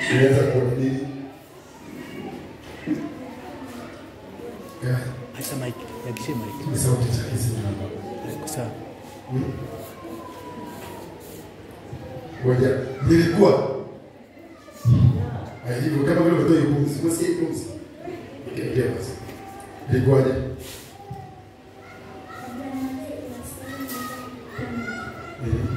Ulianza kuona nini? Yeah, Hasa mic, yakishe mic. ni sauti za hizi. Iko sawa. Ngoja, nilikuwa Ah, hivyo kama vile umetoa hiyo pumzi, unasikia hiyo pumzi? Kimbia basi. Ilikuwaje? Mhm.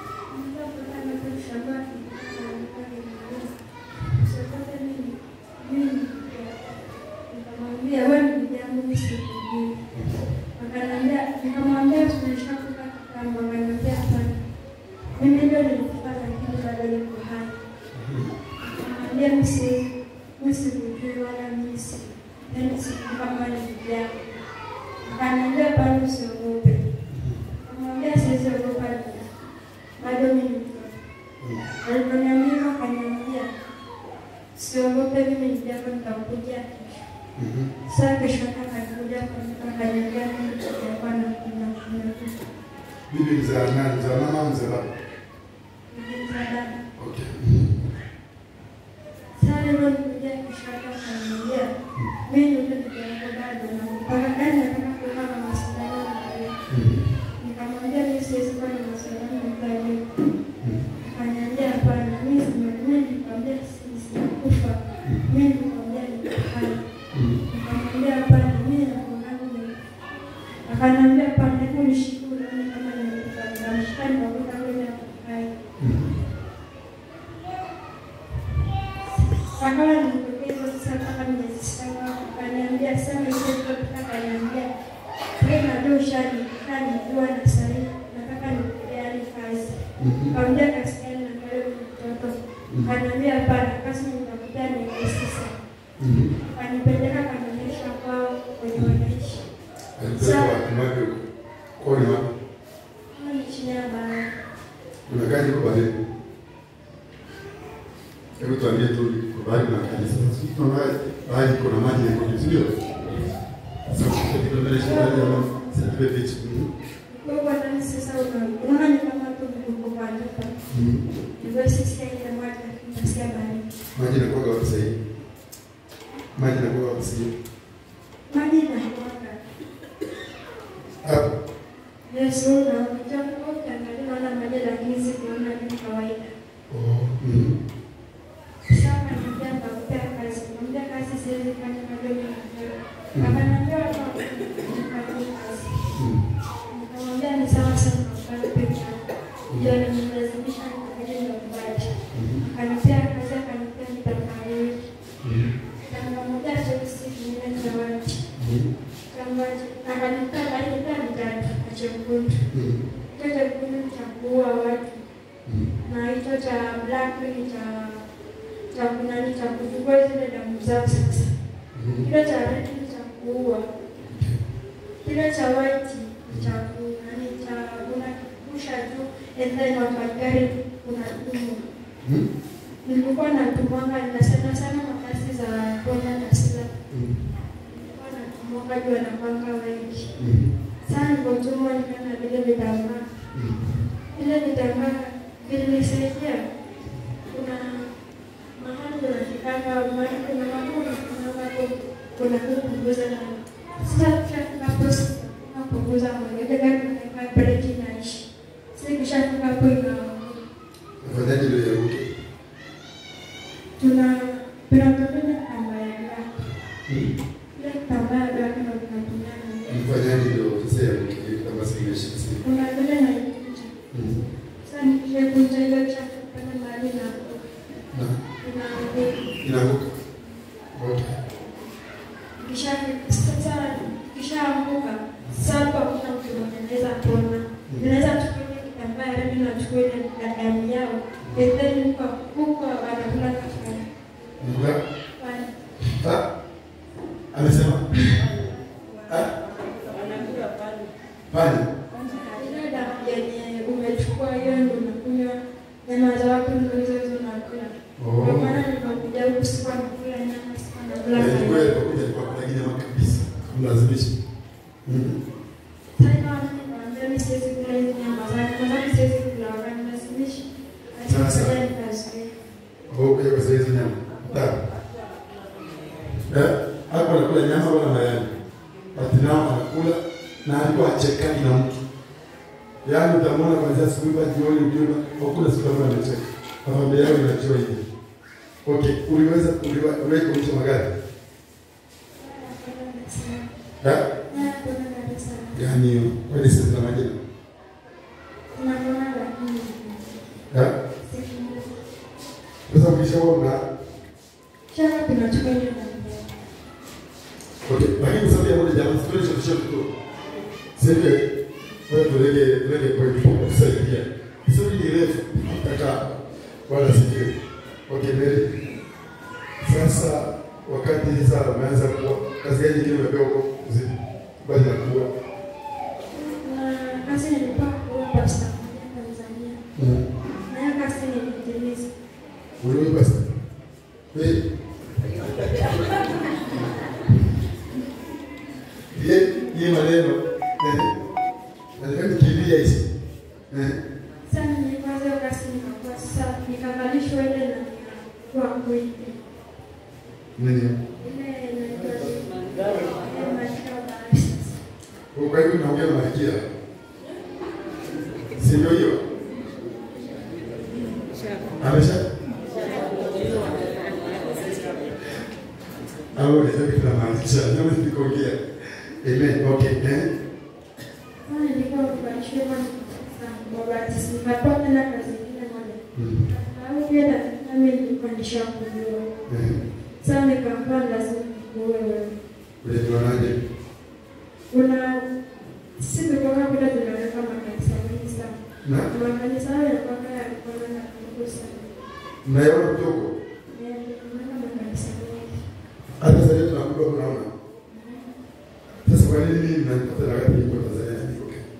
Akaniambia bado usiogope. Akamwambia siwezi ogopa nini. Bado mimi ni mtoto. Aliponiambia akaniambia siogope, mimi nijapo nitakuja kesho. Mhm. Sasa kesho yake akanikuja akaniambia mimi nitakuwa na kuna kuna Bibi mzaa nani? Mzaa mama au mzaa baba? dada. Okay. Mhm. Sasa aliponikuja kesho yake akaniambia mimi ndio nitakuwa bado na mpaka gani nataka kuwa na mawasiliano na wewe. Mhm. Nikamwambia mimi siwezi kuwa na mawasiliano na wewe. Mhm. Akaniambia hapana, mimi sima- mimi nikwambia si- sikufa. Mimi nikwambia niko hai. Mhm. Nikamwambia hapana, mimi nakuonana ni akaniambia hapana, hebu nishike uone kama nimekufa. Nikamshika nikakuta kweli ako hai. Mhm. Akawa nilipokea sasa mpaka miezi saba. Akaniambia sasa hizo kutoka akaniambia wewe ndio ushani kanijua na sasa nataka nikupeane kazi. Mhm. Nikamwambia kazi gani na wewe ni mtoto. Akaniambia hapana, kazi nitakupea ni rahisi sana. Mhm. Akanipeleka akanionyesha kwao kwenye wanaishi. Alipeleka wapi? Wapi huko? Kwao ni wapi? Kama ni chini ya bahari. Unakaa huko baharini? Hebu tuambie tu kwa bahari na kanisa. Sisi tunaona bahari kuna maji na kuna sio? Sasa kwa mbele ya bahari ya sasa beach. Mhm. Kwa hiyo ndani sasa una- unaona ni kama tu uko kwa nyumba. Mhm. Ndio sisi ile moja tunasikia bahari. Maji yanakuwa wapi sasa hivi? Maji yanakuwa wapi sasa hivi? Maji inakuwaka. Hapo. Yesu na mtoto ukiangalia unaona maji lakini si kuona ni kawaida. Oh. Mhm. Sasa akaniambia nitakupea kazi. Nikamwambia kazi siwezi fanya bado mimi mtoto. Akaniambia hapa nifanye kazi. Mhm. Nikamwambia ni sawa sana kufanya peke yako. Ndio nimelazimisha nikaje nyumbani. Mhm. Akanipea kazi akanipea vitambaa vingi. Mhm. Kitambaa moja cheusi kingine cha white. Mhm. Kitambaa che- akanipea akanipea vitatu na chekundu. Mhm. Hicho chekundu ni cha kuua watu Mhm. na hicho cha black ni cha cha kunani cha kuchukua zile damu zao sasa. Mhm. Kile cha red ni cha kuua. Kile cha white ni cha kunani cha unakipusha juu and then wakagari unatumwa. Mhm. Nilikuwa natumwanga na sana sana makazi za Kenya na Sila. Mhm. Nilikuwa natumwanga juu wanakwanga wengi. Mhm. Sasa nilipotumwa nikaona vile vitambaa. Mhm. Vile vitambaa vilinisaidia. Kuna mahali unashikanga mahali kuna mahali unasimama hapo kuna kupunguza na sasa tukishafika hapo tunapunguza mwenge gari unaweka breki inaishi. Sasa ikishafika hapo ina Afadhali ndio yaruke. tuna tunatumia kamba ya black. Mhm. Ile kitambaa ya black ndio tunatumia na Mfanyaji ndio sasa yaruke kama sasa sasa. kuna vile naikunja. Mhm. Sasa nikishakunja ile ikishafika mahali na Na ina inaruka. Okay. kishaanguka sasa hakuna mtu mwenye anaweza kuona. Tunaweza chukua ile kitambaa ya rangi na chukua ile ya damu yao. And then huko huko wanakula kafara. Nga. Ha? Amesema? Ha? Pale. Ile damu yenye umechukua hiyo ndio unakunywa nyama za watu ndio hizo hizo unakula. Kwa Oh. maana nilipokuja huku sikuwa nakula nyama, sikuwa nakula Yaani nyama. wewe unakuja kwa kula nyama kabisa. Mlazimisha. Mhm. Sasa naona nikamwambia mimi siwezi kula hizi nyama zake, kwa sababu siwezi kula wakati nasimisha. Sasa. Sasa nikazuia. Oh, kwa hiyo sasa hizo nyama. na nyama wala mayai. Ati nao anakula na alikuwa hachekani na mtu. Yaani utamwona kuanzia asubuhi mpaka jioni ukiona hakuna siku ambayo anacheka. Familia yao inajua hivi. Okay, uliweza uliwa- uliwahi kuendesha magari? Ha? Yaani hiyo, kwani sisi tuna majina? Ha? Sasa ukishaona Okay, lakini kwa sababu ya muda jamaa, sikuwa nishapisha tu. Sasa wewe tulege tulege kwa hiyo kusaidia. Sio ni refu kaka wala sijui. Okay, Mary. Sasa wakati sasa umeanza kuwa kazi gani nyingine umepewa huko kuzidi? Bali ya kuwa. Mm. Uliwe basi. Wewe. Ye, ye maneno. Eh. Nataka nikimbia hizi. Eh. nikavalishwa ile na kwa kweli Nini? ile inaitwa license Kwa hivyo naongea na Malkia. Si ndio hiyo? Amesha? Au ndio kitu na maanisha. Ndio nikuongea. Amen. Okay. Eh? Sasa nilikuwa kuvalishwa kwa mabati nikatoa tena kazi nyingine moja Mm. au pia na nami nilikuwa nishakujua Eh. sasa nikaambiwa lazima nikuwe wewe Unajionaje? una sisi tulikuwa kwenda tunaweka makanisa mengi sana Na makanisa hayo yalikuwa yalikuwa na nguvu sana mnaona mtoko? Eh, tunaona makanisa mengi Hata sasa hivi tunakuwa tunaona. Sasa kwa nini mimi mnanipata na wakati niko Tanzania na niko Kenya?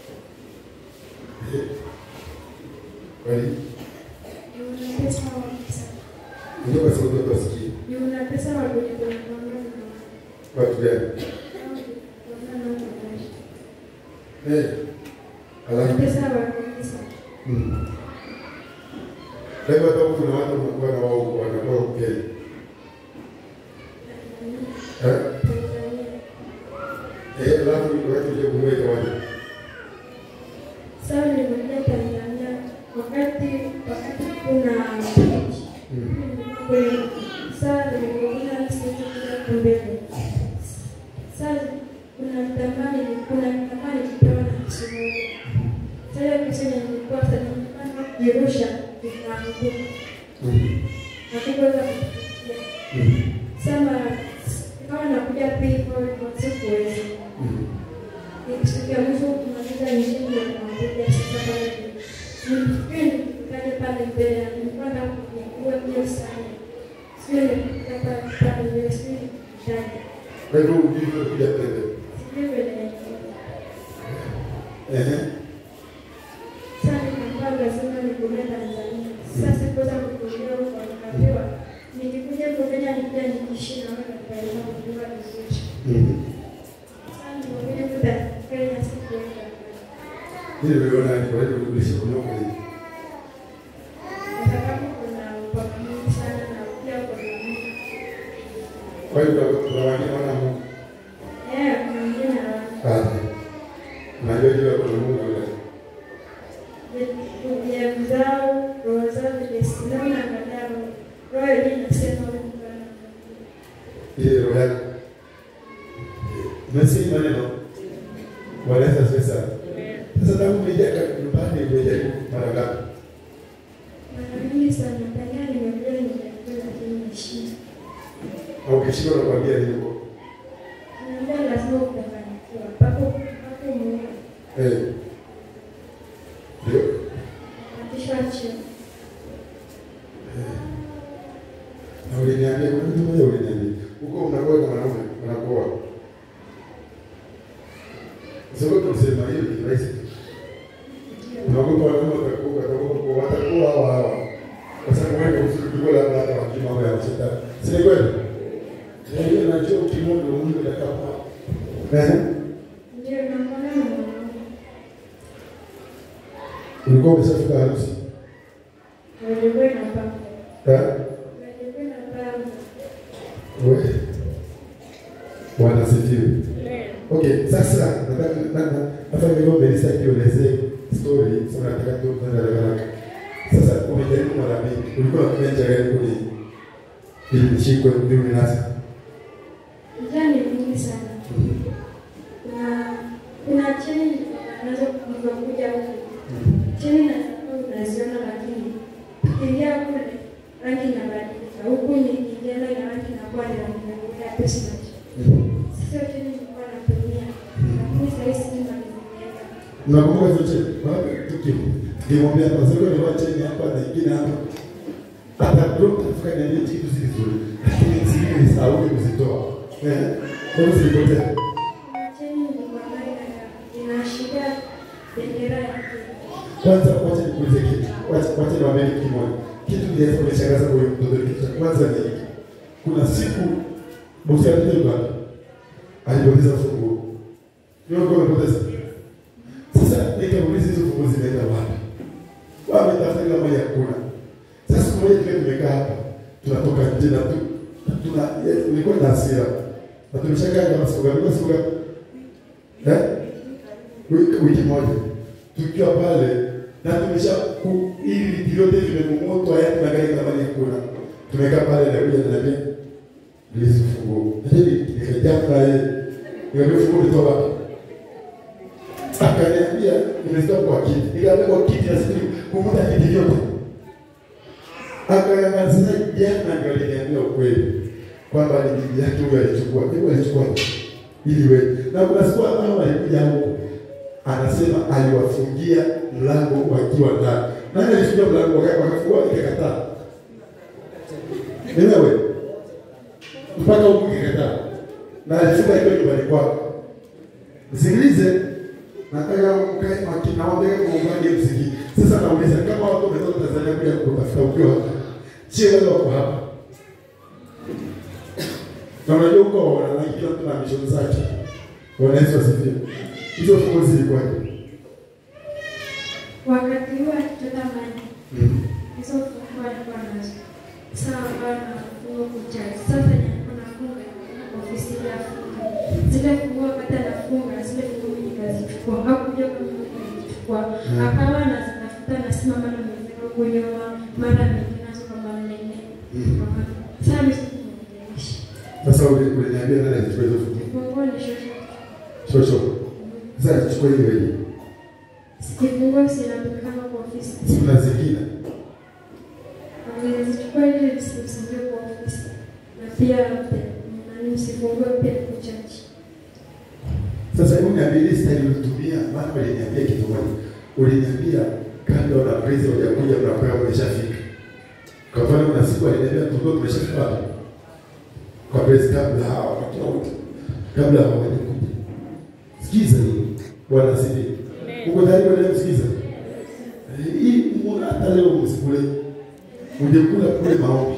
Eh. Kwa nini? una pesa wengi sana Ndio kwa sababu watu wasikie. una pesa wa kujikontrol Watu gani? Eh. na Alafu pesa wa kanisa Mm. Kwa hivyo hata huku kuna watu wanakuwa na wao wanakuwa huku Kenya. Eh? Eh, alafu wakati uje kumweka waje. Sasa nimekuja Tanzania wakati wakati kuna Mm. sasa nimekuja sisi kumbele. Sasa kuna mtamani kuna mtamani kipewa na kisumu. Sasa kisema nilikuwa sasa nimepanda Jerusha kinaanguka. Mm. Hakuweza Mm. sema kama nakuja people kwa sikuweza. Mm. Nikisikia mwisho kumaliza nchini na kumaliza sasa pale. Nilifikiri nikaje pale mbele nilikuwa na kuwa hiyo sana. Sio nilikuwa pale pale mbele sio ndani. Kwa hivyo ujue kuja tende. Sijui vile Eh. sasa nikaambiwa lazima nikuja Tanzania. Sasa sikuweza kukuja huko nikaambiwa nikikuja huko Kenya nikuja nikiishi na wewe nitaweza kujua vizuri. Mm. Sasa nimekuja kuta Kenya sikuenda. Mimi niliona ni kwa hivyo ulisha kunoka hivi. Kwa sababu kuna upako mwingi sana na pia kuna Mungu. Kwa hivyo kuna wengine wana Mungu. Eh, kuna wengine hawana. Kazi. Unajua jua kuna Mungu yule. Ndugu zao, roho zao zimesimama na baadaye roho yenyewe inasema wewe ni Bwana. Ile roho yake. Umesikia maneno? Wanaweza sasa. Sasa tangu umeingia nyumbani umejaribu mara ngapi? Mara nyingi sana Tanzania nimekuja nimekuja lakini nimeshinda. Au ukishindwa nakwambia nini huko? Naambia lazima utafanikiwa. Papo papo Mungu Eh. Ndio. atishwa chini. Na uliniambia kuna mtu mmoja uliniambia. Huko unakuwa kama mwanaume, unakuwa. Sababu tunasema hiyo ni rahisi. Unaogopa wanaume watakuwa watakuwa watakuwa hawa hawa. Kwa sababu wewe uzuri kuliko labda hata wajui mambo ya shetani. Si ni kweli? Ndio najua ukimwona Mungu atakapo. Eh? Ndio naona na Mungu. Ulikuwa umeshafika harusi. Wewe na baba. Eh? Wewe na baba. Wewe. Wanasifiwe. Okay, sasa nataka nataka hata leo Melissa akielezee story, sasa nataka tu kwenda haraka. Sasa umejaribu mara mingi, ulikuwa unatumia njia gani kuni ili nishikwe ndio nasa? Njia ni nyingi sana. Kuna kuna cheni nazo kuja huku. Cheni na unaziona lakini ingia kule rangi inabadilika. Huku ni kijana na rangi inakuwa ni rangi ya pesa. Sio cheni nilikuwa natumia. Lakini sasa hizi ni naziweka. Unakumbuka hizo cheni? Wapi tukio? Nimwambia kwa sababu ni cheni hapa na nyingine hapa. Hata ndio kafika niambie kitu si kizuri. Lakini zingine ni sawa kuzitoa. Eh. Kwa hiyo zilipotea. Kuna cheni nilikuwa nayo inaashiria bendera ya Kenya. Kwanza wacha nikuulize kitu. Wacha wacha niwaambie kitu kimoja. Kitu kinaweza kunishangaza kwa huyu mtoto kitu cha kwanza ni hiki. Kuna siku bosi alitoka alipoteza funguo. Yeye alikuwa amepoteza. Sasa nikamuuliza hizo funguo zimeenda wapi? Wametafuta kila mahali hakuna. Sasa siku moja tukiwa tumekaa hapa tunatoka nje na tu tuna nilikuwa na hasira. Na tumeshakaa kama siku ngapi? Siku ngapi? Eh? Wiki, wiki moja tukiwa pale na tumesha ku- ili vitu vyote vimemomotwa, yaani magari kama ni hakuna. Tumekaa pale na kuja ananiambia Please funguo. Lakini nikajaa naye. Nikamwambia funguo nitoa wapi? Akaniambia nimezitoa kwa kiti. Nikamwambia kwa kiti na sisi kumuta kiti vyote. Akaniambia sasa jana ndio aliniambia ukweli kwamba ni bibi yake huyo alichukua. Hebu alichukua ili wewe. Na kuna siku ambayo alikuja huko anasema aliwafungia mlango wakiwa ndani. Nani alifungia mlango waka- wakafungua ikakataa? Ni wewe mpaka huku ikikataa, na alifunga ikiwa nyumbani kwako. Msikilize, nataka mkae makini, naomba muungane msikii. Sasa nauliza kama watu wametoka Tanzania kuja kutafuta ukiwa hapa, je, wale wako hapa? Na unajua huko wananchi kila mtu na mission zake. Bwana Yesu asifiwe. Hizo funguo zilikuwaje? Wakati huo akichota maji, Mm. hizo funguo alikuwa nazo. Sasa akawa na funguo kuchaji. Sasa nilikuwa nafunga ofisi ya funga. Zile funguo wakati anafunga, zile funguo nikazichukua. Hakuja kama nilichukua. Akawa anazitafuta na simama na mzee kwenye mara mingi nazo kama nne. Mm. Sasa mimi sikumwongelesha. Sasa uli- uliniambia nani alichukua hizo funguo? Funguo ni shosho. Shosho. Sasa alichukua hiyo wewe. Kifunguo zinapatikana kwa ofisi. Si kuna zingine. Nilizichukua ili msifungue kwa ofisi na pia nani msifungue pia kuchaji. Sasa hebu niambie ile style ulitumia, maana uliniambia kitu moja. Uliniambia kando na praise hujakuja mnapewa umeshafika. Kwa mfano kuna siku aliniambia tulikuwa tumeshafika wapi? Kwa praise kabla hawa watu wote. Kabla hawajakuja. Sikiza hii. Bwana asifiwe. Uko tayari kwa kusikiza? Eh, Hii mbona hata leo msikule? Ungekula kule maombi.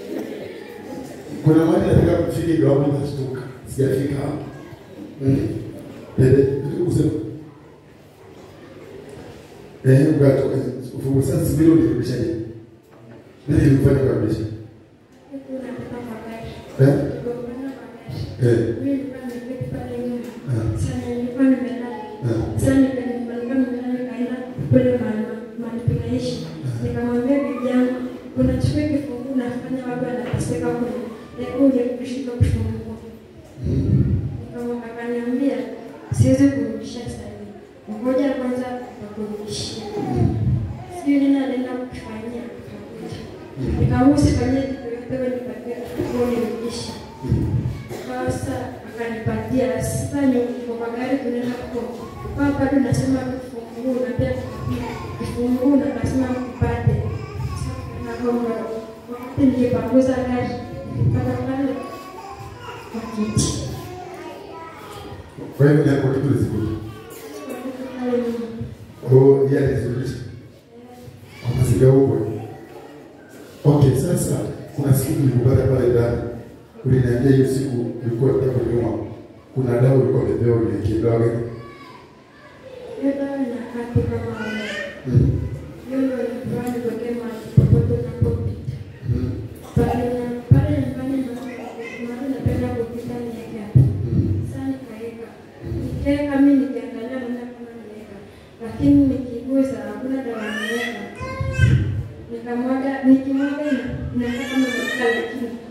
Kuna mahali nataka kufika ndio hapo nitashtuka. Sijafika hapo. Mm. Dede, usema. Eh, ugato ufungu sasa sibilo nirudisha nini? Nini nilifanya kabisa? Huku napita magari. Eh? Gombana magari. Eh. Mimi nilikuwa nimeketi pale nyuma. Ah. Sasa nilikuwa nimelala. Ah. Sasa nika- nilikuwa nimelala nikaenda kule mahali mahali tunaishi. Nikamwambia bibi yangu, unachukua kifunguo unafanya watu wanateseka kule. Hebu uje kushika kufungua. Kama akaniambia siwezi kurudisha sasa hivi. Ngoja kwanza nikurudishie. Sijui nini anaenda kufanyia. Nikaamua usifanyie kitu yote wewe nipatie funguo nirudishe. Sasa akanipatia sasa ni kwa gari tunaenda kwa kwa bado nasema kifunguo na pia kifunguo na nasema kupate. Na kwa wakati nilipanguza gari nilipata pale kwa kiti. Kwa hiyo ndio kitu zikuja. Pale nyuma. Oh, yeye alizurudisha. Kwa mazingira huko. Okay, sasa kuna siku nilikupata pale ndani. Uliniambia hiyo siku ulikuwa unataka kunyoa. Kuna dawa ulikuwa umepewa ulikidawa gani? Hiyo dawa inakaa tu kama wewe. Mm. Hiyo ndio ilikuwa nitokee mahali popote unapopita. Mm. Pale pale nyumbani ndio mahali napenda kupita ni yake hapa. Mm.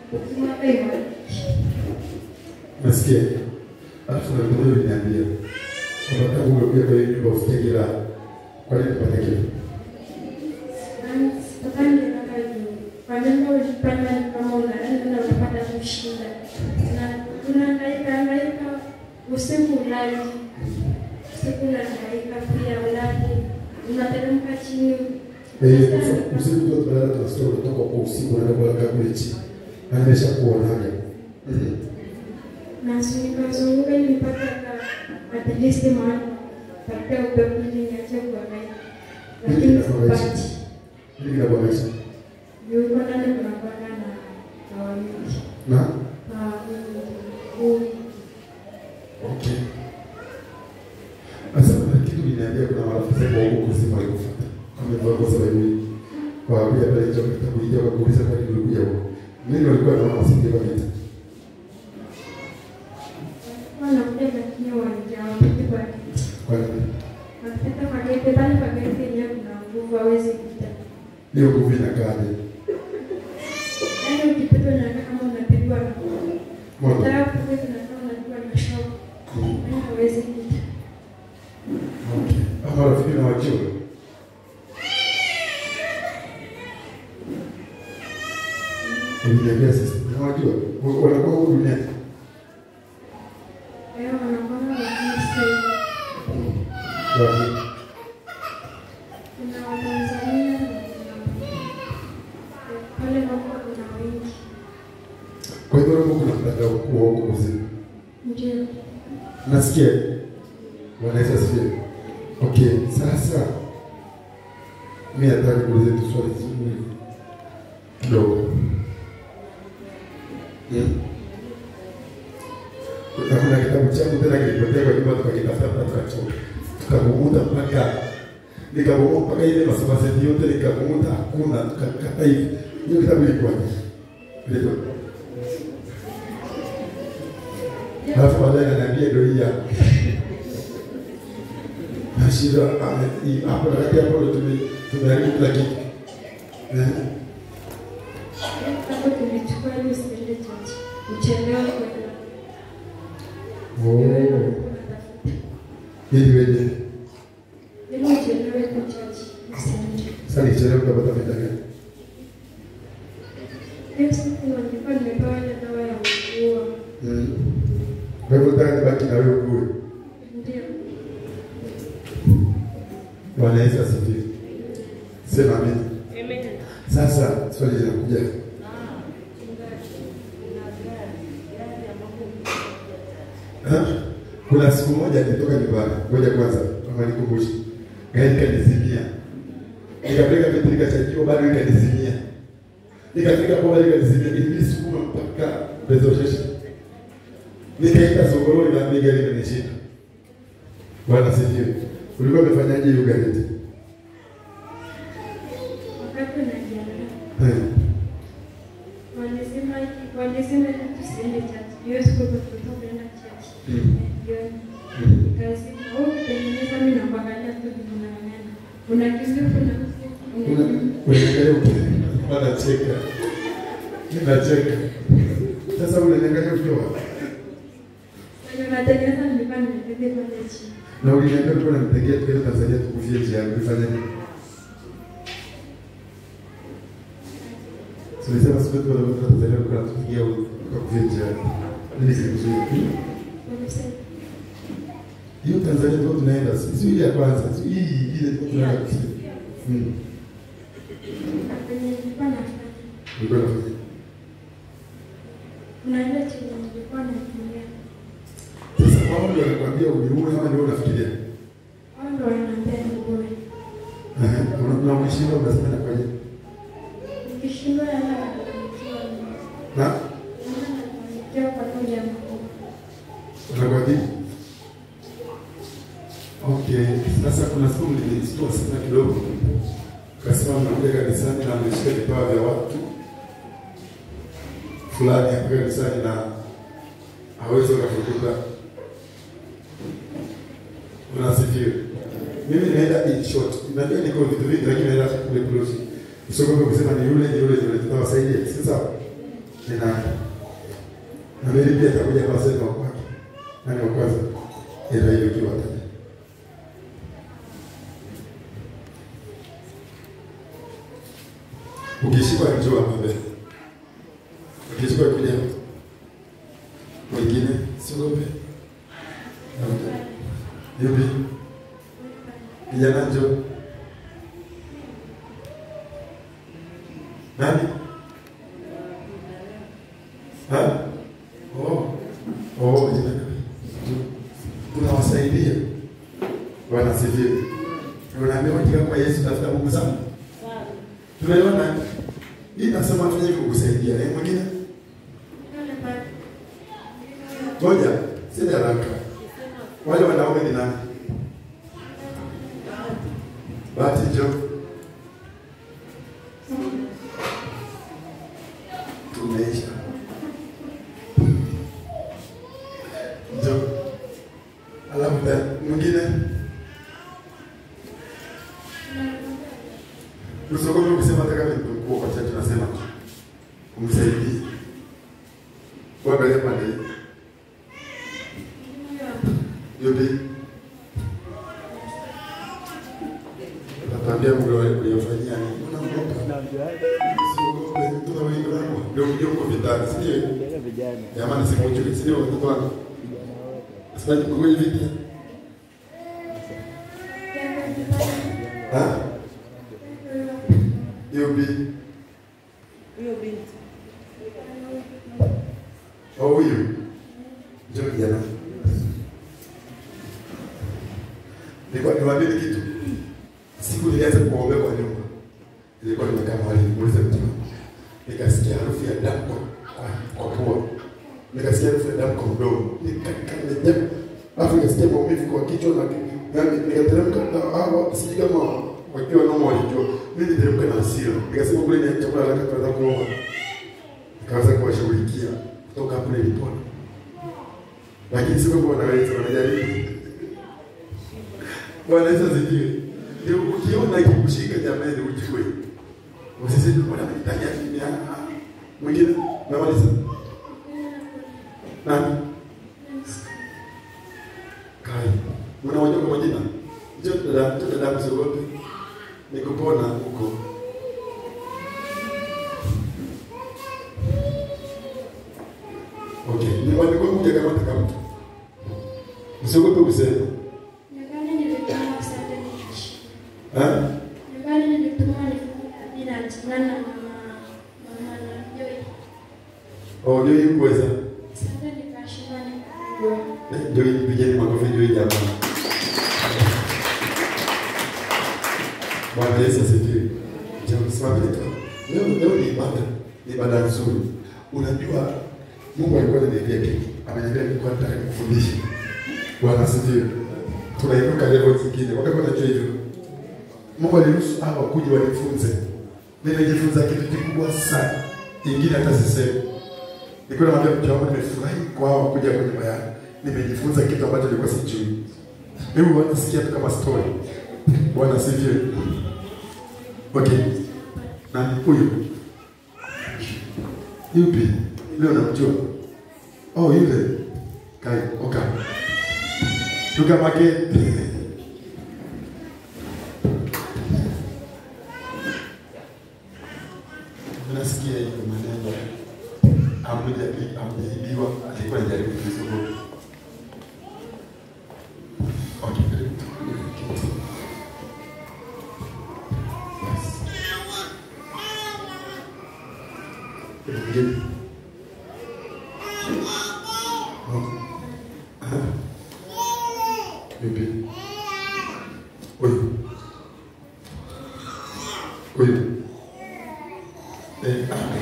ukimwaka imani Nasikia. Alafu na mmoja uliniambia kwamba tangu umekuja kwa hiyo nyumba usikie raha. Kwa nini kupata kile? Sitokani nataka juu kwa jambo ulipanda kama unaenda na unapata kushinda na unahangaika hangaika usiku ulali usiku unahangaika pia ulali unateremka chini Eh, usiku- usiku ndio tunalala tunasikia unatoka kwa usiku unaenda kulala kule chini. Na nimeshakuonaga. Mhm. na nikazunguka ili mpaka ka- at least mahali papea upepo ili niache kuhangaika lakini sipati Hili kinakuonyesha. juu uko ndani kunakwanga na na wawili Na na wawili okay. Sasa kuna kitu uliniambia kuna marafiki zako wa huko kusema walikufuata. Kama hivyo kwa sababu hii. Kwa kuja pale hicho kitabu hicho kwa kuuliza kwa nini ulikuja huko. Mimi walikuwa naona wasinge kwa vita. wanakuja lakini wanajawapiti kwa kiti Kwa nini? wanapita kwa gete pale kwa gete yenyewe kuna nguvu hawezi kupita Hiyo nguvu inakaaje? yaani ukipita unakaa kama unapigwa na Moto. Ukitaka kupita unakaa unapigwa na shock Mm. yaani hawezi kupita Okay. Ama rafiki na wajua. Uliniambia sasa. Na wajua. Wanakuwa huko duniani. kwa hiyo wanakwanga lakini sio Wapi? kuna Watanzania na kuna pale ambapo kuna wengi Kwa hivyo hapo kuna mtandao mkuu wa huko mzima. ndio Nasikia. Wanaweza sikia. Okay, sasa mimi nataka kuuliza tu swali zuri kidogo. Mm. Na kuna kitabu changu tena kilipotea kwa nyumba tukakitafuta mpaka tukachoka. Tukamuuta mpaka nikabomoa mpaka ile masabaseti yote nikamuuta hakuna tukakata hivi. Hiyo kitabu ilikuwa ilikuwa Alafu baadaye ananiambia ndio hii hapa. Nashinda ah, hii hapo na kati hapo ndio tume tumeharibu kila kitu. Eh? hapo tulichukua ili usiende chachi uchelewe kwenda Oh. Wewe ndio unatafuta. Ili weje. ili uchelewe kwa chachi usiende Sasa nichelewe utapata faida gani? hiyo siku nilikuwa nimepewa ile dawa ya kuua Mm. Kwa hivyo nataka nibaki na wewe kule. ndio Bwana Yesu asifiwe. Sema amina. Sasa swali linakuja. Ha? Kuna siku moja nilitoka nyumbani, ngoja kwanza kama nikumbushe. Gari kanizimia. Nikapeleka vitu nikachajua bado ikanizimia. Nikafika kwa bado ikanizimia. Nilisukuma mpaka reservation. Nikaenda sokoni na bei gari imenishinda. Bwana sifiwe. Ulikuwa umefanyaje hiyo gari? wakati unajiandaa Eh. walisema walisema ili tusiende chachi hiyo siku tulikuwa tunaenda chachi Mm. jioni Mm. kazi au kutengeneza mimi na kuangalia tu vinaonekana unakimbia kuna Una- Unaangalia ukiwa anacheka. Ninacheka. Sasa unaangalia ukiwa unatengeneza nilikuwa nimeketi pale chini na uliniambia ulikuwa unanitegea tukaenda Tanzania tukufie njiani. Ulifanya nini? Tulisema siku yetu kwa Tanzania ulikuwa unatupigia ukakufia njiani. Mimi sikuzuia. walisema Hiyo Tanzania tulikuwa tunaenda, si si ile ya kwanza, si hii ile tulikuwa tunaenda kufia. Mm. kwenye nilikuwa nafanya Ulikuwa unafanya. kuna ile chenye nilikuwa natumia Sasa wao ndio wanakuambia uniue ama ndio unafikiria? wao ndio wananiambia niboe Ehe, una- na ukishinda unasema nafanya. nikishindwa yana nafanikiwa Na yana nafanikiwa kwa moja makubwa unakwambia Okay, sasa kuna siku nilijitoa sana kidogo. Kasema mnakuja kanisani na mmeshika vipawa vya watu fulani hapa kanisani na hawezi wakafukuta. Unasifiwa. Mimi naenda in short. Najua niko vitu vingi lakini naenda kule close. Usiogope kusema ni yule ni yule ni yule tutawasaidia. Si sawa? ni nani? Na mimi pia atakuja kwa sema kwake. Nani wa kwanza? Ila hiyo kiwa tani. Ukishikwa njoo hapa mbele. Ukishikwa kuja. Wengine siogope. Yupi? Kijana njoo. Nani? Ha? Oh. Oh, jina. Tunawasaidia. Bwana asifiwe. Tunaambia katika kwa Yesu tafuta Mungu sana. Tunaelewana? Hii nasema tuje kukusaidia. Eh, mwingine? Ngoja, sina haraka. Wale wanaume ni nani? Bahati njoo. Tumeisha. Njoo. Alafu ta- mwingine usiogope kusema hata kama ni mkuu kwa chache tunasema tu. Umsaidie. Kuangalia pande hii. Yupi? Natambia Mungu aliyofanyia nini? Unaogopa? Usiogope, tuna wengi wako. Ndio ndio uko vitani, si ndio? vijana Jamani sikuchukui, si ndio watoto wako? Sasa kwa hivi vita. Ha? Yupi? Huyo binti Oh, huyu. Njoo kijana. Nilikuwa niwaambie kitu. Siku nilianza kuombea kwa nyumba. Nilikuwa nimekaa mahali nimuulize mtu. Nikasikia harufu ya damu kwa kwa pua. Nikasikia harufu ya damu kwa mdomo. Nikakaa Alafu nikasikia maumivu kwa kichwa na yani nikateremka na hawa sijui kama wakiwa noma walijua. Mimi niteremka na hasira. Nikasema kule ni chakula nataka kuanza kuomba. Nikaanza kuwashughulikia kutoka hapo nilipona. Lakini sio kwamba wanaweza wanajaribu. Bwana Yesu asifiwe. Ndio ukiona ikikushika jamani ujue. Usiseme bwana amenitania mimi ah. ah. Mwingine namaliza. Nani? Kai. Mnawajua kwa majina? Njoo dada, njoo dada msiogope. Nikupona huko. Okay. Ni wale kwa kuja kama taka mtu. Msiogope kusema. Nyumbani nilitumwa Sunday nikashinda. Eh? Nyumbani nilitumwa bila jingana na mama mama na Joy. Oh, ndio hii kuweza. Sunday nikashinda nikapigwa. Ndio hii pigeni makofi ndio hii jamaa. Bwana Yesu asifiwe. Jambo simameni tu. Leo leo ni ibada. Ni ibada nzuri. Unajua Mungu alikuwa ananiambia kitu. Ameniambia nilikuwa nataka nikufundishe. Bwana asifiwe. Tunainuka level zingine. Wakati unajua hivyo. Mungu aliruhusu hawa kuja wanifunze. Nimejifunza kitu kikubwa sana. Ingine hata sisemi. Nilikuwa namwambia mke wangu nimefurahi kwa hawa kuja kwenye bayani. Nimejifunza kitu ambacho nilikuwa sijui. Hebu wanasikia tu kama story. Bwana asifiwe. Okay. Na huyu. Yupi? Leo namjua. Oh, yule. Kai, oka. Tukamake. Nasikia hiyo maneno. Amejaribu, amejaribiwa, alikuwa anajaribu kuzungumza. Okay, karibu. Yes. Mwingine. Oh. Ah. Yupi? Huyu. Huyu. Eh, ah.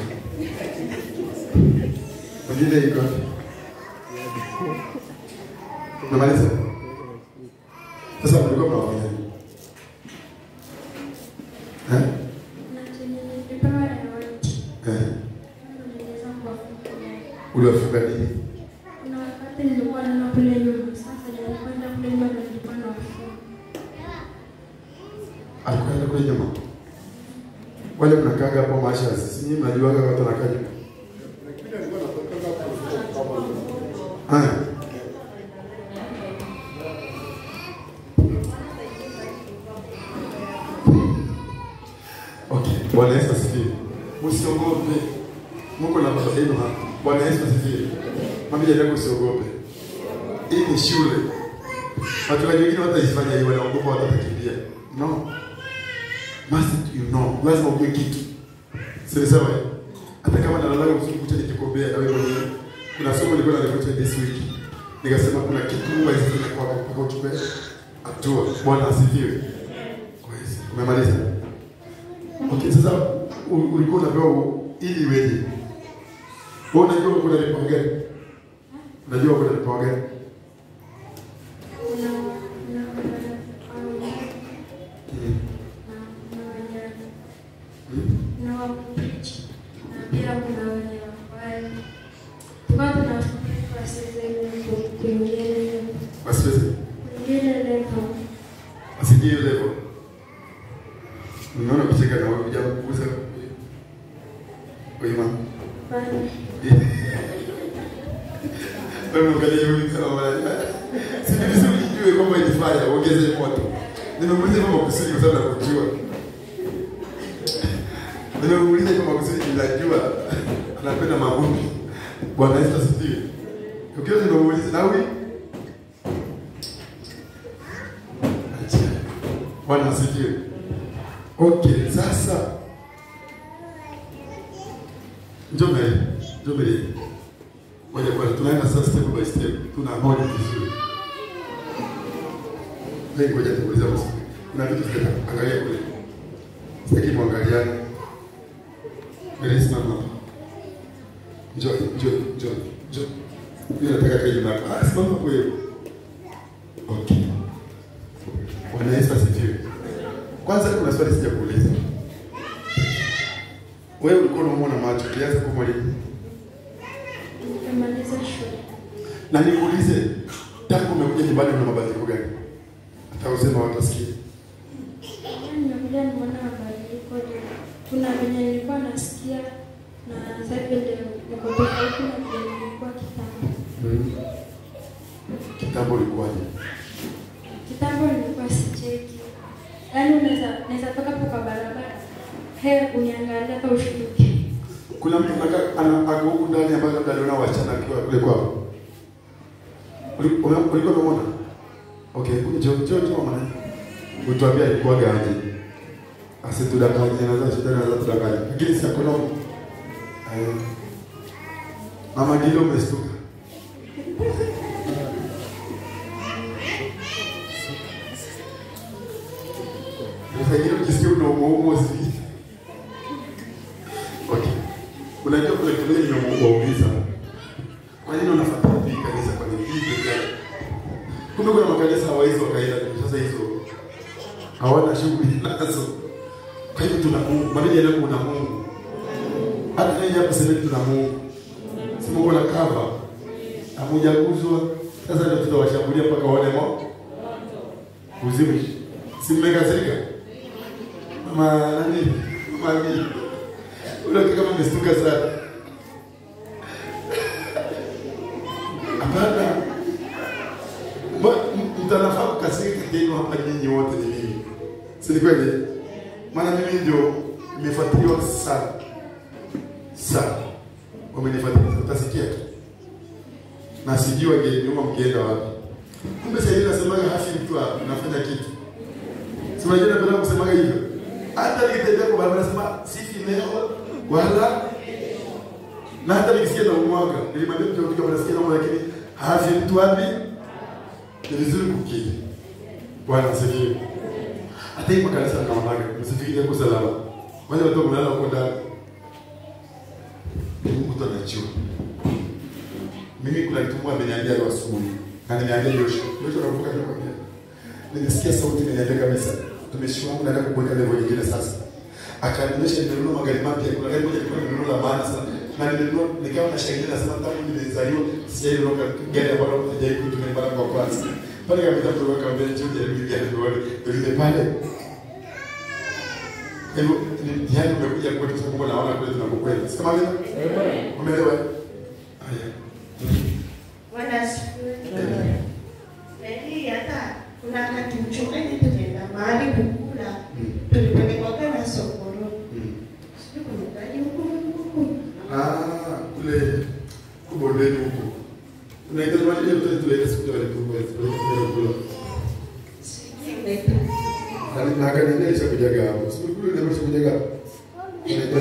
Mwingine yuko wapi? Namaliza. Sasa mlikuwa mnaongea. Eh? Na chenye nilipewa ya white. Eh. Niliweza kuwafungia. Uliwafunga nini? Kuna wakati nilikuwa naona kule nyuma. Sasa nilikwenda kule nyuma na nilikuwa nawafunga. Alikwenda kule nyuma. Wale mnakaga hapo maisha sisi nyinyi mnajuaga watu wanakaa nyuma. Haya. Okay, Bwana Yesu asifiwe. Msiogope. Mungu na baba yenu hapa. Bwana Yesu asifiwe. Mwambie jirani yako usiogope. Hii ni shule. Watu wengine wataifanya hiyo wanaogopa watakimbia. No. Must you know. Lazima ujue kitu. Sio sawa? Hata kama nalala usiku kucha nikikombea na wewe mwenyewe. Kuna somo nilikuwa nalifanya this week. Nikasema kuna kitu Mungu alizifanya kwako mpaka uchukue hatua. Bwana asifiwe. Kwa hiyo umemaliza. Okay, sasa u- ulikuwa unapewa u- ili iweje? Wewe unajua uko na vipawa gani? Unajua uko na vipawa gani? Kuna kuna kuna Mm. na wenye Mm. na wakupichi na pia kuna wenye wakwaya. Tukawa tunafundishwa sasa ile kuingia Wasiweze. kuingia level. Asikie hiyo level. Unaona kucheka na wewe kuja kukuza. Kwa imani. Bali Wewe ukaje hivi kama wala. Si vizuri ujue kwamba ilifanya ongeze moto. Nimemuuliza kama kusudi kwa sababu nakujua. Nimemuuliza kama kusudi ninajua anapenda maombi. Bwana Yesu asifiwe. Ukiwa nimemuuliza na wewe Acha. Bwana asifiwe. Okay, sasa njoo mbele. Njoo mbele. Ngoja kwanza tunaenda sasa step by step. Tuna hoja vizuri. Leo ngoja tuulize maswali. Kuna vitu tutaka angalia kule. Sitaki muangaliane. Mbele simama hapa. Njoo, njoo, njoo, njoo. Mimi nataka kaje na ah, simama hapo hiyo. Okay. Bwana Yesu asifiwe. Kwanza kuna swali sija kuuliza. Wewe ulikuwa unamuona macho, ulianza kwa mwalimu. nikamaliza shule. Na nikuulize, tangu umekuja nyumbani una mabadiliko gani? Hata usema watasikia. Nimekuja nimeona mabadiliko. Kuna venye nilikuwa nasikia na sasa hivi ndio niko tofauti na vile nilikuwa kitambo. Mm. Kitambo ulikuwaje? Kitambo nilikuwa sicheki, yaani unaweza naweza toka hapo kwa barabara, he uniangalia hata ushtuke. Kuna mtu anakaa ana ako huku ndani ambaye labda aliona wachana akiwa kule kwao. Uli- ume- Ulikuwa umeona? Okay, njoo njoo njoo mwana. Utuambia alikuwa gaje? Asitudanganye na za shida na za tudanganye. Lakini si akono. Eh. Mama Gilo umestuka. Unafanya ukisikia una umuumo hivi. Okay. Unajua kuna kitu moja nimewauliza. Kwa nini unafuata hii kanisa kwa nini hii pekee? yake? Kumbe kuna makanisa hawawezi wakaenda sasa hizo. Hawana shughuli nazo. Kwa hivyo tuna Mungu, mara nyingi kuna Mungu. Hata yeye hapo sasa tuna Mungu. Si Mungu na kava. Hamujaguzwa. Sasa ndio tutawashambulia mpaka waone mo. Uzimu. Si mmekasirika? Mama nani? Mama nani? Ule kama umestuka sana. Hapana. Ba- m- Mtanafaa kukasirika kenu hapa nyinyi wote ni mimi. Si ni kweli? Maana mimi ndio nimefuatiliwa sana. Sana. Wamenifuatilia utasikia tu. Na sijui wangeniuma mkienda wapi. Kumbe sasa hivi nasemaga hafi mtu hapa nafanya kitu. Si unajua napenda kusemaga hivyo. Hata nikitembea kwa barabara nasema sifi leo wala na hata nikisikia na umwaga nilimwambia mtu akija anasikia na lakini hafi mtu wapi? Ni vizuri kukiri. Bwana asifiwe. Hata hii makanisa naonaga msifikirie kwa salama. Wale watu kulala huko ndani. Mtu anajua. Mimi kuna kitu mmoja ameniambia leo asubuhi. Na nimeambia Joshua. Joshua anakumbuka nilikwambia. Nimesikia sauti imeniambia kabisa. Tumeshi wangu nataka kuweka level nyingine sasa. Akanionyesha nimenunua magari mapya. Kuna gari moja lilikuwa nimenunua la maana sana. Na nimenunua nikawa na shangilia nasema tangu nimezaliwa sijainunua gari ambalo sijawahi kutumia mara kwa kwanza. Pale kabisa mtu akamwambia njoo jaribu gari ndio ndio pale. Kwa hivyo ni mtihani umekuja kwetu kwa sababu naona kwetu tunakokwenda. Sema vile? Umeelewa? Haya. Bwana kule kubondeni huko. Unaita mali ile mtoto tuleke siku ile tulikuwa tulikuwa kula. Na na akaniambia isha kujaga hapo. Siku kule ndio isha kujaga. Unaita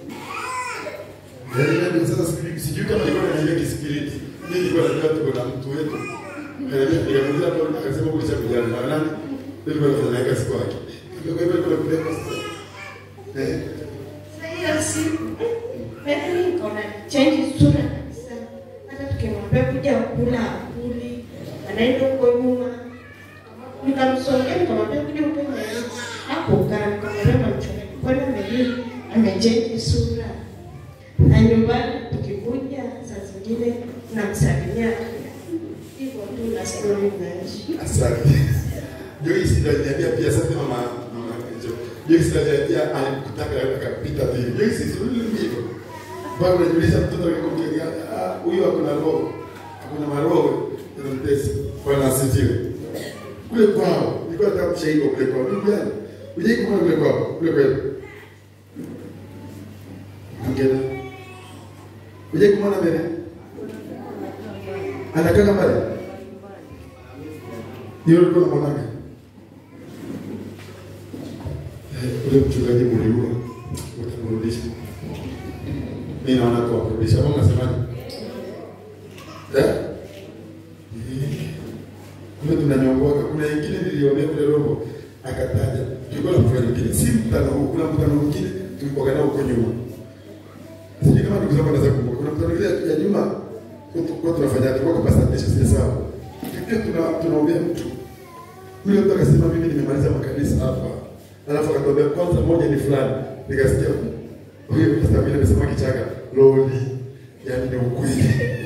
Yaani ndio sasa sijui sijui kama nilikuwa naingia kisikiliti. Mimi nilikuwa najua tuko na mtu wetu. Nikamuuliza hapo akasema kulisha kujaga na nani? Ndio nilikuwa nafanya kazi kwake. Ndio kwa hivyo kuna kuleka sasa. Eh. hiyo siku yaani nikaona change sura kabisa. Hata tukimwambia kuja kula akuli, anaenda huko nyuma. Nikamsongea nikamwambia kuja huko nyuma. Hapo kaa nikamwambia mamchoni, kwani amejui amechange sura. Na nyumbani tukikuja saa zingine namsalimia hivyo tu na story inaishi. Asante. Joyce ndio aliniambia pia sasa mama mama Jo. Joyce ndio aliniambia alikutaka akapita vile. Joyce sio hivyo. Bado najiuliza mtoto alikomjengea ah huyu hakuna roho. Hakuna maroho ndio mtesi. Bwana asifiwe. Kule kwao, nilikuwa nataka mshairi kule kwao. Ndugu yangu, uje kumwona kule kwao, kule kwao. Ongea. Uje kumwona mbele. Anakaa kama pale. Ndio ulikuwa unamwonaga. Eh, ule mchungaji mliua utamrudisha. Mimi naona kwa kurudisha. Wewe unasemaje? Eh? Eh. Kumbe tunanyongoka. Kuna wengine niliomba kule roho akataja. Tulikuwa na mfano mwingine. Si mtano huu, kuna mtano mwingine tulikuwa nao huko nyuma. Sijui kama ndugu zangu wanaweza kumbuka. Kuna mtano mwingine ya nyuma kwa tunafanya kwa kupasanisha sisi sawa. Pia tuna tunaombea mtu. Yule mtu akasema mimi nimemaliza makanisa hapa. Alafu akatuambia kwanza moja ni fulani. Nikasikia huyo pastor mimi amesema kichaka loli. Yaani ni ukweli.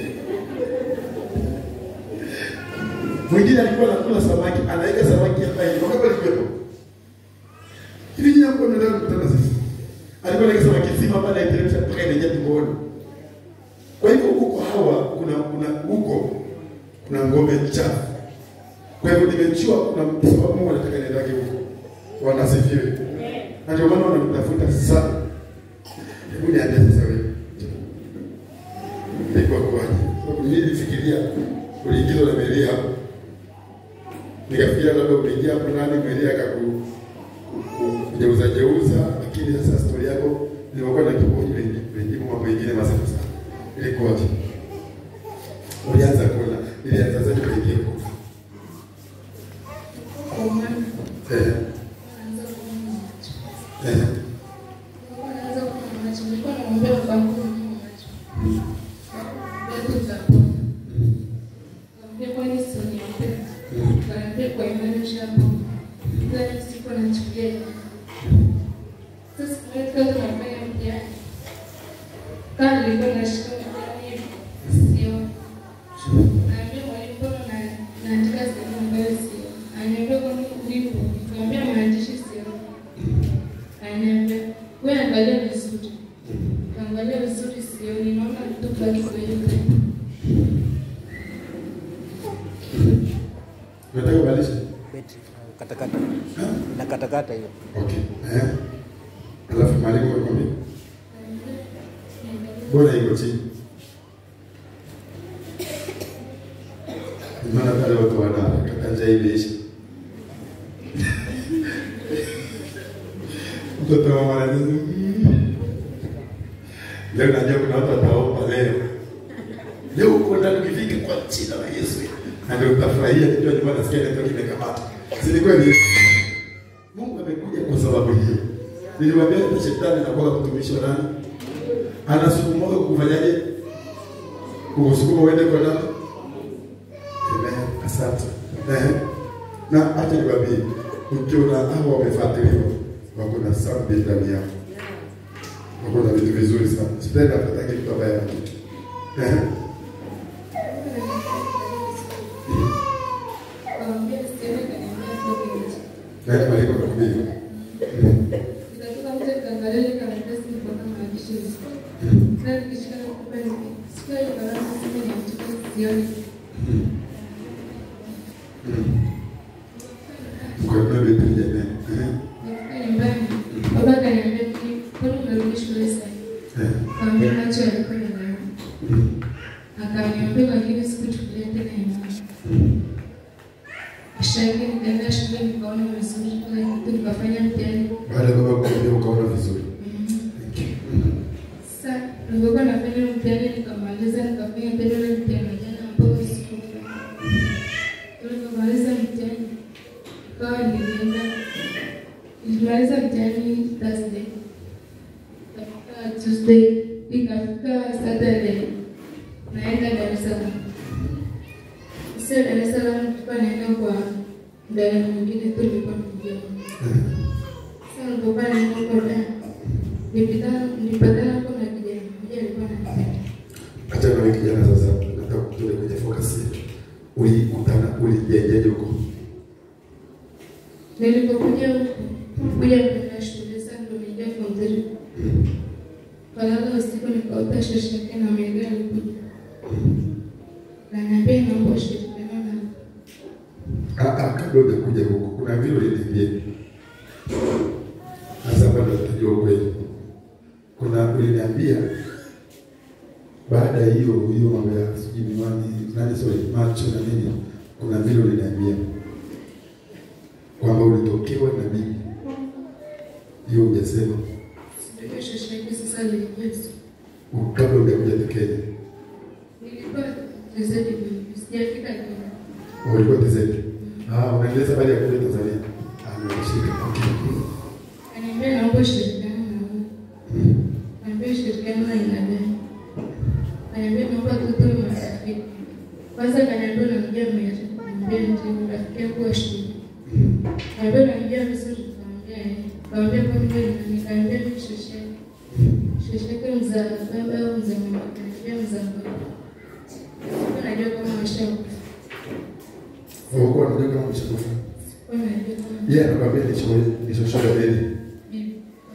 Mwingine alikuwa anakula samaki, anaweka samaki hapa hivi. Wakati alikuwepo. Hivi nyinyi mko mnaenda kukutana sisi. Alikuwa anaweka samaki zima pale anaiteremsha mpaka inaingia tumboni. Kwa hivyo huko hawa kuna kuna huko kuna ngome chafu. Kwa hivyo nimejua kuna sababu Mungu anataka niendake huko. Wanasifiwe. Na ndio maana wanamtafuta sana. Hebu niambie sasa wewe. Ilikuwa kwaje? Sababu mimi nilifikiria uliingizwa na Maria hapo. Nikafikiria labda umeingia hapo nani Maria akaku kujeuza jeuza, lakini sasa stori yako nilikuwa na kipoji wengi mambo mengine masafu sana. Ilikuwaje? Ulianza kula, ilianza zaje kuingia huko? Kwa maana Eh, naanza kuona macho. eh, Naanza kuona macho. Nilikuwa namwambia babangu kuona macho. mm, Bado utakuwa. mm, Naambia kwani sio niombe. mm, Naambia kwa imani ushakuwa. Ila siku anachukia. Sasa katika tunafanya mtihani. Kama nilikuwa nashika mtihani hivi, sio. Naambia mwalimu mbona na- naandika sehemu ambayo sio. Ananiambia kwani ulipo. Nikamwambia maandishi sio. Ananiambia wewe angalia vizuri. Kaangalia vizuri sioni, naona tu baki kweupe. Unataka kubadilisha? Betri katakata na katakata hiyo. Okay. Eh. Alafu mwalimu akwambia, mbona iko chini? Maana pale watu wana kata njaa imeisha. Mtoto wa mwana Leo najua kuna watu wataomba leo. Leo uko ndani ukifika kwa jina la Yesu. Na ndio utafurahia ndio nyumba nasikia ndio kimekamata. Si ni kweli? Mungu amekuja kwa sababu hiyo. Niliwaambia hata shetani anakuwa mtumishi wa nani? Anasukuma kufanyaje? Kukusukuma uende kwa nani? Amen. Asante. Eh. Na hata niwaambie, ukiona hao wamefuatiliwa, wako na sabbi ndani yao. Wako na vitu vizuri sana. Sipendi apatake mtu ambaye ana kitu. Eh. Kaambia sioni kaniambia toke nje. Nani maliko nakwambia? Nikatoka nje kaangalia ile karatasi nilikuwa na maandishi vizuri. Sasa nikishika na kupa hivi. Sikia hiyo karatasi sema niandike sioni. Mkono wetu jamani. Eh. Nifika nyumbani. Baba akaniambia "Ki- kwani unarudi shule sasa? Eh. Kaambia macho yalikuwa yanauma. Akaniambia lakini sikuchukulia tena imani. Kisha yake nikaenda shule nikaona vizuri kila kitu nikafanya mtihani. Baada ya baba kuambia ukaona vizuri. Thank you. Mm. Sasa nilipokuwa nafanya mtihani nikamaliza nikafanya tena ile mtihani jana ambao sikufanya. Nilipomaliza mtihani ikawa nilienda nilimaliza mtihani Thursday. Ikafika Tuesday, ikafika Saturday naenda Dar es Salaam. Sio Dar es Salaam, tulikuwa naenda kwa mdada mwingine tu nilikuwa namjua. Sasa nilipokuwa naenda kwa dada nilipita- nilipatana hapo na kijana mmoja alikuwa ananipenda. Acha na wewe kijana sasa, nataka kutoka kwenye focus yetu. Ulikutana, ulijengeje huko? Nilipokuja huku kuja kwenda shule sasa ndo niliingia form three. Kalala usiku nikaota shosho yake na Mary alikuja. Ananiambia naomba ushirikiano na Ah, ah, kabla hujakuja huko, kuna vile uliniambia. Sasa bado tutajua ukweli. Kuna uliniambia baada ya hiyo hiyo mambo ya sijui miwani nani sorry macho na nini, kuna vile uliniambia kwamba ulitokewa na bibi. Hiyo hujasema ndio shosho yake sasa aliingia usiku. kabla hujakuja Kenya. Nilikuwa mchezaji mimi, sijafika Kenya. Ulikuwa tizeti. Ah, unaeleza baada ya kuja Tanzania. Ah, nimeshika. Okay. Ananiambia naomba ushirikiano na wewe. Ananiambia ushirikiano na aina gani? Ananiambia naomba tutoe marafiki. Kwanza akaniambia unamjua Mary. Ananiambia ndio rafiki yangu wa shule. Ananiambia unamjua vizuri. Nikamwambia eh. Nikamwambia kwa nini wewe nani? Nikamwambia mimi shosho yake. Shosho yake mzaa baba au mzaa mama. Ananiambia mzaa baba. Sikuwa najua kama washakufa. Ulikuwa unajua kama mshakufa. Sikuwa najua kama Yeye anakuambia ni show ni show ya Mary. bibi.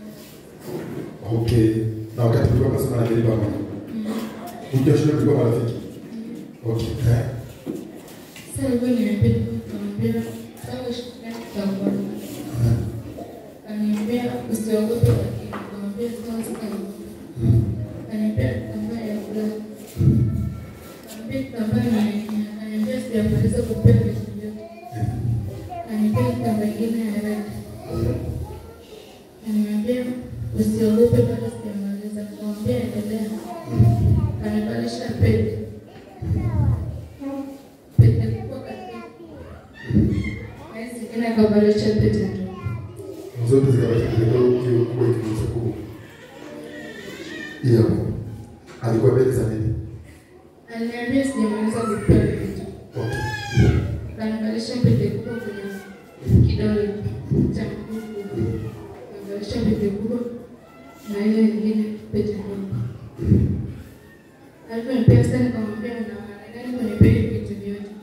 Okay. Na wakati tulikuwa tunasema na Mary pamoja. Unajua shule tulikuwa marafiki. Okay. Eh. Sasa hivyo niambia nikamwambia sawa ushirikiano tutakuwa. Eh. Kaniambia usiogope lakini nikamwambia sawa sitaogopa. Mm. Kaniambia kitambaa ya kulala. Kaniambia kitambaa ni nini? Kaniambia sijamaliza kupea vitu vyote. Kaniambia kitambaa ingine ya rangi. Kaniambia usiogope bado sijamaliza. Nikamwambia endelea. Kanivalisha pete. Pete kubwa kabisa. Na hizi zingine akavalisha pete ndogo. Zote zikabaki kidogo hiyo kubwa ikionyesha kubwa. Hiyo. Alikuwa mbele za nini? Aliniambia sijamaliza kupea vitu. Okay. Kanivalisha pete kubwa kwenye kidole cha mguu. Kanivalisha pete kubwa na ile nyingine pete ndogo. Alivyonipea sasa nikamwambia una maana gani kunipea hivi vitu vyote?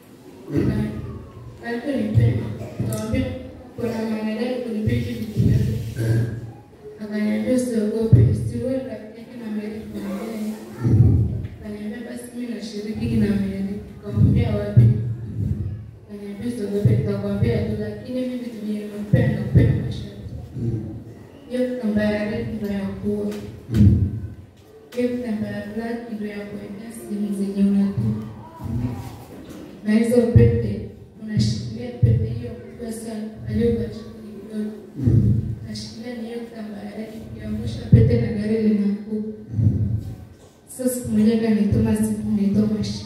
Na alivyonipea nikamwambia kuna maana gani kunipea hivi vitu vyote? Eh. Akaniambia usiogope, siwe rafiki yake na Mary kumwambia. Akaniambia basi mimi nashiriki na Mary. Nikamwambia wapi? Akaniambia usiogope, nitakwambia tu, lakini mimi vitu vyenye nimepea nakupea masharti. Mm. Hiyo kitambaa ya red ndio ya kuoa. Mm. Hiyo kitambaa ya black ndio ya kuwekea simu zenye unatua. Na hizo pete unashikilia pete hiyo kubwa sana aliyobashiri kidogo. Mm. Nashikilia ni hiyo kitambaa ya red ukiangusha pete na gari linaanguka. Sasa siku moja kanituma simu naitwa Mashi.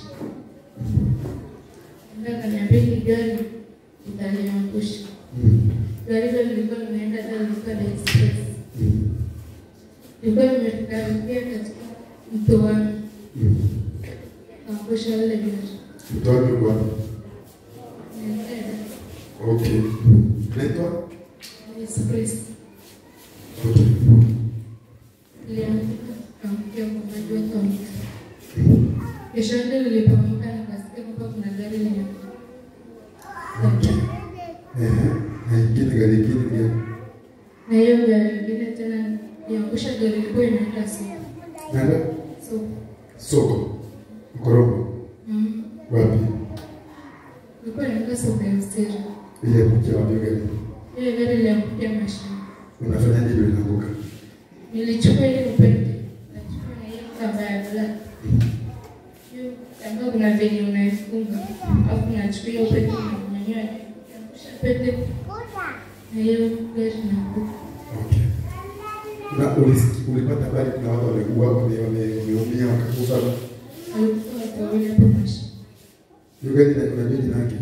Ndio kaniambia hii gari italiangusha. Mm. Gari hilo lilikuwa linaenda Dar lilikuwa Dar Express. Mm. Lilikuwa limekaribia katika mto wa Mm. angusha lile gari. Mtoa ni kwa Nilienda Okay. Naitwa Dar Express. Okay. Niliamka kaamkia kwa maji watu wamekaa. Kesho yake nilipoamka nikasikia kwamba kuna gari linakuja. Okay. Eh. Na ingine gari ingine gani? Na hiyo gari ingine tena iangusha gari ilikuwa inaenda soko. Nanda? Soko. Soko. Mkorongo. Mm. Wapi? Ilikuwa inaenda soko ya Usiri. Ile kuja wapi gari? Ile gari iliangukia mashine. Unafanyaje ndio inaanguka? Nilichukua ile upende. Nachukua na hiyo kamba kitambaa ya black. Hiyo kitambaa kuna venye unaifunga, alafu unachukua hiyo pete unanyanyua, ukiangusha pete na hiyo gari inaanguka. Okay. Na ulisikia ulipata habari kuna watu wamekuwa wame- wame- wameumia wakakufa. Walikuwa watu wawili hapo mashi. Hiyo gari ina- unajua jina yake?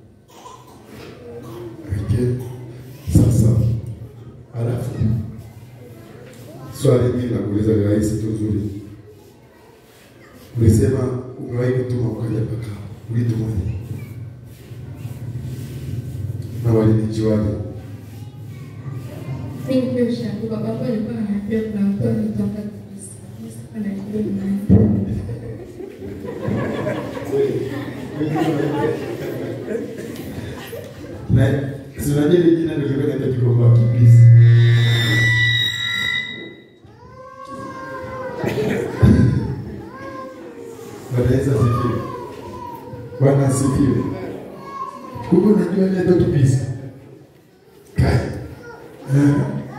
Okay. Sasa halafu swali hili la kuuliza ni rahisi tu zuri. Ulisema umewahi kutuma ukaja mpaka ulitumaje? Na walinijuaje? Mimi ndio ushauri baba alikuwa ananiambia kuna mtu anatoka kabisa. Mimi sikuwa najua ni nani. Na si unajua ile jina ndio lilikuwa linaitwa Kikomba Kibisi. Bwana Yesu asifiwe. Bwana asifiwe. Kumbe unajua inaitwa Kibisi. Kai. Eh.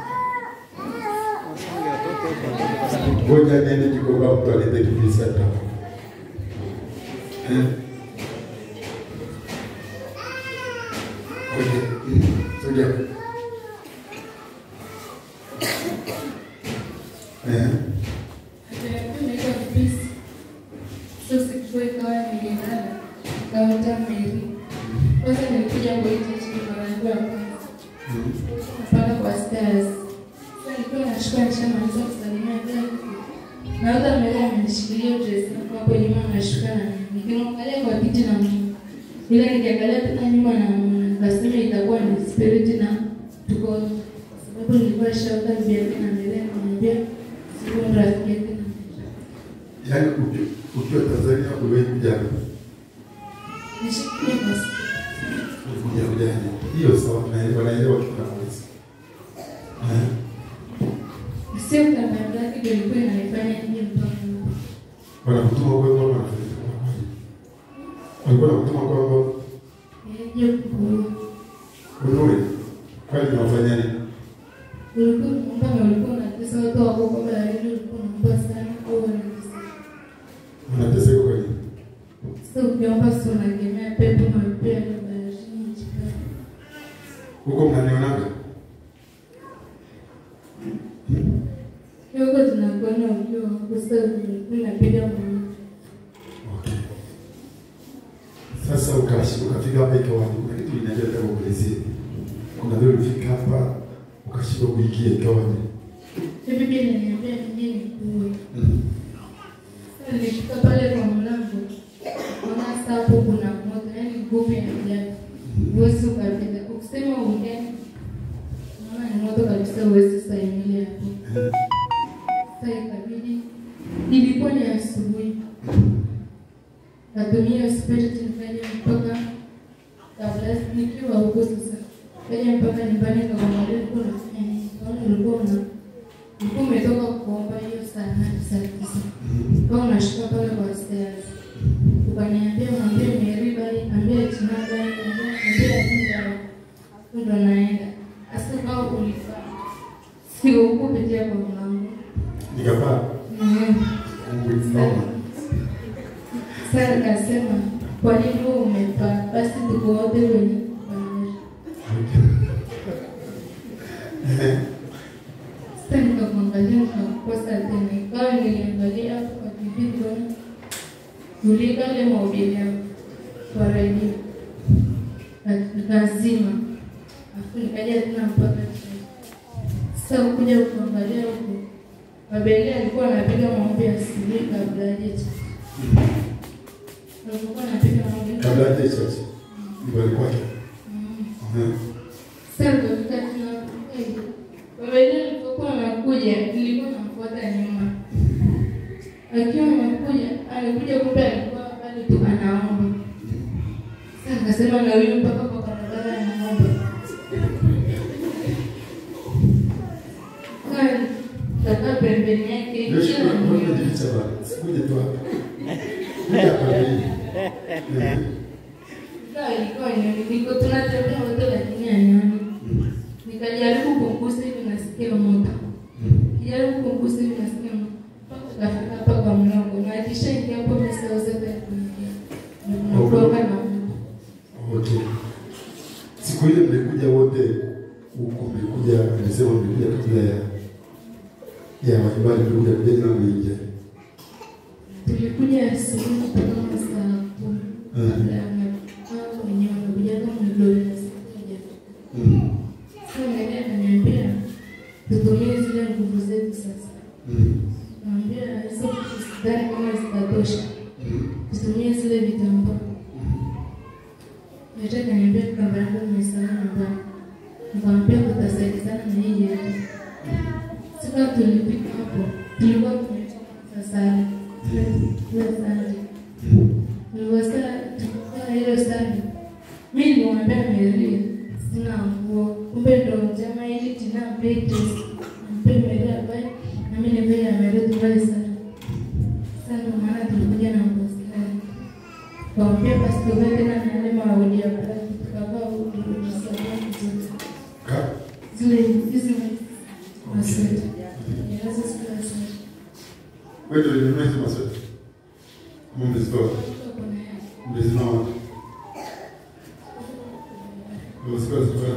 Ngoja niende Kikomba mtu alete Kibisi hapa. Eh. Okay. Sogea. Eh. Akaniambia unaitwa Kibisi. Sasa sikujua ikawa nimelala. Kaota Mary. Kwanza nilikuja kwa hii church mara yangu ya kwanza. Napanda kwa stairs. Sasa nilikuwa nashuka nishamaliza kusalimia gari. Naona Mary amenishikilia dress yangu hapo nyuma nashuka na mimi. Nikimwangalia kwa kiti na Mungu. Ila nikiangalia tena nyuma na nikasema itakuwa ni spirit na tuko kwa sababu nilikuwa shauka bibi yake na mbele ananiambia sio rafiki yake na Yaani uki- ukiwa Tanzania uliwahi kuja hapa? nishikilie basi. Ulikuja kuja hapa. Hiyo sawa, naelewa naelewa kitu kama hizo. Eh. Sio kama yake ndio ilikuwa inanifanya nije mpaka huko. Wanakutuma kwa kwa wanafanya kwa kweli. Walikuwa wanakutuma kwa kwa Nije kukuona. unue. Kwani unafanya nini? Ulikuwa unaomba na ulikuwa unatesa watu wako kwa baharini, ulikuwa unaomba sana au wanatesa. Unateseka kwa nini? Sasa ukiomba sio unagemea pepo na upea na baharini nchi kavu. Huko mnanionaga? Kidogo tunakuona ukiwa hapo sasa ulikuwa unapiga mwana. Okay. Sasa ukashi ukafika hapa ikawa kuna kitu inaendelea nataka kuelezea. Kuna vile ulifika hapa ukashindwa kuingia ikawa ni. Hivi pia inaniambia nije nikuue. Mm. Sasa nilifika pale kwa mlango. Naona sasa hapo kuna moto, yaani nguvu ya ajabu. Huwezi ukapita. Ukisema uongee, naona ni moto kabisa, huwezi stahimili hapo. Eh. Sasa ikabidi, ilikuwa ni asubuhi, natumia spirit nikaja mpaka kabla nikiwa huko sasa, kaja mpaka nyumbani kakamwambia ulikuwa unafanya nini? Kaona ulikuwa una ulikuwa umetoka kuomba hiyo saa nane saa tisa Mm. kama unashuka pale kwa stairs ukaniambia mwambie Mary bali ambie Tina bali ambie Atinda hapo ndo naenda hasa kama ulifaa sio huko kupitia kwa mlango Nikapaa. Mhm. Mungu inaomba. Sasa nikasema kwa nini wewe umepaa? Basi tuko wote wenye kupanda. Eh. Sasa nikamwangalia nikakosa tena, ikawa niliangalia hapo kwa TV tuone tulika ile mahubiri yao kwa redio Na nikazima, afu nikaja tena mpaka chini. Sasa kuja kuangalia huko, Babeli alikuwa anapiga maombi ya asubuhi kabla ya jecha. Alikuwa anapiga maombi Kabla ya church. Nyumbani kwake. Mm. Eh. Sasa nikafika tena hivi. Baba yule alipokuwa anakuja, nilikuwa namfuata nyuma. Akiwa anakuja, alikuja kumbe alikuwa bado tu anaomba. Sasa nikasema na huyu mpaka kwa barabara anaomba. Kani, takaa pembeni yake, Yesu kila kuna kuna mmoja. jificha bana. Sikuje tu hapa. Kuja hapa mimi. Eh. Sasa ilikuwa ni niko tunatembea wote lakini anyani. Mm. Nikajaribu kumgusa hivi nasikia moto. Mm. Kijaribu kumgusa hivi nasikia moto. Mpaka tukafika hapa kwa mlango. nyumbani tulikuja kujeni na mwingia. Tulikuja asubuhi kama saa kumi. Mm. Kabla ya wao wenyewe wamekuja kama mdoli na sikuja. Mm. Sasa mwenyewe akaniambia tutumie zile nguvu zetu sasa. Mm. Naambia hizo vitu sidhani kama zitatosha. Mm. Tutumie zile vitambaa. Mwenyewe akaniambia kamba yangu nimesahau nyumbani. Nikamwambia tutasaidizana na hii yetu. Sasa tulifika hapo. Tulikuwa tumetoka sasa. Sasa Nilivyosema tukifanya hilo sasa, mimi nilimwambia Mary sina nguo, kumbe ndo jamaa ili tina pete mpe Mary ambaye na mimi nipe ya Mary tuvae sana. Sasa ndo maana tulikuja na nguo sana. Kaambia basi tuvae tena na yale maudi ya black, tukavaa udi udi sana vizuri. Ka? Zile hizi masweta. Yaza sikula sana. Wewe ndio ulinunua hizo masweta? Kama mlizitoa? Kuna yake. Mlizinunua wapi? Mlizitoa zitoa?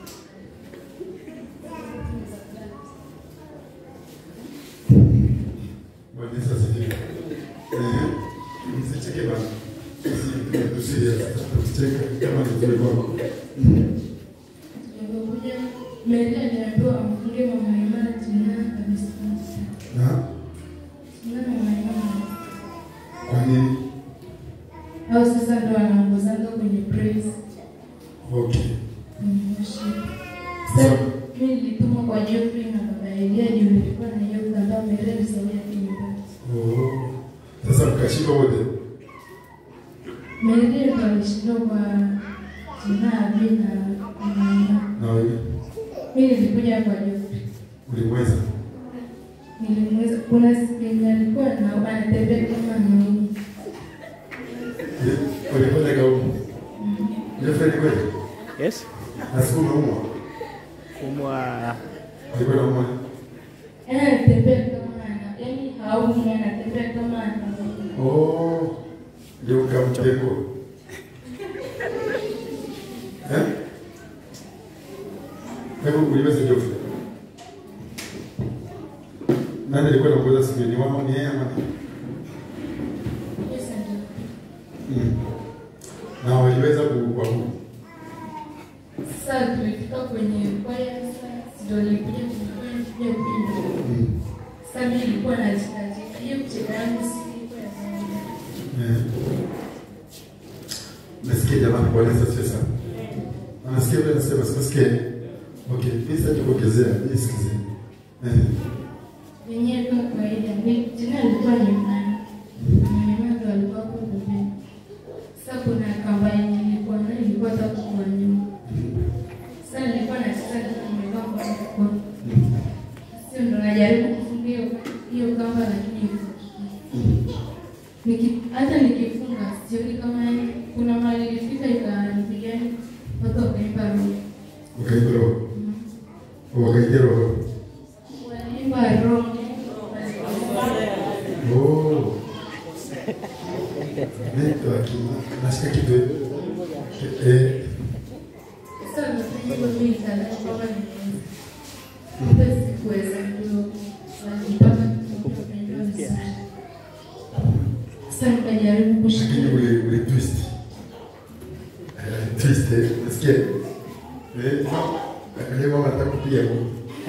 Bwana Yesu asifiwe. Eh, msicheke bana. Sisi tusiye tusicheke kama ni vile kwako. Nilipokuja Mary aliambiwa amfunge mama Imani jina kabisa. Na Jina mama Imani. kwa nini? Au sasa ndo anaongozanga kwenye praise. Okay. kwenye worship. Sasa mimi nilitumwa kwa Geoffrey na baba Elia juu nilikuwa na hiyo kutambaa Mary alisomea kinyumbani. Oh. Sasa mkashiba wote. Mary ndo alishindwa kwa jina Abi na mama Imani. Na wewe Mimi nilikuja kwa Geoffrey. ulimweza. Nilimweza kuna siku yenye alikuwa na anatembea kama anaumwa. Ulifanya kaumu. Ulifanya kweli? Yes. Na siku umeumwa. Kumwa Alikuwa anaumwa. Yaani anatembea kama ana yaani haumwi anatembea kama anaumwa. Oh. Ndio ukamteko. Eh? Hebu uliweza Geoffrey. Nani alikuwa anaongoza siku ni wao ni yeye ama ni? Yes, ndio. Mm. Na waliweza kuabudu. Sasa tulifika kwenye kwaya sasa ndio nilikuja kufanya kuja kuimba. Mm. Sasa mimi nilikuwa najitajika. Hiyo kucheka yangu si ilikuwa ya kawaida. Eh. Nasikia jamani Bwana Yesu asifiwe sana. Anasikia vile anasema sikasikia. Okay, mimi sasa tukuongezea, mimi sikize. Eh. Wenyewe kama kawaida, ni jina lilikuwa ni nani? Mama ndo alikuwa hapo pembeni. Sasa kuna kamba yenye nilikuwa nayo ilikuwa tatu kwa nyuma. Sasa nilikuwa nacheza kama nimevaa kwa mkono. Sio ndo najaribu kufunga hiyo hiyo kamba lakini haifungiki. Niki hata nikifunga sioni kama yani kuna mahali ilifika ikanipigani watu wakaimba roho. Ukaimba roho. Wakaingia roho. Waliimba roho. Oh. Ndio akina. Nasikia kitu. Eh. Sasa nafanya mimi nikadhani kwamba nimeweza. Hata sikuweza ndio mpaka nikapewa vizuri. Sasa nikajaribu Lakini kushikilia. ule ule twist. Eh, twist. eh, Nasikia. Eh. Angalia mama anataka kupiga huko.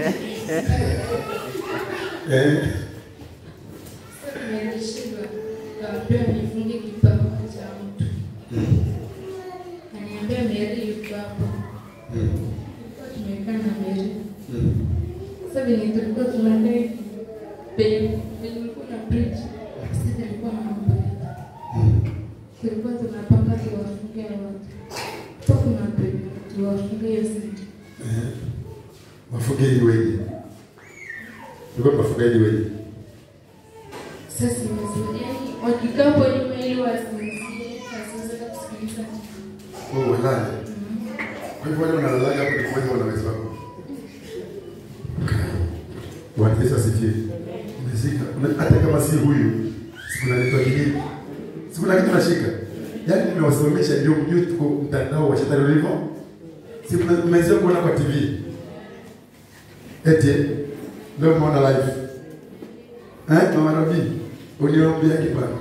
Eh. Sasa nimeshindwa. Kaambiwa nifunge kipawa cha mtu. Kaniambia Mary yuko hapo. Mm. Tulikuwa tumekaa na Mary. Mm. Sasa venye tulikuwa tunakaa hivi, penye penye kulikuwa na bridge, sisi tulikuwa na mambo Mm. tulikuwa tunapanga tuwafunge watu. Hapo kuna penye tuwafunge hiyo sisi. Eh. Wafugaji wengi. Tulikuwa wafugaji wengi. Sasa wazuriani wakikaa hapo nyuma ili wasinzie, wasiweze kusikiliza. Oh, walale. Kwa hivyo wale wanalalaga hapo ni kwa wanaweza wako. Bwana Yesu asifiwe. Umeshika. Una- Hata kama si huyu, sikunaletwa kijiji. Sikuna kitu nashika. Yaani nimewasimamisha ndio mjue tuko mtandao wa shetani ulivyo. Si mna- mmezoea kuona kwa TV. Eti leo umeona live. Eh, mama Rabi, uniombea kipande.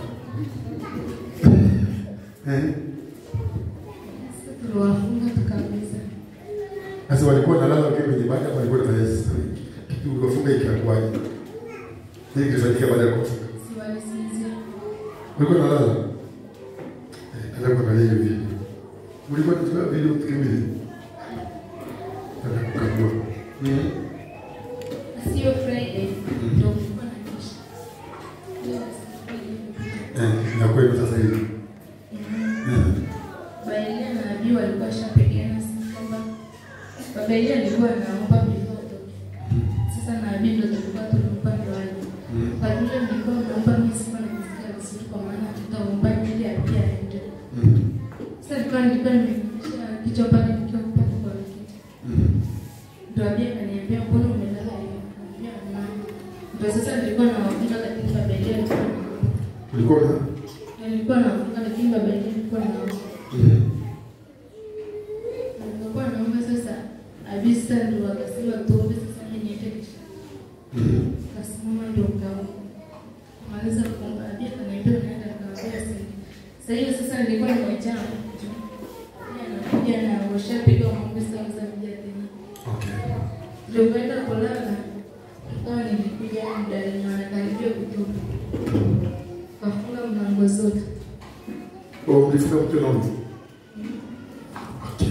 Eh, tuliwafunga tukamaliza. sasa walikuwa nalala wakiwa kwenye banda ama walikuwa wanafanya sasa? Kitu uliwafunga ikakuwaje? Nini kilifanyika baada ya kufunga? Si walisinzia. Ulikuwa nalala? Eh, nataka kuangalia hiyo video. Ulikuwa unachukua video tukimili? Nataka kukagua. Mhm. Na sio Friday ndio kulikuwa na kesha. Leo siku Eh, na kweli sasa hivi. Eh. Baelia na Abi walikuwa washapigana simu kwamba Baba Elia alikuwa anaomba before atoke. Sasa na Abi ndio tulikuwa tunampa ndoani. Mhm. Kwa vile mlikuwa mnaomba mimi sikuwa nimesikia vizuri kwa maana tutaomba ili Abi aende. Mhm. Sasa nilikuwa nilikuwa nimefikisha kichwa pale nikiwa pale kwa wiki. Mhm. Ndio Abi akaniambia mbona umelala hivi? Nikamwambia mama. Ndio sasa nilikuwa nawafunga lakini Baba Elia alikuwa anaomba. Ulikuwa na Nilikuwa nawafunga lakini Baba Elia alikuwa anaomba. Mhm. Nilipokuwa naomba sasa, Abisa ndio akasema tuombe sasa mimi niende kisha. Mhm. Kasimama ndio kaomba. Kumaliza kuomba, Abi akaniambia unaenda nikamwambia sasa. Sasa hiyo sasa nilikuwa nimejaa. Yeye anakuja na washapiga maombi sasa za mja tena. Okay. Ndio kwenda kulala. Nikawa nilikuja muda wenye wanakaribia kutoka. Kafunga mlango zote. Oh, ulifika mtu na mtu. Okay.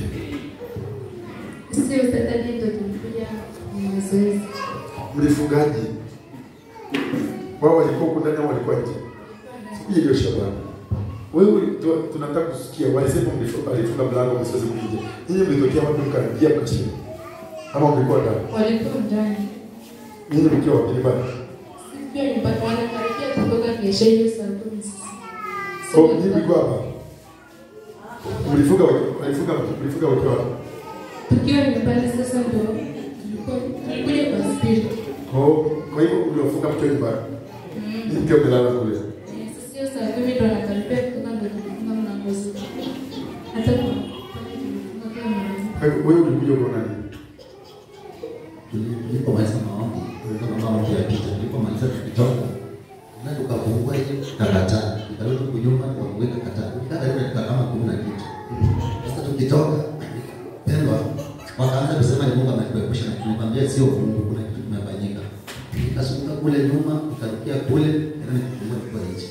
Sio Saturday ndio tulikuja mazoezi. Mlifungaji. Wao walikuwa huko ndani au walikuwa nje? Hii ndio Shabani. Wewe tu- tunataka kusikia walisema mlifunga alifunga mlango msiweze kuingia. Ninyi mlitokea wapi mkaingia mkashinda? Ama mlikuwa ndani? Walikuwa ndani. Ninyi mkiwa wapi nyumbani? Pia nyumbani wanakaribia kutoka kesho hiyo saa kumi sasa. Oh, ninyi mlikuwa hapa. Mlifunga walifunga mlifunga wakiwa wapi? Tukiwa nyumbani sasa ndio tulikuwa tulikuja kwa spirit. Oh, kwa hivyo mliofunga mkiwa nyumbani. Ninyi mkiwa mmelala kule. Eh, Sasa hiyo saa kumi ndio wanakaribia kutoka ndio tulifunga mlango zote. Hata kwa pale tulifunga kwa mlango. Kwa hivyo wewe ulikuja kuona nini? Nilipomaliza maombi, kama maombi ya picha, nilipomaliza tukitoka na tukafungua hiyo tukakataa, tukarudi huku nyuma tukaweka kataa, tukaa karibu dakika kama kumi na kitu. Sasa tukitoka pendwa, wakaanza kusema ni Mungu ametuepusha na nikwambia sio Mungu, kuna kitu kimefanyika. Nikazunguka kule nyuma, nikarukia kule, tena nikafungua kwa hichi.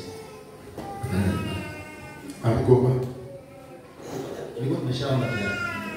Amgoma. Nilikuwa tumeshaomba tayari.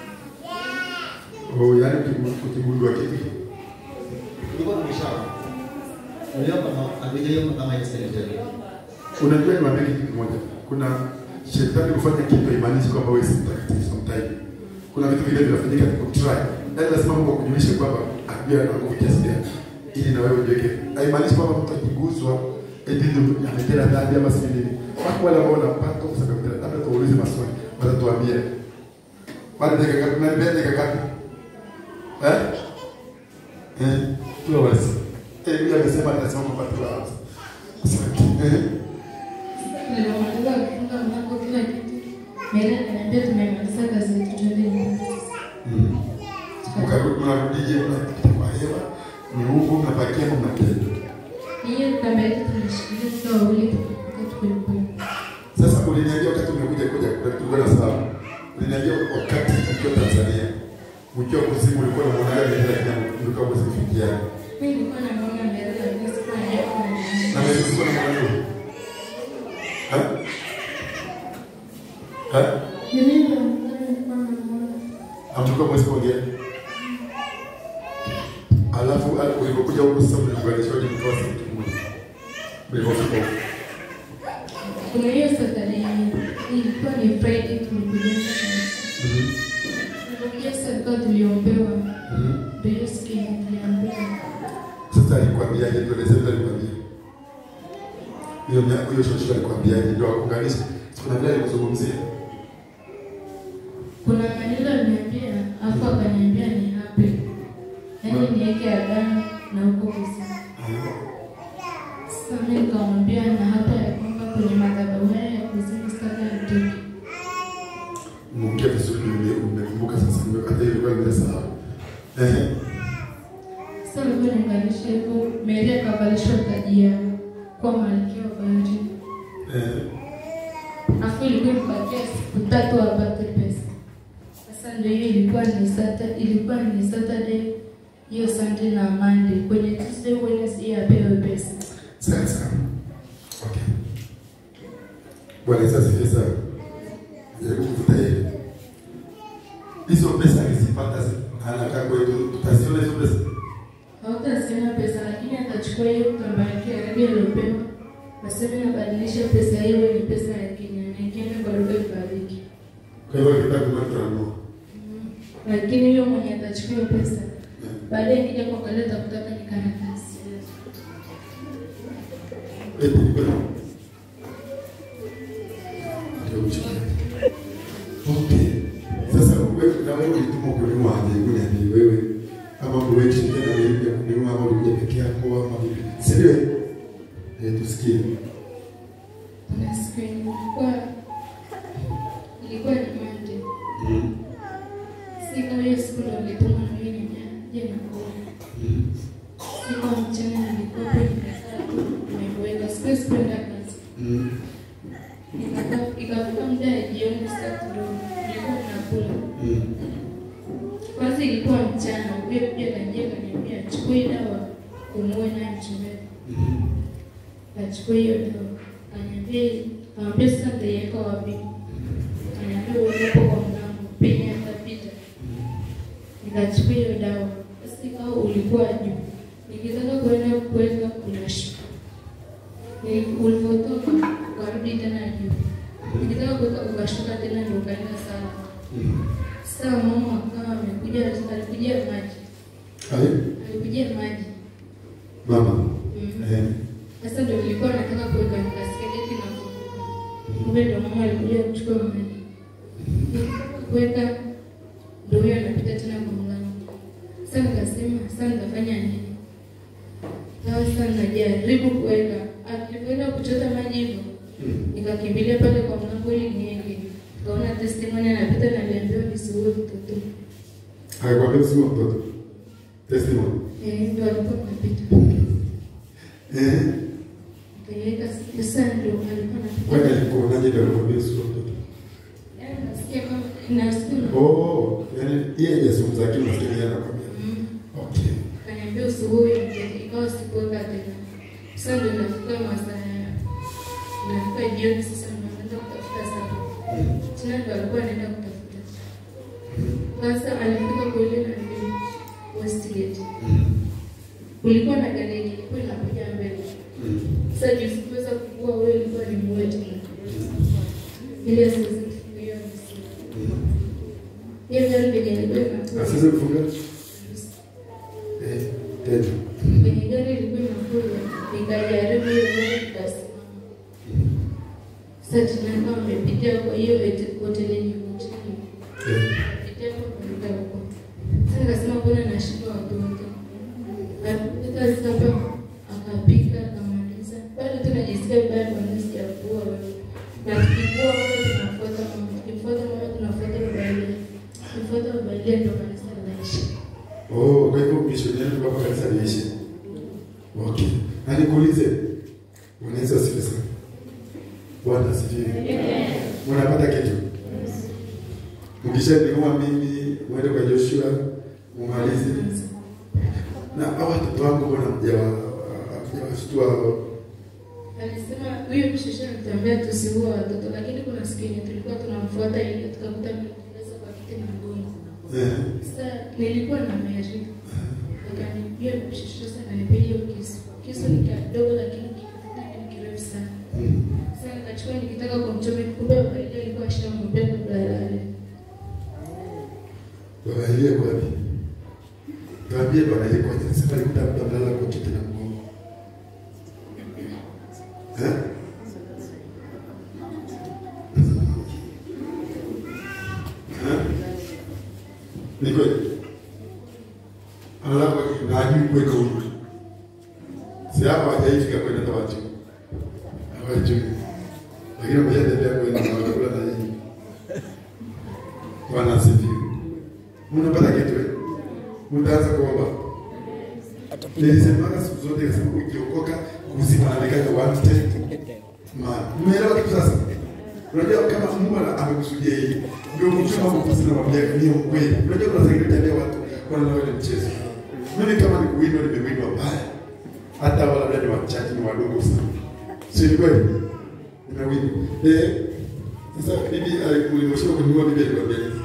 Oh, yaani ukigu- ukigundua kitu Nilikuwa tumeshaomba. Niliomba na hatujaomba kama ile secretary. Unajua niwaambie kitu kimoja. Kuna shetani kufanya kitu haimaanishi kwamba wewe si mtakatifu sometime. Kuna vitu vile vinafanyika kwa try. Yaani lazima Mungu akujulishe kwamba akujia na nguvu kiasi gani ili na wewe ujiweke. Haimaanishi kwamba mtu akiguswa eti ndio ametenda dhambi ama si nini. Wako wale ambao wanapata kwa sababu ya labda tuulize maswali, watatuambia. Baada ya dakika na mbele dakika ngapi? Eh? Eh, tu wazi. Eh, yule amesema atasema kwa tu wazi. Asante. Eh. Tulimaliza kufunga mlango kila kitu. Mary akaniambia tumemaliza kazi yetu twende nyumbani. Mkarudi mnarudije mnapita kwa hewa ni huko mnapakia ama mnatenda. Hiyo kamba yetu tulishikilia tukiwa wawili tukifika tuko nyumbani. Sasa uliniambia wakati umekuja kuja kulikuwa na sababu. Uliniambia wakati ukiwa Tanzania ukiwa kuzimu ulikuwa unaona gani kila kitu ulikuwa mwezi kufikia. Mimi nilikuwa namuona Mary lakini sikuwa najua Na kama ni wewe ulikuwa unaona nini? Ha? Ha? Mimi ndo nilikuwa namuona. Hamtoka mwezi kuongea. Alafu al- ulipokuja huko sasa mliunganishwaje mkawa si mtu mmoja? Mlipofika huko. Kuna hiyo Saturday ilikuwa ni Friday tulikuja sana. Mhm. Tulikuja sasa tuliombewa. Mhm. Ndio hiyo siku yenye tuliambiwa. Sasa alikwambiaje? Tueleze vile alikwambia. Hiyo mia- hiyo shosho alikwambiaje? Ndio akuunganisha. Kuna vile alikuzungumzia. Kuna maneno aliniambia, afu akaniambia ni happy. Yaani niweke agano na huko kusini. Sasa mimi nikamwambia na hapa ya kwamba kwenye madhabahu haya ya kuzimu sitaka nitoke. Muongea vizuri nime- nimekumbuka sasa nime- hata hiyo ilikuwa nimesahau. Ehe. Sasa nilikuwa niunganisha hivyo, Mary akavalishwa taji ya afu ilikuwa imebakia siku tatu apate pesa. Sasa ndio hiyo ilikuwa ni Saturday, ilikuwa ni Saturday hiyo Sunday na Monday. Kwenye Tuesday Wednesday apewe pesa. Sasa. Okay. Bwana Yesu asifiwe sana. Jaribu kuvuta hili. Hizo pesa alizipata anakaa kwetu, tutaziona hizo pesa. Hautasiona pesa lakini atachukua hiyo kamba yake ya rangi aliyopewa, aseme nabadilisha pesa hiyo ni pesa ya Kenya na ikienda kwa lugha ibariki. Kwa hivyo kitaka kuna tunanunua. Lakini huyo mwenye atachukua hiyo pesa baadaye ikija kuangalia takutaka ni karatasi. Eti ni kweli. Ndio mchana. Okay. Sasa wewe na wewe ulituma kununua aje kuni aje wewe kama wewe shirika na wewe ya kununua ama ulikuja peke yako ama vipi? Si ndio? Eh, tusikie. Kuna siku yenye ilikuwa ilikuwa ni Monday. Mm. Siku hiyo siku ndo nilituma na mimi nije na kuona. Mm. Siku ya mchana nilikuwa hapo nimekaa tu nimeweka siku sikwenda kazi. Mm. Ikafika- Ikafika muda ya jioni saa kidogo nilikuwa nakula. Mm. Kwanza ilikuwa mchana, huyo kuja kanjia kaniambia chukua hii dawa umuue naye mchungaji. Mm. Kachukua hiyo dawa. Kaniambia kaniambia sasa nitaiweka wapi? Kaniambia uweke hapo kwa mlango penye atapita. Nikachukua hiyo dawa. Sasa ikawa ulikuwa juu. Nikitaka kuenda kuweka unashuka. Ni- Ulivyotoka ukarudi tena juu. Nikitaka kuweka ukashuka tena ndio ukaenda sana. Mm. Sasa mama akawa amekuja alikujia maji. Hai, Alikujia maji. mama. Mm. Eh. Sasa ndio nilikuwa nataka kuweka nikasikia geti na kumbe ndio mama alikuja kuchukua maji. Nikitaka kuweka ndio huyo anapita tena kwa mlango. Sasa nikasema sasa nitafanya nini? Sasa najaribu kuweka. Alipoenda kuchota maji hivyo Mm. nikakimbilia pale kwa mlango ili nienge. Kaona testimony anapita na aliambiwa nisiue mtoto. Haikuambia usiwe mtoto. Testimony. Eh, ndio alikuwa anapita. Eh. Nikaiweka sasa ndio alikuwa Kwani anapita. alikuonaje ndio alikwambia usiwe mtoto? Yaani nasikia kama nasikia Oh, yani yeye hajazungumza lakini unasikia yeye anakwambia. Mm. Okay. Kaniambia usubuhi ikawa sikuweka tena. Sasa ndio nafika masaa ya nafika jioni sasa ndio naenda kutafuta sapa. Mm. Tena ndio alikuwa anaenda kutafuta. Sasa alifika kule na ndio Westgate. Mm. Kulikuwa na gari yenye ilikuwa inakuja mbele. Mm. Sasa juu sikuweza kukua wewe ilikuwa ni muwe tena. Ile sasa hiyo Mm. hiyo gari yenye ilikuwa inakuja. Asante kufunga. Eh, tena. Kwenye gari ilikuwa inakuja, nikajaribu hiyo gari ikasimama. Sasa tunaenda wamepitia kwa hiyo hete- hoteli yenye mchini. Eh. Pitia kwa kuruka huko. Sasa nikasema mbona nashindwa watoto. Akapita sasa akapika akamaliza. Bado tunajisikia vibaya kwa nini sijakuwa wewe. Na tukikuwa wewe tunafuata mama. Tukifuata mama tunafuata Biblia. Tukifuata Biblia ndio kanisa linaishi. Oh, kwa hivyo mishonari kwa kanisa liishi. Okay. Na nikuulize. Unaweza asifiwe sana. Bwana asifiwe. Unapata kitu? Ukishanunua mimi, uende kwa Joshua, umalize. Na hawa watoto wangu mbona mjawashtua? Alisema huyo mshusha anatuambia tusiue watoto, lakini kuna siku yenye tulikuwa tunamfuata ile tukakuta ameteleza kwa kiti na mgongo. Eh. Sasa nilikuwa na Mary. Akaniambia mshusha sana nipe hiyo kisu. Kisu ni kidogo lakini kifuta ni kirefu sana. Mm. Sasa nikachukua nikitaka kumchoma kumbe ile ilikuwa shamwambia kabla yale. Baba ile kwa wapi? Tuambie baba ile kwa nini? Sasa nikuta mtu amelala kwa kiti na mgongo. Eh? Eh? Ni kweli. Analala kwa kiti na hajui kwenda huko. Si hapa hajaifika kwenda hata watu. Hawajui. Lakini wameshatembea kwenda na wanakula na yeye. Bwana asifiwe. Unapata kitu eh? Utaanza kuomba. Atapiga Nilisemaga siku zote kasema ukiokoka uzima na nikaja one step. Ma, umeelewa kitu sasa? Unajua kama Mungu ana- amekusudia hivi, ndio mchoma mtu sina mwambia ni ukweli. Unajua kuna zingine tabia watu wanaona ile mchezo. Mimi kama ni kuwindwa nimewindwa mbaya. Hata wala labda ni wachache ni wadogo sana. Si ni kweli? Nimewindwa. Eh, sasa bibi alikulimosha kununua bibi alikwambia nini?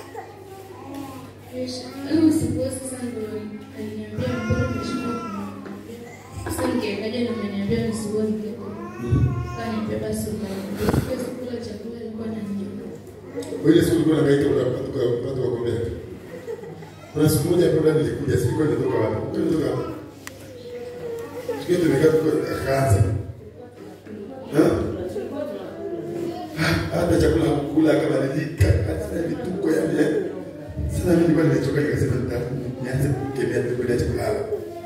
Leo usiku sasa ndo aliniambia mbona umeshindwa kumwambia. Sasa nikaekaja na ameniambia nisiwe nikeko. Kaniambia basi ukaenda. Siku ya kula chakula ilikuwa na nyama. Wewe siku ulikuwa unahangaika unapata unapata wagombea. Kuna siku moja hapo nilikuja, sikuwa nimetoka wapi? Nilikuwa nimetoka wapi? Siku hiyo tumekaa tuko akaanza. Eh? Hata chakula hakukula akabadilika, hata vituko yani. eh. Sasa mimi nilikuwa nimechoka nikasema nita nianze kukemea kwenda chakula.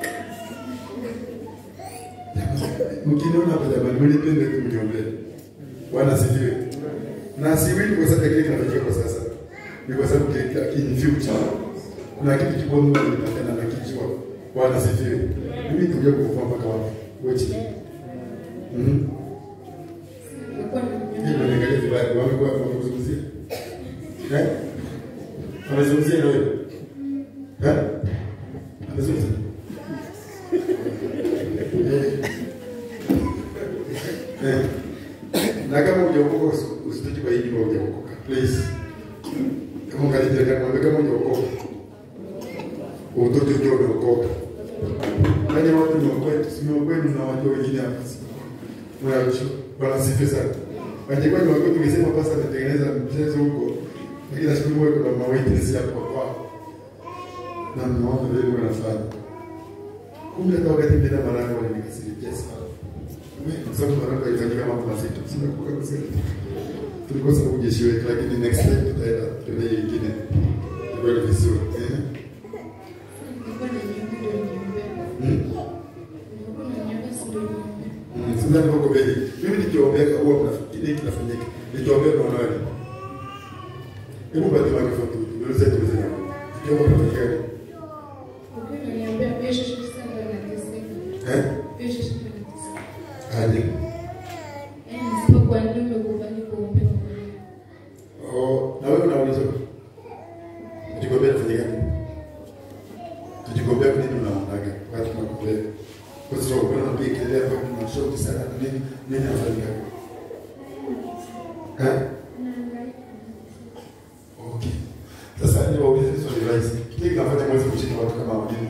Mkiniona hapa jamani, mnipende tu mniombee. Bwana asifiwe. Na siwili kwa sababu ya kile kinafanyika kwa sasa. Ni kwa sababu kile in future kuna kitu kikubwa Mungu ametaka na nakijua. Bwana asifiwe. Mimi nitakuja kukufa mpaka wapi? Wewe chini. Mhm. Nilikuwa na Hii nyama. ndio niangalia vibaya. Wamekuwa wamekuzungumzia. Eh? Wamezungumzia na wewe. Eh? Wamezungumzia. Eh. Eh. Na kama hujaokoka usi- usitoke kwa hii nyumba hujaokoka. Please. Kama ungalipia kama mwambie kama hujaokoka. Utoke ujue umeokoka. Yaani watu ni wakwetu, si ni wakwetu na watu wengine hapa. Mwacho, bwana sifi sana. Wangekuwa ni wakwetu ungesema basi ametengeneza mchezo huko. Lakini nashukuru Mungu kuna mawitness hapo kwao. Na mnaona vile wanafanya. Kumbe hata wakati mbele mara yangu walinikasirikia sana. Kwa sababu mara yangu ilifanyika mambo mazito. Sina kuka kusema. Tulikosa ujeshi wetu lakini next time tutaenda tuende nyingine. Kwa vizuri. Eh. Nilikuwa na nyama ndio niombea. Mm. Nilikuwa na nyama si ndio niombea. Mm, Sasa niko mbele. Mimi nikiombea huwa kuna kile kinafanyika. Nikiombea na wanawe. Hebu bado wake foto. Ndio zetu zetu. Kiomba kinafanyika. Ukiwa unaniombea pia shosho sasa ndo anateseka. Eh? Pia shosho ndo anateseka. Aje. Yaani nasema kwa nini umekubali kuombewa? Oh, na wewe unauliza. Tujigombea kufanyika nini? Tujigombea kwa nini unaonaga? Watu tunakumbea. Kwa sababu kuna mpiga kelele hapa kuna shoti sana na nini nini afanyika? Eh? Okay. Sasa ni waulize swali rahisi. Kile kinafanya mwezi kushika watu kama wengine.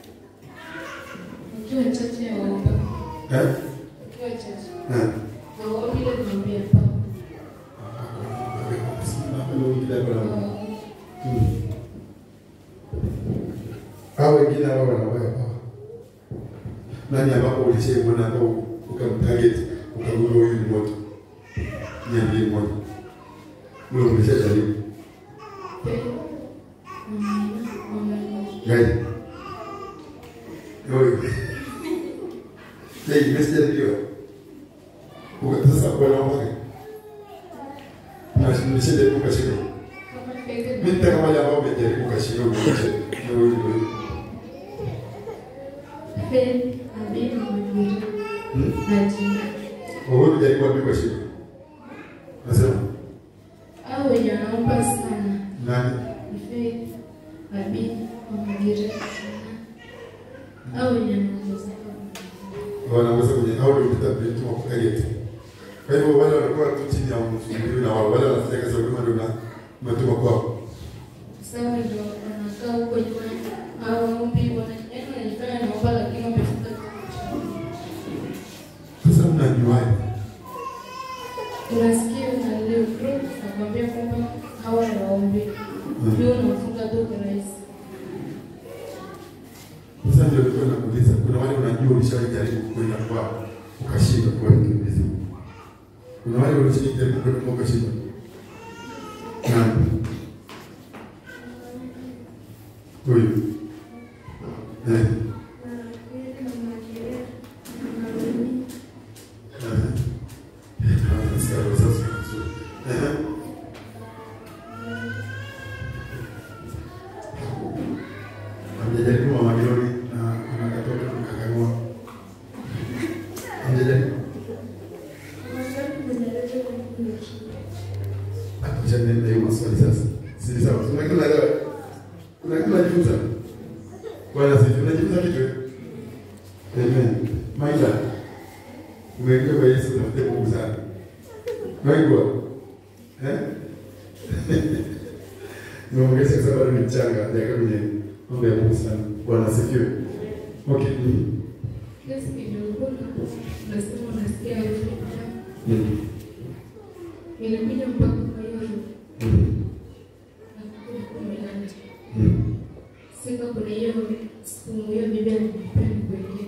Ukiwa chache ya waomba. Eh? Ukiwa chache. Eh. Na waomba ile kuombea pa. Hao wengine hao wanawaya hawa. Nani ambapo ulishaimwona ambao ukamtarget ukagundua huyu ni moto? Niambie moja. Ule umeshajaribu. Gani? Wewe. Hey, umeshajaribiwa? Uka sasa kwa naomba. Na nimeshajaribu kashinda. Mimi nitaka wale ambao umejaribu kashinda umaache. Ndio huyu ndio. Hmm? Wewe unajaribu wapi kashinda? Nasema au wenye wanaomba sana nani? Faith, Abi, Wamagire sana au wenye wanaomba sana wanaweza kwenye au ndio mtabiri wa kukarete. Kwa hivyo wale wanakuwa tu chini ya mzunguko na wale wale wanafanya kazi kwa ndio na matuma kwao. sawa ndio wanakaa huko nyuma hawaombi wanajifanya wanajifanya naomba lakini wamefika Sasa mnajuaje? unasikia na leo group nakwambia kwamba hawa hawaombi ndio unafunga tu kirahisi Sasa ndio nilikuwa nakuuliza, kuna wale unajua ulishajaribu kwenda kwao ukashindwa kwa nini ulizo? Kuna wale ulishajaribu kwenda kwao ukashindwa. Nani? Huyu. Eh. Eh. Ah, sawa, sasa vizuri. Eh. Hamjajaribu mama Glory na kuna katoto tukakagua. Hamjajaribu? acha niende hiyo maswali sasa. Si sawa. Kuna kila leo. Kuna kila jifunza. Bwana sisi tunajifunza kitu. eh? Amen. Maisha. Umeingia kwa Yesu na Mungu sana. Naigwa. Eh? Nimeongeza kwa sababu ni mchanga, hajakaa kwenye mambo ya Mungu sana. Bwana asifiwe. Okay. Mm. Yes, kidogo unasema unasikia harufu ya damu. Mm. Inakuja mpaka kwa hiyo Mm. nakuja kumi na nne. Mm. Sika kuna hiyo siku hiyo bibi alinipea nikuwekee.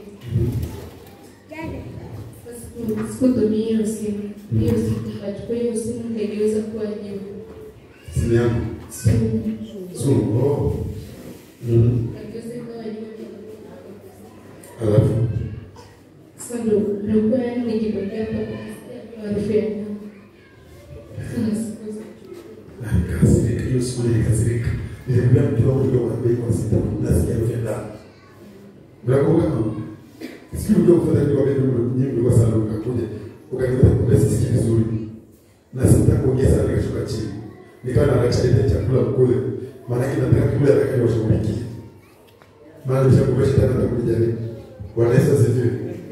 Sasa siku- sikutumia hiyo simu. Hiyo simu nikachukua hiyo simu nikageuza kuwa jiwe. Simu yangu. Simu. Zoom. Oh. Mm. Nikageuza ikawa jiwe. Alafu. Sasa ndo nilikuwa yani nikitokea hapo nasikia harufu ya damu. Sasa nasikia Nikasirika, hiyo siku nilikasirika. Nilimwambia mtu wangu ndio mwambie kwa sita, nasikia harufu ya damu. Unakumbuka mama? Siku ndio kufanya ndio wakati nyingi ulikuwa sana ukakuja. Ukaniambia kumbe sisikii vizuri. Na sitaki kuongea sana nikashuka chini. Nikawa na acha ile chakula kule. Maana yake nataka kula nataka niwashughulikie. Maana nishakumbusha tena nitakuja jaribu. Bwana Yesu asifiwe.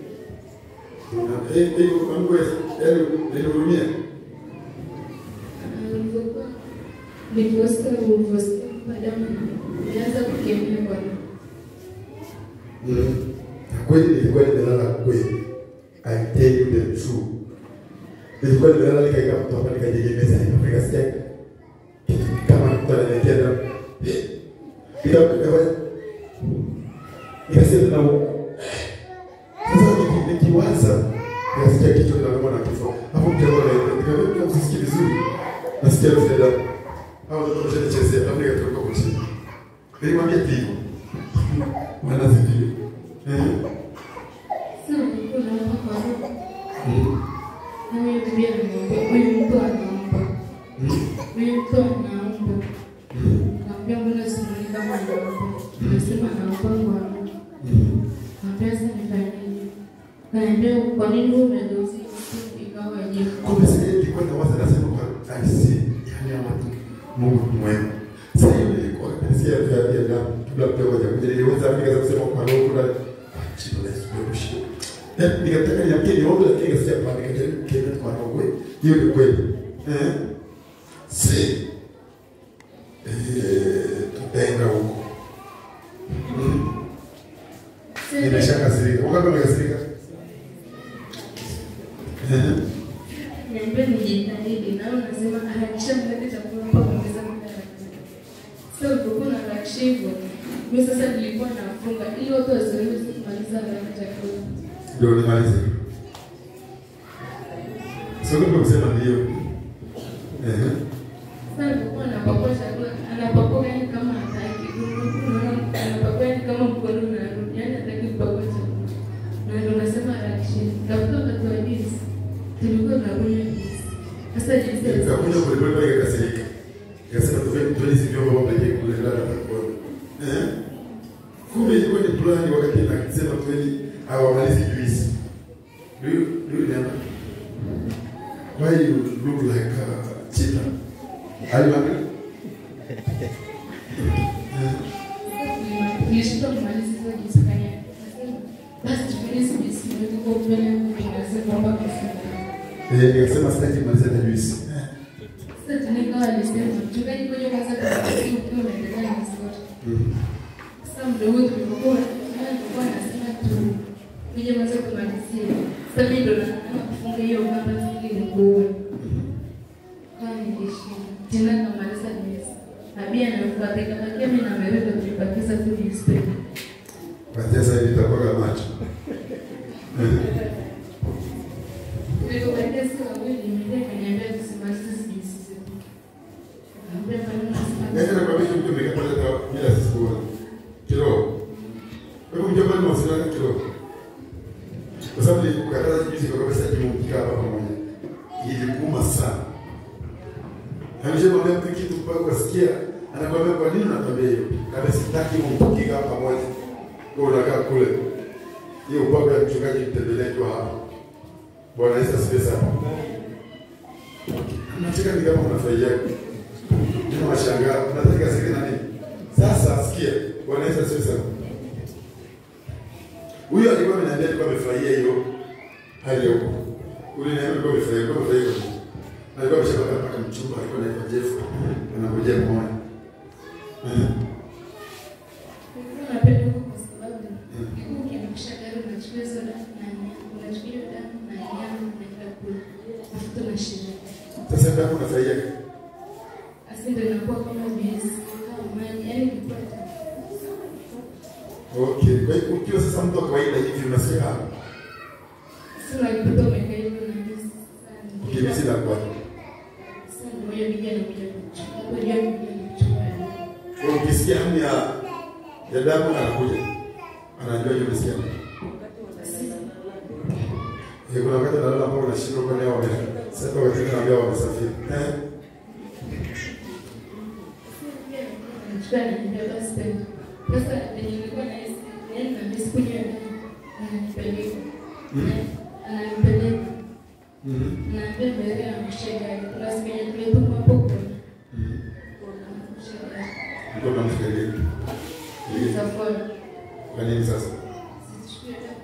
Na eh eh Mungu yaani nilihurumia. Nilivyokuwa nilivyosikia ulivyosikia madamu nilianza kukemea Bwana. Mm. Na kweli nilikuwa nimelala kweli. I tell you the truth. Nilikuwa nimelala nikaika mtu hapa nikajegemeza nikafika sikia kitu kama mtu ananiletea damu. Eh, Bila kukafanya. Nikasema na sasa niki- nikiwaza nikasikia kichwa kinauma na kifua. Hapo mtego na nikamwambia usisikie vizuri. Nasikia harufu ya damu. Hao ndio wanachezea hapo nikatoka kwa chini. Nilimwambia hivyo. Maana sikia. Eh. Sasa nilikuwa naomba kwa Mungu. Mm. Na huyo bibi ananiambia huyu mtu anaomba. Mm. Huyu mtu anaomba. Mm. Naambia mbona simuoni kama anaomba. Nasema anaomba Bwana. Mm. Naambia sasa nifanyeje? Naambia kwa nini wewe umegeuza hiyo simu ikawa jiwe? Kumbe sasa nilikuwa na waza nasema kwa I see. Yaani hawa watu Mungu ni mwema. Sasa hiyo nilikuwa nasikia ya ya damu kabla mtego haja kuja niliweza nikaanza kusema kwa roho kuna chini la Yesu ndio kushika. Eh nikataka niamke niombe lakini nikasikia kwa nikajaribu kile kwa roho kweli. Hiyo ni kweli. Eh. Si. Eh tutaenda huko. Mm. Nimeshakasirika. Wakati umekasirika? Eh. Niambia nijitahidi na wewe unasema harakisha mlete chakula mpaka ongeza muda wa chakula. Sasa ulipokuwa unaharakisha hivyo, mimi sasa nilikuwa nafunga ili watu wasiweze kumaliza haraka chakula. ndio nimalize. Sio kama kusema ndio. Eh. Sasa nilipokuwa napakua chakula, anapakua yani kama hataki. Unaona anapakua yani kama mkono unarudi, yani hataki kupakua chakula. Na ndio nasema harakisha. Tafuta wakati wa juice. Tulikuwa tunakunywa juice. Sasa juice ya Nikakuja polepole pale nikakasirika. Nikasema tuwe tuwe sivyo baba pekee kule ndani atakuwa. Eh? Kumbe ilikuwa ni plan wakati nakisema tuweni hawamalizi juice. Do you do you remember? Why you look like a cheetah? Are you hungry? Nilishindwa kumaliza hizo juice kanya. Nasema, Basi tufanye hizi juice ndio tuko mbele yangu ninasema kwamba kufunga. Eh, nikasema sitaki kumaliza hata juice. Sasa tunikawa alisema mchungaji ngoja kwanza tusikie ukiwa unaendelea na story. Mm. Sasa mdogo tulipokuwa tulikuwa nasema tu nije kwanza tumalizie. Sasa mimi ndo naanza kufunga hiyo kamba ili nikuue. Kama nilishinda. Tena namaliza juice. Abia anafuata ikabakia mimi na wewe ndo tulibakiza tu juice. Kwa sasa hivi itakuwa macho. Eh. Nilipobakia sasa wawili mimi kaniambia tusimalize hizi juice zetu. Naambia bwana Nenda nasimaliza. na kwa mtu mtu mekapata kwa bila sikuwa. Kiroho. Kwa hivyo mjomba ni mawasiliano kiroho. Kwa sababu nilikukataza juzi kwa kabisa kimumpiga hapa pamoja. Ilikuuma sana. Ameshamwambia mtu kitu mpaka ukasikia anakuambia kwa nini unakwambia hiyo? Kama sitaki mumpiga hapa pamoja. Kwa unakaa kule. Hiyo upako ya mchungaji mtembelea kwa hapa. Bwana Yesu asifiwe sana. Unacheka ni kama unafurahia. Ndio mashangaa. Unataka kasike nani? Sasa sikia, wanaweza sio sana. Huyo alikuwa ameniambia alikuwa amefurahia hiyo hali ya huko. Uliniambia alikuwa amefurahia, alikuwa amefurahia kwa nini? Alikuwa ameshapata mpaka mchumba, alikuwa anaitwa Jeff. Anangojea muone. Eh. Napenda huko kwa sababu huko ukiangusha gari unachukua hizo damu na nyama, unachukua hiyo damu na nyama unaenda kula. Alafu tunashinda. Sasa kama unafurahia Asi ndio inakuwa kama juisi, kama maji, yaani ilikuwa tamu. Okay, kwa hiyo ukiwa sasa mtu wa kawaida hivi unasikia ah, Sasa unajikuta umekaa hivyo na juisi. ukimisi na kwa. Sasa ndio hiyo bija anakuja kuchukua. Hapo ndio bija kuchukua. Kwa hiyo ukisikia hamu ya ya damu anakuja. Anajua hiyo umesikia. Eh, kuna wakati nalala ambao unashindwa kwa leo wame. Sasa wakati mwingine naambia wamesafiri. Eh. Anachukua ananiambia basi tena. Sasa venye nilikuwa nahisi, yaani nahisi kunywa damu. Ananipeleka. Ananipeleka. Mhm. Naambia mbele ya mshegari. Kuna siku yenye tulitumwa hapo kuna. Mhm. Kuna mshegari. Ndio namfikiria. Safari. Kwa nini sasa? Sichukue damu.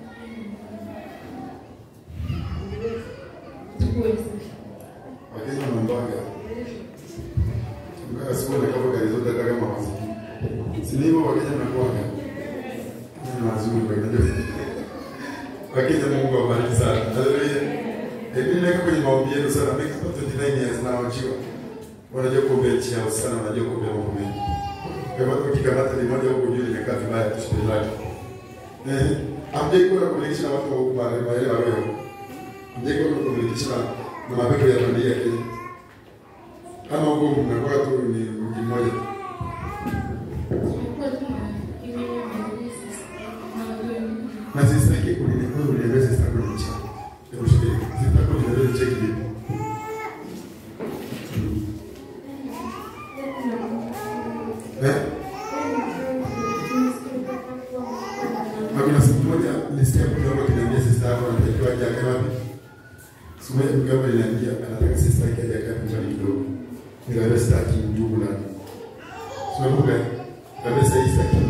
Chukue sasa. Wakenya wanaombaga. Mbaya siku na kama gari zote hata kama maziki. Si ni hivyo Wakenya wanakuwaga. Ni mazuri kwa hiyo. Wakenya Mungu awabariki sana. Haleluya. Hebu niweke kwenye maombi yenu sana. Mimi kama 29 years na wachiwa. Wanajua kuombea nchi yao sana, wanajua kuombea mambo mengi. Kwa hivyo ukikamata limoja huko juu limekaa vibaya tushike lake. Eh, amjai kuwa kulinganisha na watu wa huko mahali mahali wa roho. Amjai kuwa kulinganisha na na mapepo ya bandia Kenya. Kama huko mnakuwa tu ni mji mmoja. Tulikuwa tu na hiyo malizi. Na watu Na sisi yake kuliniambia uliniambia sisi tako ni cha. Hebu shike. Sisi tako ni ndio cheki vipi? Eh? Na kuna siku moja nilisikia mtu wangu akiniambia sister yako anatakiwa aje akae wapi? Siku moja mtu wangu aliniambia anataka sister yake aje akae nyumbani kidogo. Nikaambia sitaki ndugu na. Sikumbuka. Kabisa sasa hii sitaki.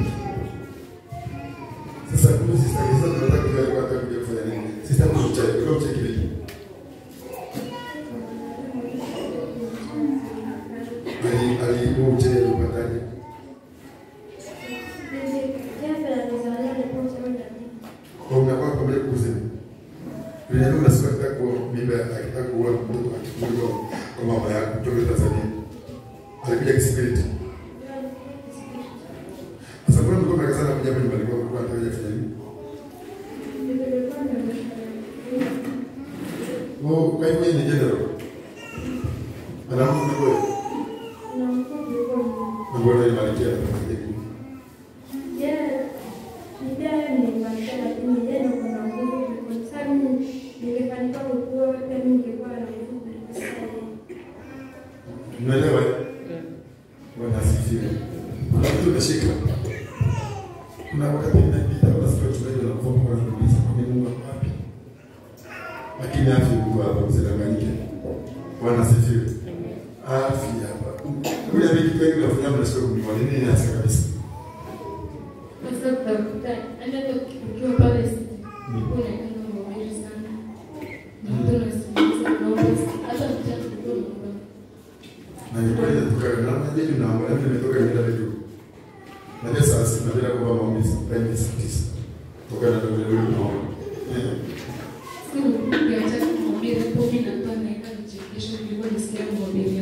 Sasa kuna sister yake sasa tunataka kujua alikuwa anataka kuja kufanya nini. Sister yako ni mchawi, kwa mchawi vipi? Ali ali huo mchawi alipataje? Kwa mnakuwa pamoja kuzini. Vilevile unasikia akitaka kuoa mimba akitaka kuoa mtoto akikuja kwa mama yako kutoka Tanzania. Alikuja kispiriti. Sasa mbona mlikuwa mnakazana kuja hapa nyumbani kwako kwa anataka kufanya nini? Oh, kwa hivyo hii ni general. Anamu ni wewe. Na mbona ni malikia na kufanya Unaelewa? Bwana asifiwe. Kuna kitu umeshika. Kuna wakati inapita basi kwa chungaji na kuomba kwa kuuliza kwa Mungu ako wapi? Lakini afya Mungu hapa usidanganyike. Bwana asifiwe. Afya hapa. Kuna vitu vingi vinafanya mnashika kumjua nini ni hasa kabisa. Sasa tutakuta hata ukiwa pale unaenda maumivu sana. Na mtu anasikiliza naomba hata mchana ulikuwa unaomba. Na ni kweli natoka na najua ninaomba na mimi nimetoka nenda vitu. Najua saa sita napenda kuomba maombi saa saa tisa. Toka na ndio leo naomba. Eh. Siku ukiacha kumhubiri hapo mimi natoa naenda nichekesho nilikuwa nisikia mhubiri.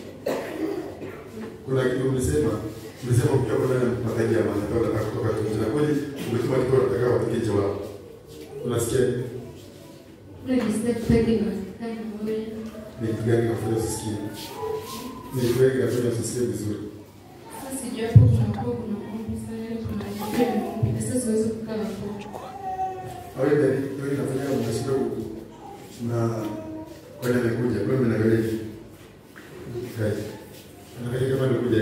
kuna kitu umesema umesema ukiwa kwa ndani ya mataji ya mazao unataka kutoka nje na kweli umetuma kitu unataka wapige jawabu unasikia nini? Unajisikia kutaki na kama wewe. ni kitu gani kafanya usisikie ni kitu gani kafanya usisikie vizuri Sasa sijui hapo kunakuwa kuna maombi sana yaani kuna maombi. Sasa siwezi kukaa hapo. au ile ndio ndio inafanya unashinda huku na kwa nini amekuja kwa nini naangalia hivi kai anaangalia kama amekuja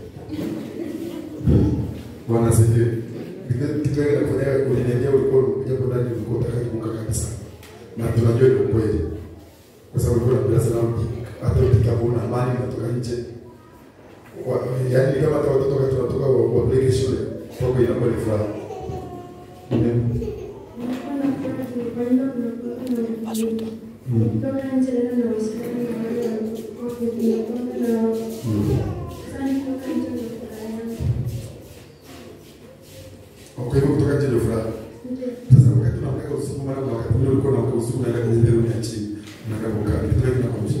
Bwana asifiwe. Kitu- Kitu gani kinafanya uliniambia ulikuwa unakuja kwa ndani ulikuwa unataka kuvuka kabisa. Na tunajua ni ukweli. Kwa sababu ulikuwa unapenda sana mji. Hata ukikapo wanatoka nje. Wa- Yaani kama hata watoto wakati wanatoka wa- wapeleke shule, kwako inakuwa ni furaha. Amen. Nilikuwa na furaha nilipoenda kunakuwa na kutoka nje tena na Waislamu na wale walikuwa kujiunga na wao. Sasa nilikuwa nje na furaha yangu. Kwa hivyo kutoka nje ndio furaha. Ndio. Sasa wakati unaamka usiku, mara kwa wakati mwingine ulikuwa unaamka usiku, unaenda kwenye bedroom ya chini, unaenda kukaa, kitu gani kinakuamsha?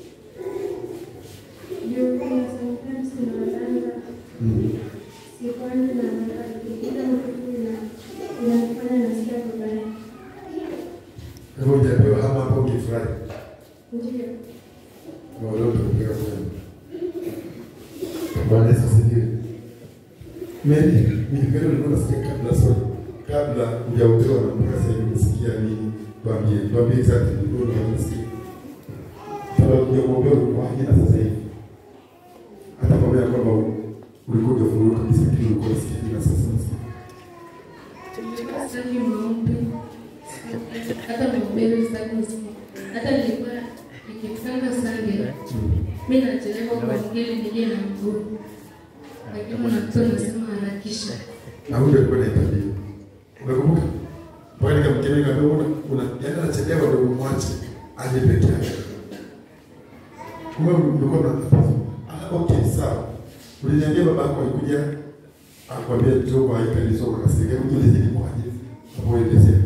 Ndio kuna sometimes tunalala sikwani na kila mtu ina inafanya nasikia vibaya. Kwa hivyo hujapewa hama hapo, ungefurahi. Ndio. Na leo tunapiga kwenu. Bwana Yesu asifiwe. Mary, nilipenda ulikuwa unasikia kabla swali. Kabla hujaopewa na mpaka sasa hivi unasikia nini? Tuambie, tuambie exactly ulikuwa unasikia. Kabla hujaopewa ulikuwa aje na sasa hivi? Hata pamoja na kwamba ulikuwa hujafunguka kabisa lakini ulikuwa unasikia nini na sasa unasikia. Sitaki maombi. Hata mahubiri sitaki kusikia. Hata nilikuwa nikipanga Sunday, mimi nachelewa kwa ngeli nije na mguu. Lakini unakuta unasema harakisha. Na huyo alikuwa anahitaji. Unakumbuka? Pale nikamkemea nikamwambia una una yaani anachelewa ndio umwache aje peke yake. Kumbe mlikuwa mnatatizo. Ah, okay, sawa. Uliniambia baba yako alikuja akwambia njoo kwa hii kanisa ukakasirika, hebu tueleze ni kwaje. Hapo elezea.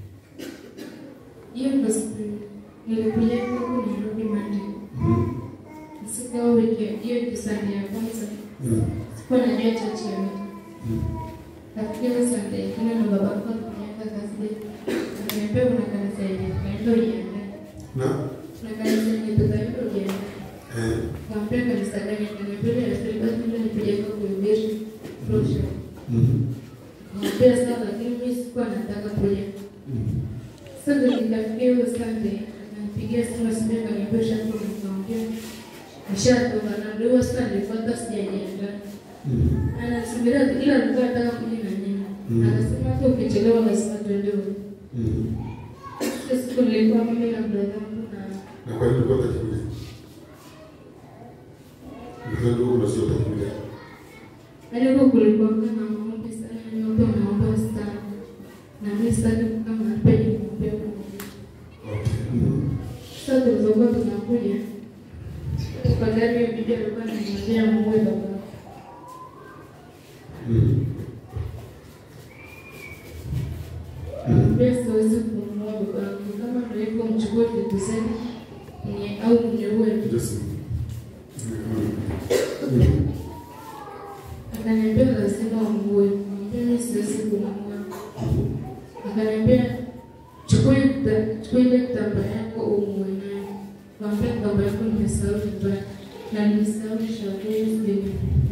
Hiyo ndio siku nilikuja huku Nairobi Monday. Mhm. Siku ya wiki hiyo ndio Sunday ya kwanza. Mhm. Sikuwa najua chachi ya wiki. Mhm. Nafikiri Sunday ingine na baba yako alikuja Thursday. Akaniambia kuna kanisa yenye tukaenda ujiandae. Na Kuna kanisa yenye tukaenda ujiandae. eh Kampea kanisa gani? Akaniambia ya Filibert ndio nikuja kwa kuhubiri prosha. mhm. Kampea sawa, lakini mimi sikuwa nataka kuja. Mhm. Sasa ndio nikafikia hiyo Sunday, akanipigia simu asubuhi akaniambia shakuwa nikamwambia nishatoka na ndio hiyo sasa nilikuwa hata sijajiandaa. Mhm. Anasubiria ila alikuwa anataka kuja na nini. Mm. Akasema hata ukichelewa lazima tuende huko. Mhm. Hiyo siku nilikuwa mimi na brother wangu na Na kwa nini ulikuwa utakuja? Ndio ndio unasio utakuja. yaani huko kulikuwa na maombi sana, yaani watu wanaomba sana. Na mimi sitaki kukaa mahali penye kuombea Mungu. Okay. Mhm. Sasa tulizokuwa tunakuja kwa gari ya bibi alikuwa ananiambia muue baba. Mhm. Mhm. Pia siwezi kumuua baba yangu. Kama ndio hivyo mchukue vitu zake ni au mniue. Just Mhm. Akaniambia lazima umuue. Nikamwambia mimi siwezi kumuua. Akaniambia chukua ile- chukua ile kitambaa yako umuue nayo. Nikamwambia kitambaa yako nimesahau nyumbani na nimesahau shauri hizi.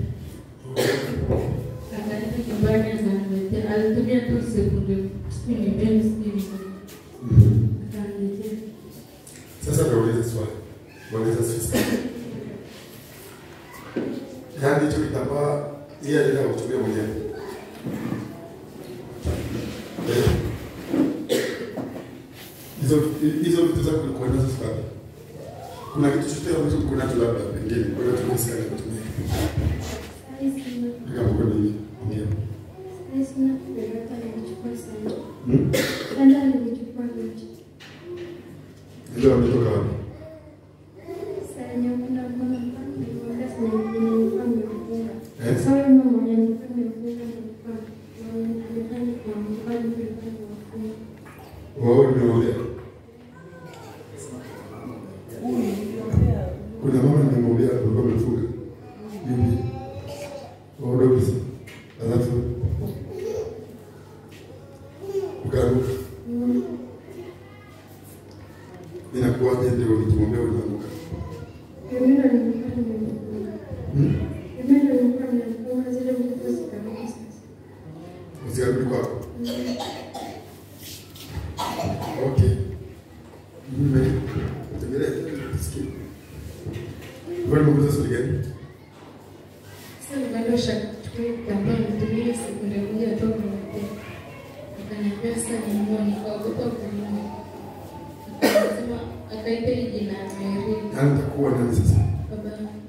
Akaenda nyumbani akaniletea. Alitumia tu sekunde sijui ni mbili sijui ni ngapi. Mhm. Akaniletea. Sasa nauliza swali. Nauliza swali. Yaani hicho kitambaa yeye alienda kutumia mwenyewe. Eh. Hizo hizo vitu zako ulikuwa nazo sababu. Kuna kitu chochote ambacho uko nacho labda pengine kwa hiyo tunasikia kutumia. Sasa sina Kama uko na nini? Ndio. sasa sina kubeba nilichukua sana. Hmm? Sasa nilichukua nje. Ndio ametoka wapi? Sasa nyamuna mbona mbona nimeenda sana nilikuwa nimefunga. Eh? Sasa wewe mama mwenye nilikuwa nimefunga nilikuwa nilifanya kwa mbali nilikuwa nimefunga. Wao nimeongea. Kuna mama nimemwambia alikuwa amefunga. Mimi. Wao ndio kisa. Alafu ukaruka. Inakuwaje ndio ulitumwambia unaanguka? Mimi ndo nilikuwa nimefunga. Hmm? Mimi ndo nilikuwa nimefunga zile vitu zikarudi sasa. Usiarudi kwako. Okay. Mimi tembelea kusikia. Wewe unauliza swali gani? Sasa nikaenda shachukua kitambaa nitumie sekunde moja tu kuniletea. Akaniambia sasa nimuue, nikaogopa kumuua. Akasema akaita hii jina Mary, Yaani utakuwa nani sasa? baba yangu.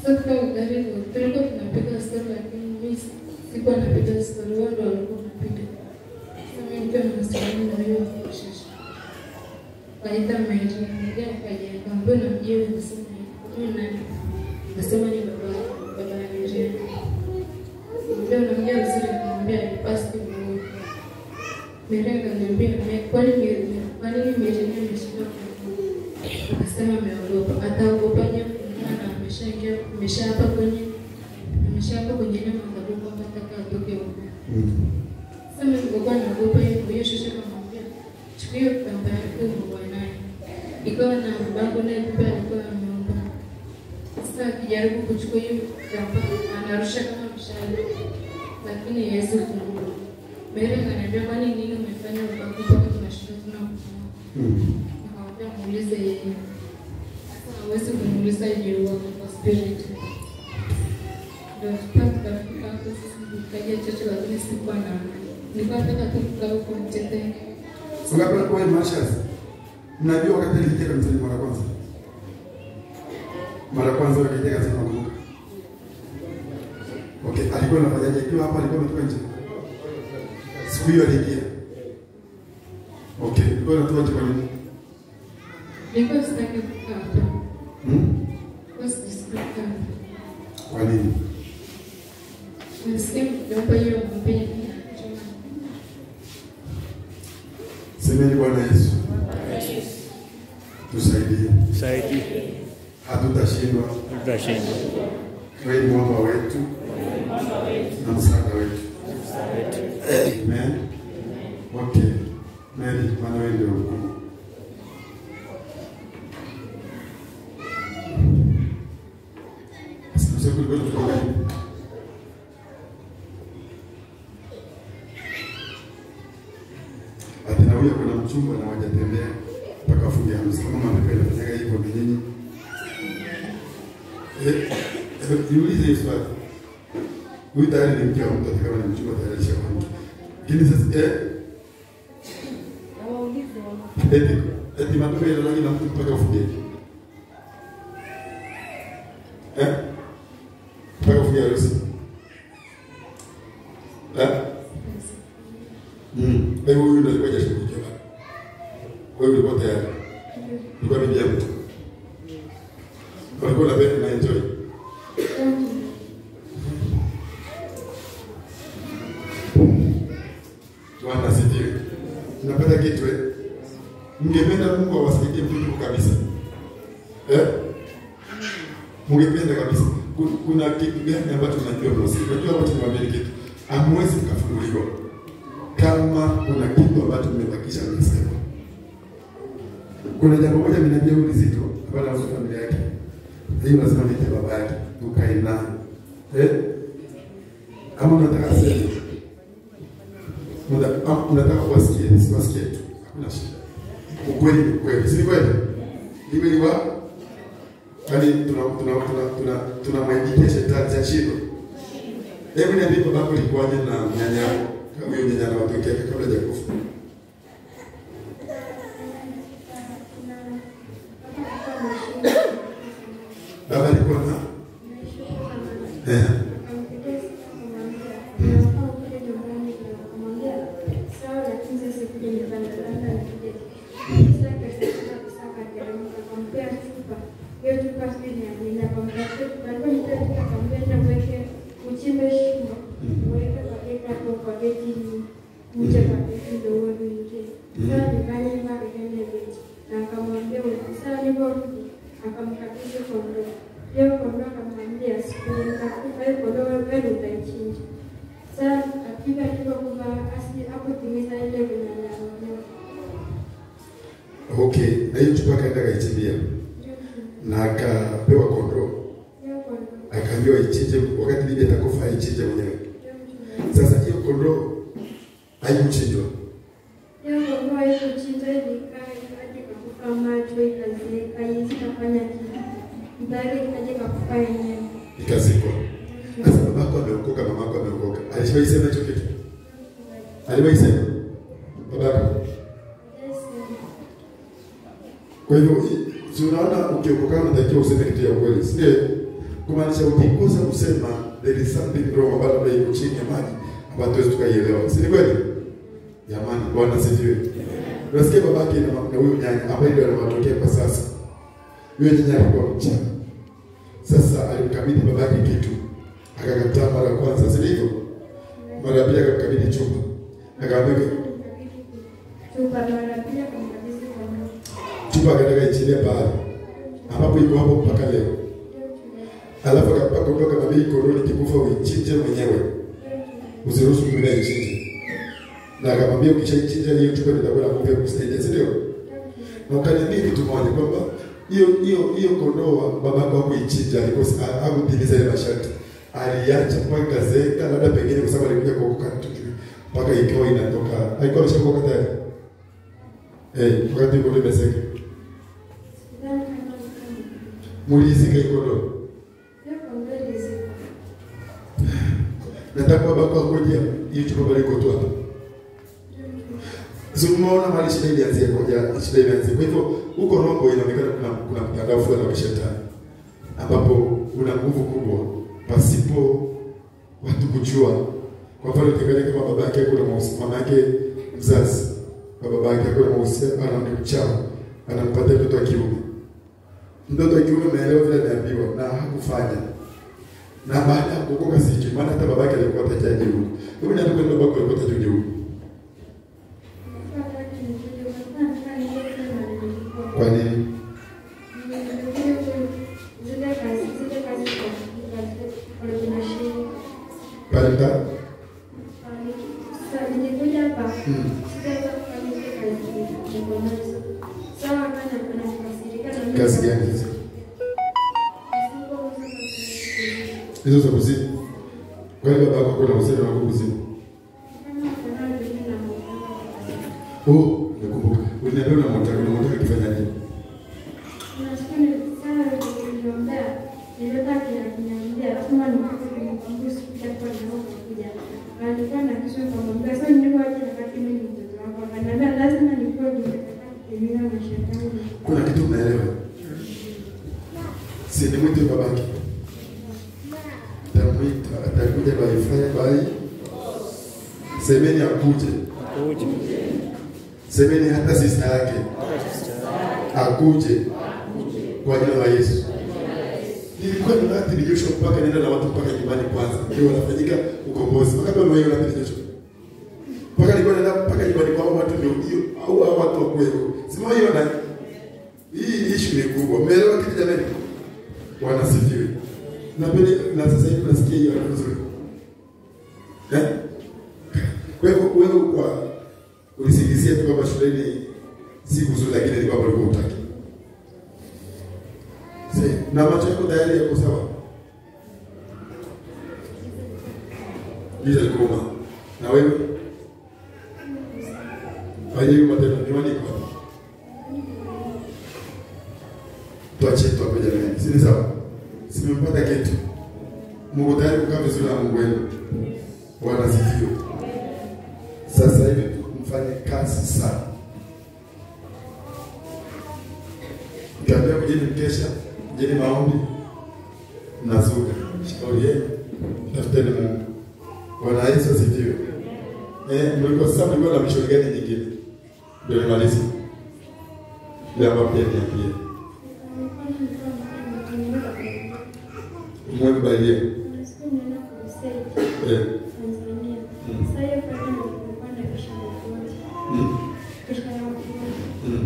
Sasa gari tulikuwa tunapiga stori, lakini mimi sikuwa napiga stori, wao ndio walikuwa wanapiga. Sasa mimi nikiwa nasimama na hiyo shasha. Kaita maji, ndio kaja kaambia na mjewe nasema mimi nani? Nasema ni baba baba ya Miriam. Ndio naongea vizuri akamwambia pasi mmoja. Miriam akaniambia kwani Miriam kwani Miriam ameshika akasema ameogopa. Ataogopaje maana ameshaingia ameshaapa kwenye ameshaapa kwenye ile madhabahu kwamba ataka atoke huko. Sasa mimi nilikuwa naogopa hiyo kwa hiyo shosha kamwambia chukua hiyo kitambaa yako uwe nayo. Ikawa na babangu naye pia alikuwa ameomba. Sasa akijaribu kuchukua hiyo kitambaa anarusha kama mshale lakini hawezi kungua. Mary akaniambia kwani nini umefanya babangu mpaka tunashinda tunakufanya? Nikamwambia muulize yeye. Sasa hawezi kumuuliza yeye wako kwa spirit. Ndio tukafika hapo sisi tukaja chocho lakini sikuwa na nilikuwa nataka tu kukaa huko mtetee. Ungapi kwa Mashas? Mnajua wakati aliingia kanisani mara kwanza? Mara kwanza akaingia kanisani nakumbuka. Okay, alikuwa anafanyaje? Akiwa hapa alikuwa ametoka nje. Siku hiyo aliingia. Okay, alikuwa anatoka nje kwa nini? Nilikuwa sitaki kukaa hapa. Hmm? Nilikuwa sitaki kukaa hapa. Kwa nini? Nilisikia mjomba hiyo mwambie Semeni Bwana Yesu. Tusaidie. Saidi Hatutashindwa. tutashinda. Wewe ni mwamba wetu na msaada wetu. Amen. Okay. Mary, maana wewe ndio mkuu. Sasa kulikuwa tunakuwa Atina huyo kuna mchumba na wajatembea mpaka afunge harusi. Kama mnapenda kufanya hivyo ni nyinyi. Eh, eh, Niulize hii swali. Huyu tayari ni mke wa mtu, hata kama ni mchumba tayari alishakuwa mke. Lakini sasa eh, Hawaulizi wana eti eti matoka ile rangi na mtu mpaka ufunge. Eh? Mpaka ufunge harusi. Eh? Mm. Kwa hiyo huyu ndio alikuwa hajashughulikiwa. Kwa hiyo ulikuwa tayari. Ulikuwa bibi yako. Walikuwa unapenda na enjoy. Bwana asifiwe. Tunapata kitu eh? Mngependa Mungu awasaidie mtu kabisa. Eh? Mngependa kabisa. Ku- Kuna kitu gani ambacho mnajua mnasiri? Unajua watu niwaambie kitu. Hamwezi mkafunguliwa kama kuna kitu ambacho mmebakisha mnasema. Kuna jambo moja mnajua huyu zito, hapana kwa familia yake. Hiyo lazima niite baba yake, tukae naye. Eh? Kama unataka sema Unataka- kama unataka kuwasikia, siwasikie tu. Hakuna shida. Ukweli ni ukweli, si ni kweli? Ni kweli wa Yaani tuna tuna tuna tuna tunamwaidikia shetani cha shindo. Hebu niambie babako ilikuwaje na nyanya yako? Kama hiyo nyanya na watoto yake kabla hajakufa. Baba alikuwa na eh uchimbe shimo uweke paketi hapo paketi ni uje paketi ndio uwe uingie. Sasa nifanye hivyo akaenda beti na akamwambia sasa niliporudi akamkabidhi kondoo. Hiyo kondoo akamwambia siku nitakufa hiyo kondoo wewe utaichinja. Sasa akija alipokufa asi hapo timiza ile venye anaambiwa. Okay, na hiyo chukua akaenda akaichimbia na akapewa kondoo, Hiyo kondoo akaambiwa ichinje wakati bibi atakufa aichinje mwenyewe. Sasa hiyo kondoo haikuchinjwa. hiyo kondoo haikuchinja ilikaa ikaja ikakufa macho ikazeeka ikafanya kitu. Mbali ikaja ikakufa yenyewe. ikazikwa. Sasa babako ameokoka, mamako ameokoka, alishawahi sema hicho kitu? Aliwahi sema babako? Yes, Kwa hivyo i- si unaona ukiokoka unatakiwa useme kitu ya ukweli, si ndio? kumaanisha ukikosa kusema there is something wrong ambayo labda iko chini ya maji ambayo tuwezi tukaielewa, si ni kweli? Jamani, Bwana asifiwe. Unasikia babake na na huyu nyanya ambaye ndio anawatokea kwa sasa. Huyo nyanya alikuwa mchana. Sasa alimkabidhi babake kitu, akakataa mara ya kwanza, si ndivyo? Mara ya pili akamkabidhi chupa, akamwambia Chupa mara pia kumkabidhi kwa Mungu. chupa, akataka ichilie pale ambapo iko hapo mpaka leo. Alafu akapaka kutoka nabii koroni, kikufa uichinje mwenyewe, usiruhusu mwingine aichinje. Na akamwambia ukishaichinja hiyo chupa nitakuwa na nguvu ya kusaidia, si ndio? Na ukaniambia kitu moja kwamba hiyo hiyo hiyo kondoo babako hakuichinja, alikosa hakutimiza ile masharti, aliacha mpaka ikazeeka, labda pengine kwa sababu alikuja kuokoka tujui mpaka ikawa inatoka, alikuwa ameshaokoka tayari eh, wakati kondoo imezeeka, Sidhani kama ni kama. mulizika hiyo kondoo Hiyo kondoo ilizikwa. nataka babako akoje hiyo chupa pale iko tu hapa. So umeona mahali shida ilianzia koja, shida ilianzia. Kwa hivyo huko Rombo inaonekana kuna kuna mtandao fulani wa shetani ambapo una nguvu kubwa pasipo watu kujua. Kwa mfano ukiangalia kama baba yake kuna mahusiano, mama yake mzazi kwa baba yake kuna mahusiano, ana ni mchawi, anampatia mtoto wa kiume. Mtoto wa kiume ameelewa vile ameambiwa na hakufanya na baada ya kuokoka sijui, maana hata babake alikuwa atajaji huko. Hebu niambie kwani babako alikuwa atajaji huko. Nilikuwa nataka nikuje, nilikuwa nataka nije na nilikuwa. Kwa nini? Nilikuja ku- zile kazi zile kazi za za kunashii. Pale mta? Sasa nilikuja hapa. Mm. Sitaweza kufanya zile kazi niko nazo. Sawa kana kuna kukasirika na mimi. Kazi gani hizo? Nisipouza kazi. Hizo za kuzimu. Kwa hiyo babako kuna uhusiano na kuzimu. Kama kuna wengine na mwanangu. Oh, nakumbuka. Uliniambia unamtaka unamtaka kifanya nini? Kuna kitu unaelewa? Si ni mwite babake. Tamwita, atakuja baifanya bai. Semeni akuje. Kuja. Semeni hata sista yake akuje kwa jina la Yesu. Nilikuwa ninaathiri Joshua mpaka nenda na watu mpaka nyumbani kwanza, ndio wanafanyika ukombozi. Mpaka pale wewe unaathiri Joshua. Mpaka nilikuwa naenda mpaka nyumbani kwa hao watu ndio hiyo au hao watu wa kweli. Sema hiyo na hii issue ni kubwa. Umeelewa kitu jamani? Wanasifiwe. Na pale na sasa hivi nasikia hiyo hapo nzuri. Eh? Kwa hivyo wewe kwa ulisingizia tu kwamba shuleni si kuzuri, lakini ni kwamba ulikuwa utaki. Sasa na macho yako tayari yako sawa. Giza likuma. Na wewe? Haje matendo miwani kwa. Tuache tu hapo jamani. Si ni sawa? Simempata kitu. Mungu tayari kukaa vizuri na Mungu wenu. Bwana asifiwe. Sasa hivi mfanye kazi sana. Mkiambia kujeni mkesha, kujeni maombi, mnazuka. Shauri yenu, tafuteni Mungu. Bwana Yesu asifiwe. Eh, mlikuwa sasa mlikuwa na mshauri gani nyingine? Ndio nimalize. Ndio ambapo pia niambie. Mungu balie. Eh. Mm. Mm.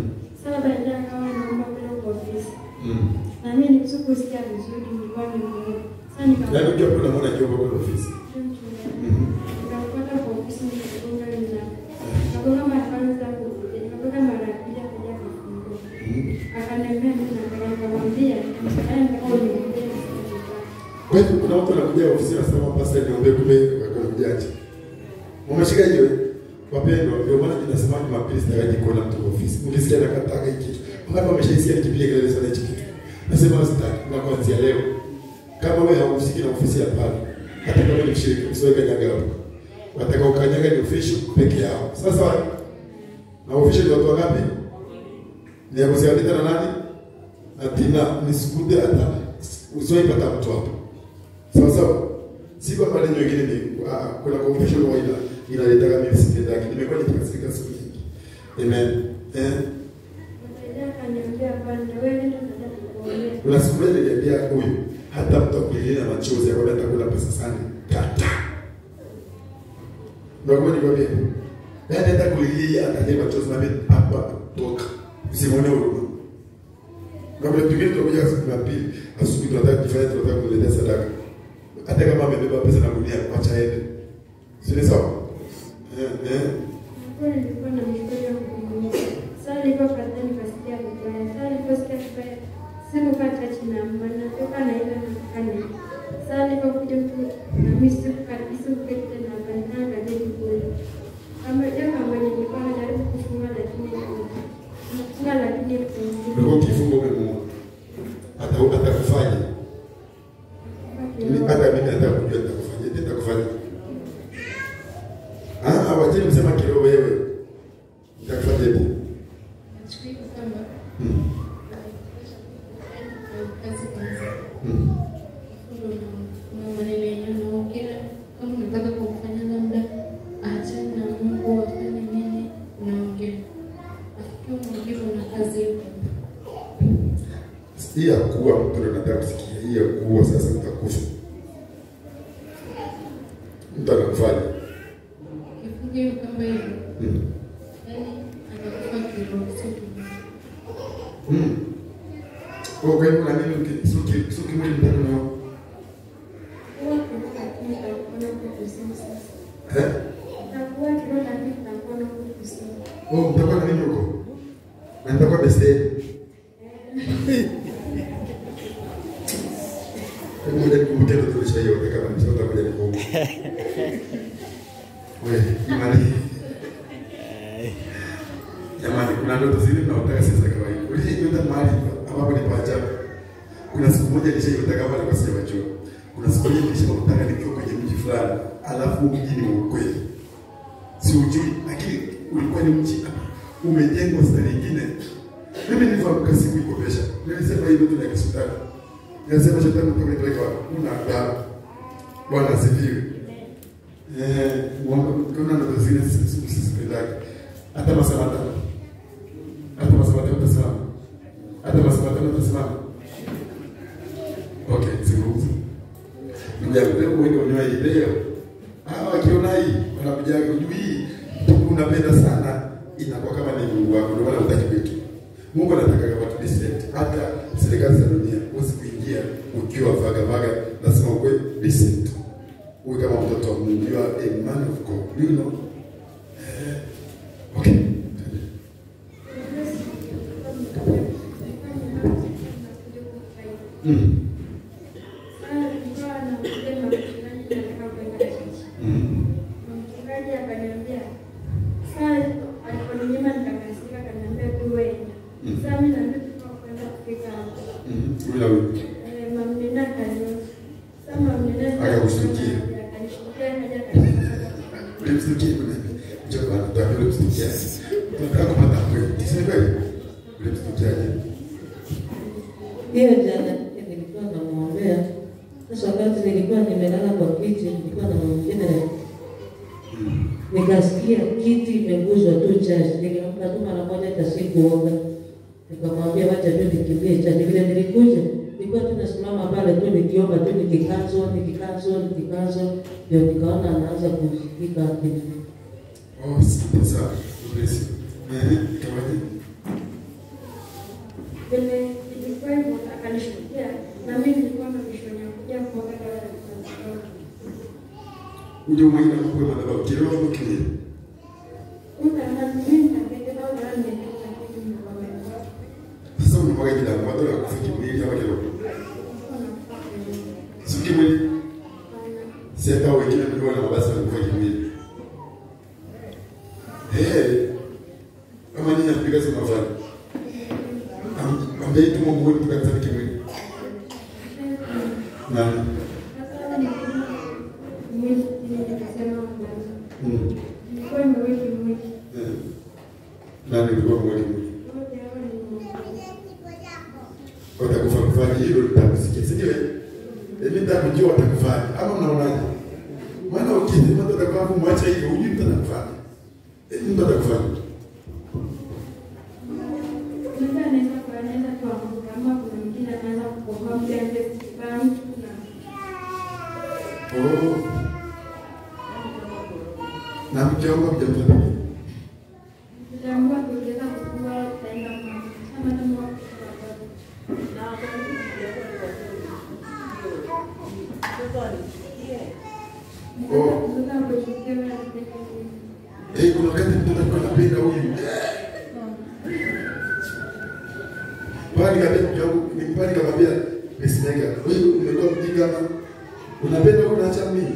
Mm. Na mimi nikusikia vizuri, nilikuwa nimeona. Sasa nika Yaani ukiwa kuna mwana kiomba kwa ofisi. Mhm. Nikampata kwa ofisi nikagonga nina. Nikagonga mara kwanza kuja, nikagonga mara ya pili akaja kufungua. Mhm. Akaniambia mimi nataka nikamwambia, "Haya nataka uniambie nisitaki." Kwa hivyo kuna watu wanakuja ofisini wanasema pasta niombe kumbe wakakujaje. Umeshika hiyo? Wapendwa, ndio maana tunasema Jumapili sitakaji kuona mtu kwa ofisi. Mkisikia nakataka hiki kitu. Wangapi wameshaisikia nikipiga kelele sana hiki kitu? Nasema sitaki na kuanzia leo. Kama wewe hauhusiki na ofisi ya pale, hata kama ni mshirika, usiweke kanyaga hapo. Wataka ukanyaga ni official peke yao. Sasa na official ni watu wangapi? Ni ya kusiandika na nani? Atina nisikute hata usiwaipata mtu hapo. Sawa sawa. Si kwamba neno nyingine ni ah, kuna confession huwa ina inaleta mimi sipendaki. Nimekuwa nikikasirika siku nyingi. Amen. Eh. Mteja akaniambia bwana, wewe nenda nataka kukuombea. Kuna siku moja niliambia huyu hata mtu akulilia na machozi akwambia atakula pesa sana. Kata. Ndio kwa nikwambia. Yaani hata kulilia atalia machozi na mimi hapa toka. Usimwone huruma. Na kuna tukio tunakuja siku ya pili, asubuhi tunataka kufanya tunataka kuletea sadaka. Hata kama amebeba pesa na gunia acha aende. Si ni sawa? Eh eh. Kweli nilikuwa na mshukuru wa kumwomba. Sasa nilipopata nikasikia vibaya. Sasa niliposikia vibaya, sikukaa touch na mama, natoka naenda nataka nini. Sasa nilipokuja mtu na mimi sikukati sikuketi tena hapa, nikaangalia kule. Kama hiyo kama nilikuwa najaribu kufunga lakini kufunga lakini Ulikuwa ukifunga umemuona. Hata atakufanya. Mimi hata mimi nataka kujua nitakufanya. Nitakufanya. Ah, wajeni msema kiroho wewe. Nitakufanya hivi. Nachukua kwamba Mm. kazi kwanza. Mm. Kuna maneno yenye unaongea kama unataka kumfanya labda aachane na Mungu afanye nini, unaongea afikia mwingine una kazi huko. Hii ya kuwa mtu ndo nataka kusikia. Hii ya kuwa sasa utakufa. Mtu anakufanya. Kifunge hiyo kama hivyo, Mm. yaani anakufa kiroho, sio kimwili. Mm. Kwa kwa hivyo na nini uki- suki suki mwili ndani na huwa kiroho lakini itakuwa kukusema sasa. eh? Itakuwa kiroho lakini itakuwa kukusema. Oh, mtakuwa na nini huko? Na nitakuwa beste. Hebu ngoja nikumbuke ndo tulisha hiyo kama ni sasa ngoja nikumbuke. Wewe, imani. Jamani, kuna ndoto zile mnaotaka si za kawaida. Ulijiota mahali ambapo ni pa ajabu. Kuna siku moja nilishaiota kama nilikuwa sijajua. Kuna siku moja nilishaotaka nikiwa kwenye mji fulani, alafu mji ni wa ukweli. Si ujui, lakini ulikuwa ni mji umejengwa stari nyingine. Mimi nilifahamka siku iko pesha. Nilisema hii ndoto ya kishetani. Nilisema shetani utakapeleka una adabu. Bwana asifiwe. Eh, kuna ndoto zile sisipendaki. Hata masaa matano. Hata masaa matano utasimama. Hata masaa matano utasimama. Okay, zungumza. Ndugu yangu, leo wengi wanaona hii leo. Hawa wakiona hii wanakuja kujui hii unapenda sana inakuwa kama ni Mungu wako ndio maana hutaki kwetu. Mungu anataka kama tu decent. Hata serikali za dunia huwezi kuingia ukiwa vaga vaga, lazima uwe decent. Uwe kama mtoto wa Mungu, you are a man of God. You know? Eh, Okay. Mm. Mm. Mchungaji akaniambia, saa aliponinyima nikakasirika, akaniambia tu wewe. Sasa mimi na ndio kwenda kufika hapo. Mm. Ula huyu. Eh, mamnena akaniona. Sasa mamnena Akakushtukia. akanishtukia akaja akaniambia, Ulimsikia kuna njoo bana, tuambie ulimsikia. Tunataka kupata kweli. Si kweli? Ulimsikiaje? Hiyo jana nilikuwa namwombea. Sasa wakati nilikuwa nimelala kwa kiti, nilikuwa na mwingine nikasikia kiti imeguzwa tu chashi. Niliamka tu mara moja, hata sikuoga. Nikamwambia wacha tu nikimbie chashi. Vile nilikuja nilikuwa tu nasimama pale tu nikiomba tu nikikazo nikikazo nikikazo, ndio nikaona anaanza kushikika kitu. Oh, asante sana. Bless you. Eh, kawaje? vile ilikuwa hivyo akanishtukia na mimi nilikuwa na mishoni ya kuja kuoga dawa ya kutoka. Uje umwagila kwa madhabahu kiroho au kimwili? Una na mimi nitapenda dawa dawa niende lakini nimeoga. Sasa unamwaga jina la madhabahu ya kufa kimwili ama kiroho? Si kimwili. Si hata wengine ndio wana mabasi ya kufa kimwili. Eh. Kama nini napiga simu mafani? Ambia itu Mungu wetu kanisa kimwili. Nani? Sasa mimi nikasema mwanzo. Mm. Nilikuwa nimeweka mwili. Eh. Nani ulikuwa mwali mwili? Wote hao ni mmoja. watakufa kufanya hilo litakusikia, si ndio? Mimi nitakujua watakufanya. Ama mnaonaje? Maana ukisema mtu atakuwa kumwacha hivyo, hujui mtu atakufanya. Eh, Mtu atakufanya. Mtu anaweza kuwa anaweza kuanguka ama kuna mwingine anaweza kukomboa mtu anayesikia mtu na Oh. Na mkiomba mjamfanya. Utaambiwa kuongeza kukua utaenda kwa kama kama Oh. Sasa kufikia Eh, kuna wakati mtu atakuwa anapenda huyu. Pale kabisa mjangu, ni pale kamwambia pacemaker, wewe umekuwa mjinga ama unapenda huyu unaacha mimi?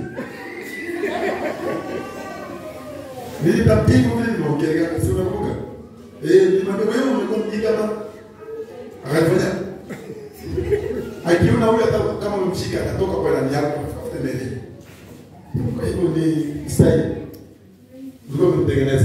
Nilitampiga vile nimeongelea, si unakumbuka? Eh, nilimwambia wewe umekuwa mjinga ama akafanya akiona huyu hata kama umemshika atatoka kwa ndani yako afuate mbele. Kwa hivyo ni style. Ulikuwa umemtengeneza.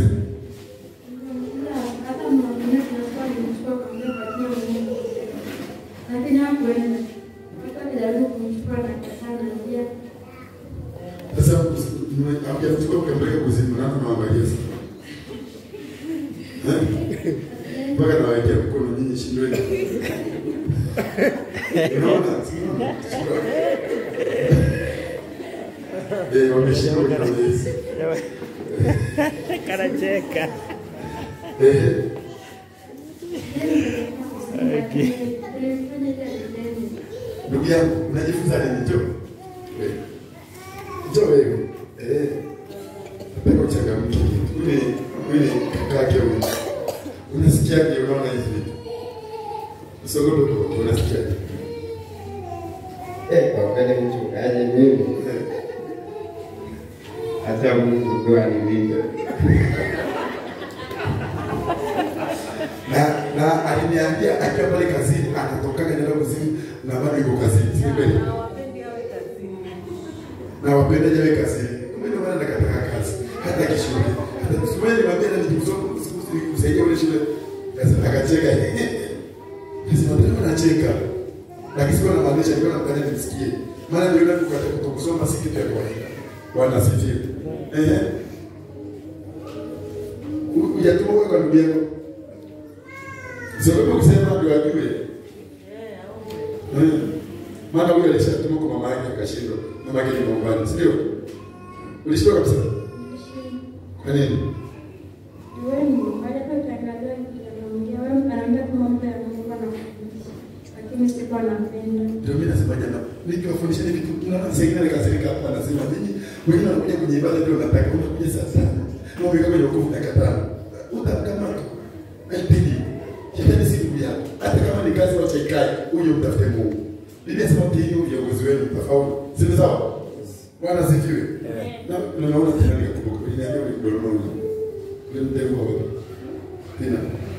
hata mwingine tunakuwa nimechukua kwa muda kwa hiyo Mungu. Lakini hakuenda. Hata nijaribu kumchukua na katana pia. Sasa hamjachukua mkampeleka kuzimu, nani mnaangalia sasa? Eh? Mpaka nawekea mkono nyinyi shindweni. Unaona? Unaona? Eh, wameshindwa kwa Yesu. Kanacheka. Eh, ndugu yangu, unajifunza nini? Njoo. Eh. Njoo wewe. Eh. Napenda uchangamke. Ule ule kakake huyu. Unasikiaje unaona hizi vitu? Usiogope kwa unasikiaje? Eh, kwa kweli mchungaji, mimi Eh. hata Mungu tu anilinde. na na aliniambia akiwa pale kazini anatokaga nenda kuzimu na bado yuko kazini, si kweli? Na wapenda jawe kazini. Kumbe ndio maana nakataka kazi. Hata kishule. Hata kusubiri niambia na nijikusoma kusaidia ule shule. Sasa akacheka. Sasa ndio anacheka. Lakini sikuwa namaanisha nilikuwa namfanya nimsikie. Maana ndio ndio kukata kutokusoma si kitu ya kawaida. Bwana asifiwe. Eh. Hujatuma kwa ndugu yako. Sababu kusema ndio ajue. Eh. Maana huyo alishatuma kwa mama yake akashindwa. Mama yake ni mwangani, si ndio? Ulishindwa kabisa. Kwa nini? lakini sikuwa napenda. Ndio mimi nasema jana, nikiwafundisha hivi vitu kuna nafasi nyingine nikasirika hapa anasema nini? Wengine wanakuja kwenye ibada ndio nataka unakuja saa tano. Na umeka kwenye wokovu dakika tano. Utakamata. Haipindi. Shetani si ndugu yako. Hata kama ni kazi wacha ikae, uje mtafute Mungu. Biblia inasema mtiini viongozi wenu mtafaulu. Si ni sawa? Bwana sifiwe. Na na naona tena nikakumbuka. Iliniambia ni kudoroma ule. Ule mtego wa wewe. Tena.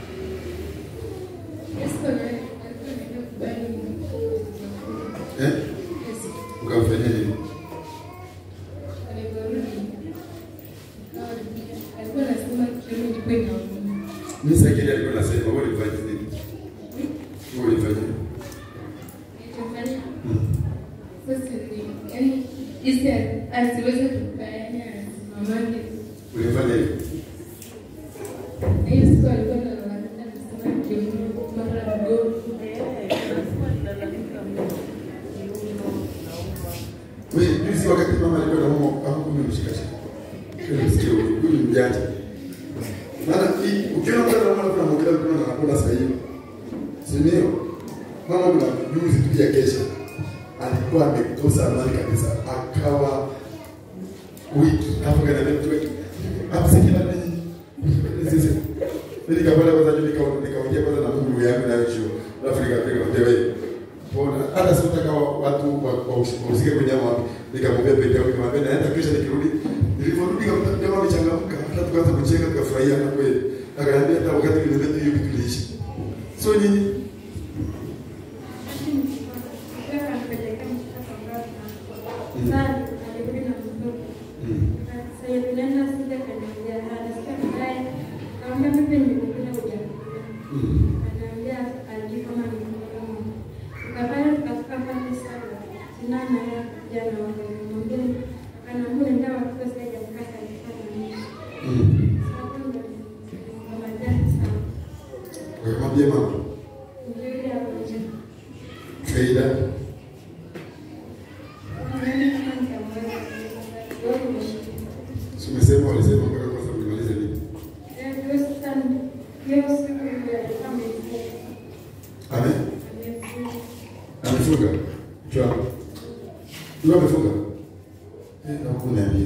Yesu anaye- alikuwa anaenda kubali Eh? Yesu Ukamfanyia nini? alivyorudi akawa anapiga- alikuwa anasema kiuno ilikuwa inauma. Mimi sasa kile alikuwa anasema wewe ulifanya nini? Wewe ulifanya nini? Nilichofanya sasa ni yaani jinsi asiweze kukaa yaani asimamake Ulifanya nini? na hiyo siku alikuwa analalamika anasema kiuno mara mgongo Wewe juzi wakati mama alikuwa na mama hapo kumemshika shika. Kile msikio huyu huyu ni mjanja. Maana hii ukiona mtu anaona kuna mmoja kuna anakula sasa hivi. Si ndio? Mama kuna juzi tu ya kesha. Alikuwa amekosa amani kabisa. Akawa wiki hapo kana mtu wetu. Hapo sasa kila nini? Sisi. Mimi nikapata kwanza juu nikaona nikaongea kwanza na Mungu yangu na hiyo. Alafu nikapiga kwa wewe. Mbona hata sikutaka watu wahusike kwenye mambo. Nikamwambia pete yangu nikamwambia naenda kesho nikirudi. Niliporudi kama jamaa amechangamka, hata tukaanza kucheka tukafurahia na kweli. Akaniambia hata wakati nilimeta hiyo kitu kiliishi. So nyinyi nana ya jana wakamwambia akanambia ndawa kwa sasa ya kaka alifanya nini Mm. hakuna kamajani sana Wakamwambia mama, ndio ile hapo nje faida nani kama nitamweza wewe umeshika si umesema walisema mpaka kwanza mlimalize nini? eh hiyo sasa hiyo siku ile kama ilikuwa Amen. amefunga Amefunga. Chwa. Ndio amefunga. Eh, na kuniambia.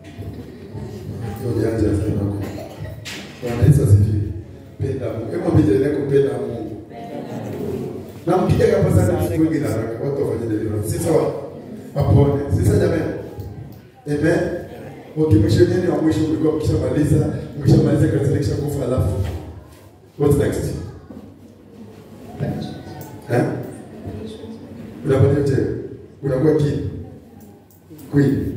Ndio janja sana huko. Bwana Yesu asifiwe. Penda Mungu. Hebu mbele yako penda Mungu. Na mpiga hapa sana siku nyingi na haraka. Watu wafanye deliverance. Si sawa? Apone. Si sawa jamani? Amen. Ukimshenieni wa mwisho ulikuwa ukishamaliza, ukishamaliza kazi kisha kufa alafu. What's next? Eh? Unapata tena. Unakuwa king. Queen.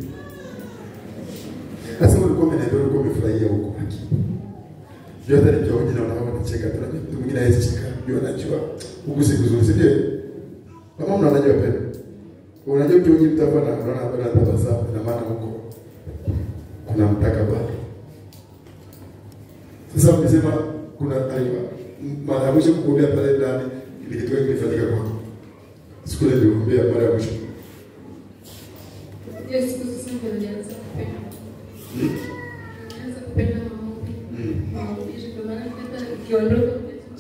Sasa ulikuwa umeniambia ulikuwa umefurahia huko haki. Ndio hata nikiwa hoji naona kama nacheka tu na mtu mwingine hawezi cheka. Ndio anajua huku si kuzuri, si ndio? Kama mna unajua penda. Unajua ukioji mtu hapa na unaona hapa na tabasamu ina maana huko kuna mtaka bado. Sasa umesema kuna aiwa mara ya mwisho kukuombea pale ndani ni kitu gani kilifanyika kwako? Siku ile niliombea mara ya mwisho. Hiyo siku sasa ndio nilianza kupenda. Hmm? Nilianza kupenda maombi. Mm. Maombi ndio maana hata nikiondoka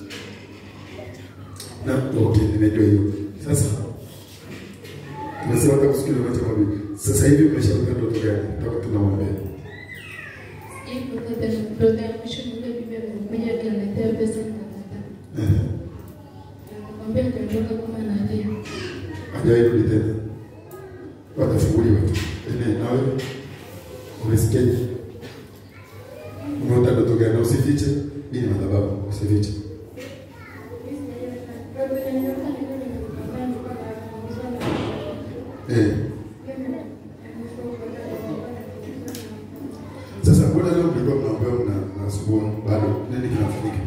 Na okay, nimejua hiyo. Sasa tumesema hata kusikia unacho mabibi. Sasa hivi umeshakuta ndoto gani? Toka tunamwambia. Hivyo hata ndoto ya mwisho ni ile bibi amekuja akaniletea pesa nikakataa. Eh. Nikamwambia nitaondoka kama analia. Hajawahi kurudi tena. Watafunguliwa tu. Amen. Na wewe umesikiaje? Umeota ndoto gani? Na usifiche. Hii ni madhabahu, usifiche. Eh. Sasa mbona leo mlikuwa mnaombea mna mnasumbua bado nini kinafanyika?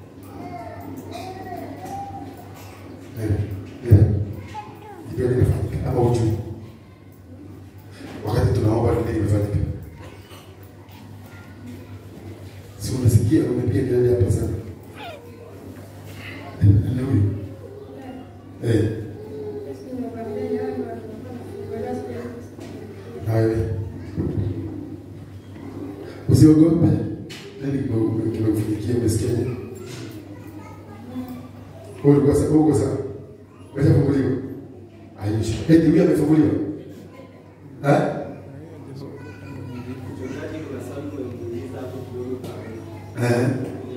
Eh. Eh. Ndio kinafanyika ama ujui? Wakati tunaomba nini kimefanyika? Si unasikia umepiga kelele hapa sana. Eh, nani huyu? Eh. Hayo. Usiogope. Nani kime- kimekufikia umesikiaje? Wewe ulikuwa sawa, uko sawa. Umeshafunguliwa. Aisha. Eti huyu amefunguliwa. Eh? Eh.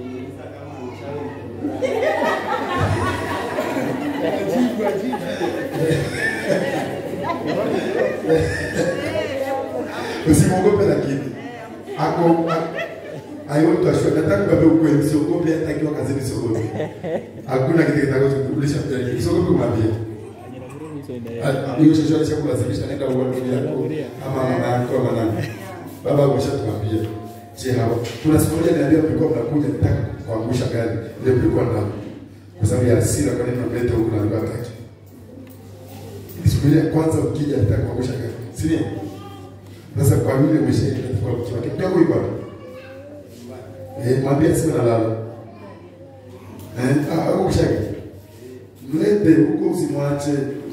Usimwogope lakini. Ako I want to assure nataka kuambia ukweli usiogope hata akiwa kazini usiogope. Hakuna kitu kitakachokukulisha mbele. Usiogope kumwambia. Ah, Hiyo chochote cha kulazimisha nenda uambie yako ama mama yako ama nani. Baba ameshatumwambia. Je, hao kuna siku moja niambia mlikuwa mnakuja nitaka kuangusha gari. Ndio mlikuwa na kwa sababu ya hasira kwa nini mnaleta huku na alikuwa hataki. Siku ile ya kwanza ukija nitaka kuangusha gari. Si ndio? Sasa kwa yule umeshaenda kwa mke wake. Ndio huyu bwana. Eh, mwambie sio nalala. Eh, ah, au kushaka. Mlete huko usimwache.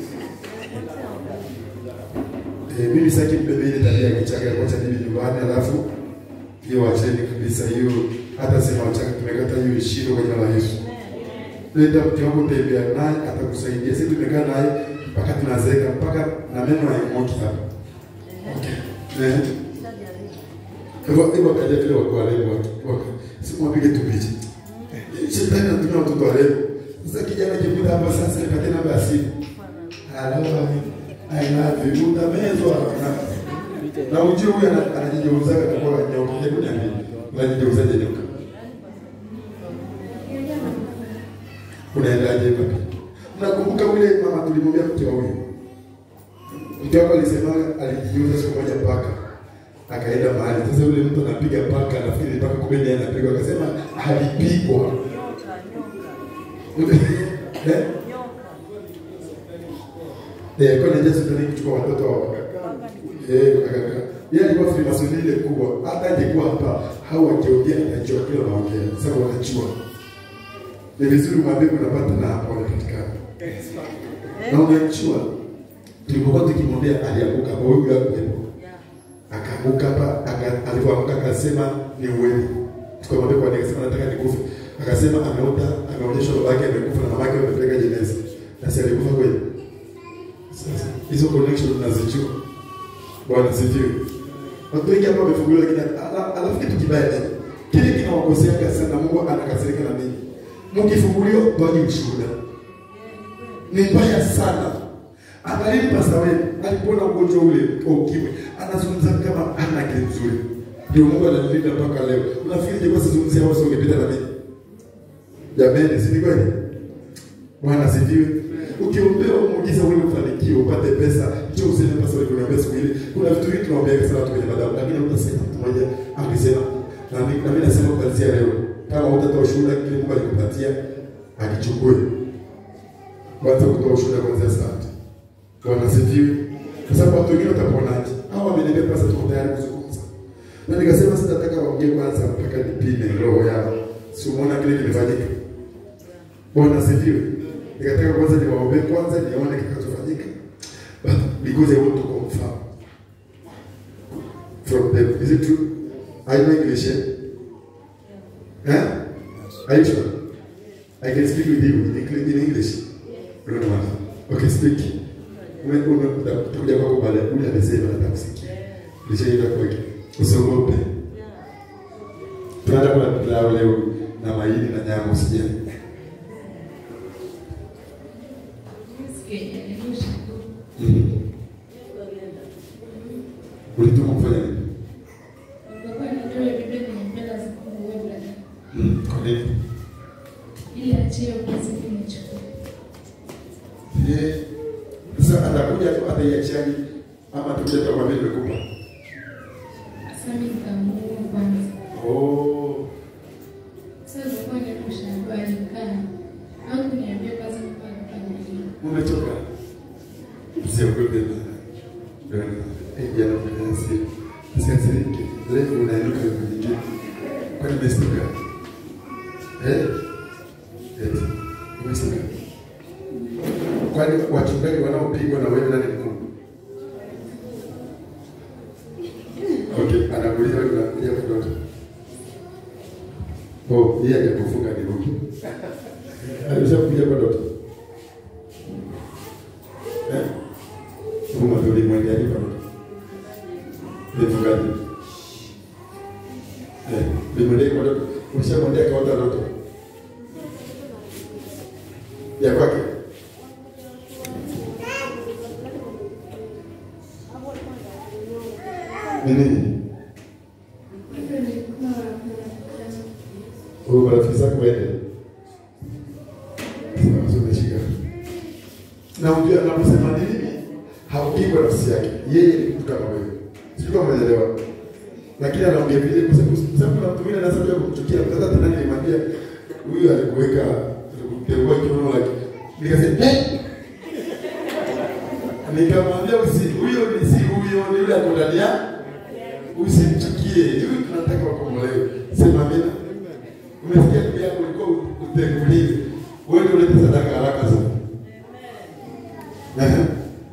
Eh, mimi sitaki mbebe ile tabia ya kichaka ya kuacha bibi nyumbani alafu hiyo wacheni kabisa hiyo hata sema wachaka tumekata hiyo ishiro kwa jina la Yesu. Leta mke wako tembea naye atakusaidia. Sisi tumekaa naye mpaka tunazeeka mpaka na meno hayamoki hapa. Okay. Eh. Hivyo hivyo kaja vile wako warembo watu. Wako. Simwapige tu picha. Shetani anatumia watoto warembo. Sasa kijana kipita hapa sasa nipatie namba ya simu. Hello. I love you. Utamezwa. Na- Na ujue huyu ana- anajigeuza kwa nyoka. Hebu niambie. Unajigeuzaje nyoka? Unaendaje wapi? Mnakumbuka yule mama tulimwambia mke wa huyu? Mke wako alisema alijigeuza siku moja paka. Akaenda mahali. Sasa yule mtu anapiga paka, nafikiri paka kumbe ndiye anapigwa. Akasema alipigwa. Eh? Eh, kwa nini Yesu ndio kuchukua watoto wa wakaka? Eh, wakaka. Yeye alikuwa Freemason ile kubwa. Hata angekuwa hapa hao wakiongea atajua kile wanaongea. Sababu wanajua. Ni vizuri mwambie kuna partner hapa wanapatikana. Na unajua tulipokuwa tukimwambia alianguka kwa huyu hapo. Akaanguka hapa, aka- alipoanguka akasema ni uwepo. Tukamwambia kwa nini akasema nataka nikufe. Akasema ameota, ameonyeshwa babake amekufa na mamake amepeleka jeneza. Na si alikufa kweli. Sasa hizo connection tunazijua. Bwana sifiwe. Watu wengi hapa wamefunguliwa lakini ala- alafu kitu kibaya ni kile kinawakosea sana Mungu anakasirika na nini? Mkifunguliwa toaje ushuhuda. Ni mbaya sana. Angalini pasta wewe alipona ugonjwa ule wa ukimwi. Anazungumza kama ana akili nzuri. Ndio Mungu ananilinda mpaka leo. Unafikiri je kwa sizungumzia wao sio ungepita na mimi? Jamani, si ni kweli? Bwana sifiwe. Ukiombewa muujiza wewe ufanikiwe upate pesa, hicho useme pasa wewe kuniambia siku ile. Kuna vitu vingi tunaombea sana watu kwenye madhabahu, lakini utasema mtu mmoja akisema na mimi na mimi nasema kuanzia leo kama utatoa ushuhuda kile Mungu alikupatia akichukue. Kwanza kutoa ushuhuda kwanza asante. Bwana sifiwe. Kwa sababu watu wengine wataponaje? Hao wameniambia pasa tuko tayari kuzungumza. Na nikasema sitataka waongee kwanza mpaka nipime roho yao. Si umeona kile kimefanyika. Bwana asifiwe. Nikataka kwanza niwaombe kwanza nione kitakachofanyika. But because I want to confirm from them. Is it true? I know English, eh? Huh? Are you sure? I can speak with you in English. In English. No, no, no. Okay, speak. Ume- ume- utakuja kwako baada ya ule amesema nataka kusikia. Nishaenda kwake. Usiogope. Tunaenda kula pilau leo na maini na nyama usijali. Mhm. Ulituma kufanya nini? Mm, Kwa nini? Eh, Sasa atakuja tu ataiachiani ama tukuja tu kwa vile nimekupa. Oh, umetoka. Usiogope bana. Bana. Eh, jana kuna hasira. Usiasirike. Leo unainuka kwenye kitu. Kwa nini umestuka? Eh? Eti. Umestuka. Kwani wachungaji wanaopigwa na wewe nani mkuu? Okay, anakuuliza wewe unakuja kutoka. Oh, yeye hajakufunga ni ruki. Alishakuja kwa ndoto. Eh? Mungu ndio alimwendea kwa ndoto. Nifungaje? Eh, limwendea kwa ndoto. Ushamwendea kwa ndoto. Ya kwake. Ni nini? Huyu marafiki zako waende. Sasa sio umeshika. Na unajua anaposema nini? Haupigwa nafsi yake. Yeye ni mtu kama wewe. Sio kama unaelewa. Lakini anaongea vile kwa sababu kwa sababu kuna mtu mwingine anaweza kuja kumchukia. Sasa tena nilimwambia huyu alikuweka alikuteua kiuno lake. Nikasema eh Nikamwambia usi huyo ni si huyo ni yule akodalia. Usimchukie. Huyu tunataka wakombolewe. Sema amina. Umesikia ndugu yako ulikuwa utengulize. Wewe ndio ulete sadaka haraka sana. Ehe.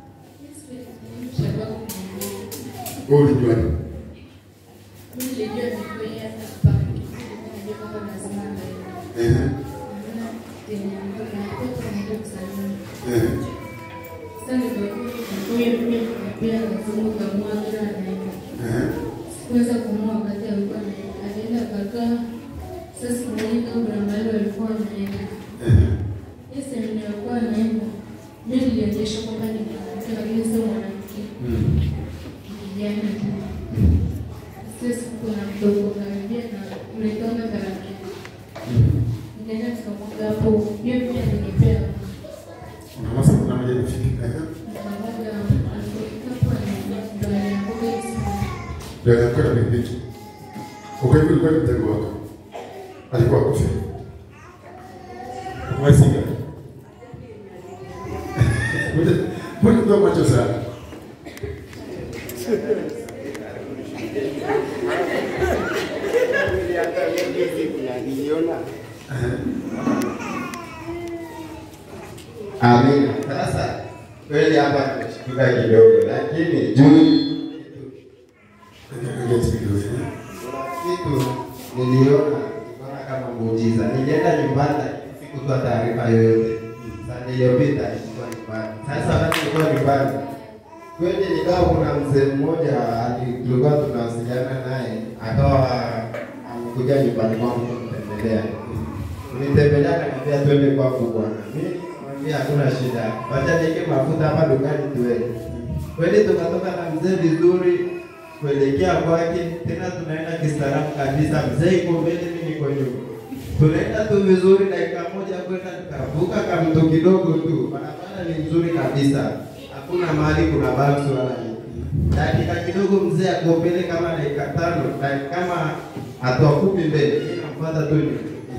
Wewe ulijua nini? Ehe. Ehe. Ehe. Sikuweza kumua wakati alikuwa anaenda. Alienda akakaa. Sasa siku moja kabla mahali walikuwa wanaenda. Ehe. Hii semina alikuwa anaenda. Mimi nilionyesha kwamba ni mwanamke lakini sio mwanamke. Mm. Kijana tu. Sasa siku na mdogo karibia na mlitoka karibia. Mm. Nikaenda nikamwaga hapo. Hiyo pia alinipea. Unaona sasa kuna mmoja anafika. Ehe. Nikamwaga alipofika hapo anaingia ndo alianguka hivi sana. Ndio anakuwa na pikipiki. Kwa hivyo ilikuwa ni mtego wako. Alikuwa akufe. Mwesinga. Mbona Ulikuwa macho sana. Amina. Sasa kweli hapa tumeshtuka kidogo, lakini juu Ndio kidogo. kitu niliona niliona kama muujiza. Nilienda nyumbani sikutoa taarifa yoyote. Sasa iliyopita nilikuwa nyumbani. Sasa wakati nilikuwa nyumbani kweli nikawa kuna mzee mmoja ali- tulikuwa tunawasiliana naye akawa amekuja nyumbani kwangu kunitembelea. Kunitembelea akaniambia twende kwangu bwana. Mimi nikamwambia hakuna shida. Wacha niweke mafuta hapa dukani tuende. Kweli tukatoka na mzee vizuri kuelekea kwake, tena tunaenda kistaarabu kabisa. Mzee iko mbele, mimi niko nyuma. Tunaenda tu vizuri, dakika moja kwenda tukavuka kamto kidogo tu, barabara ni nzuri kabisa, hakuna mahali kuna bamsi wala nini. Dakika kidogo mzee ako mbele kama dakika tano, dakika kama hatua kumi mbele, mimi namfuata tu nyuma.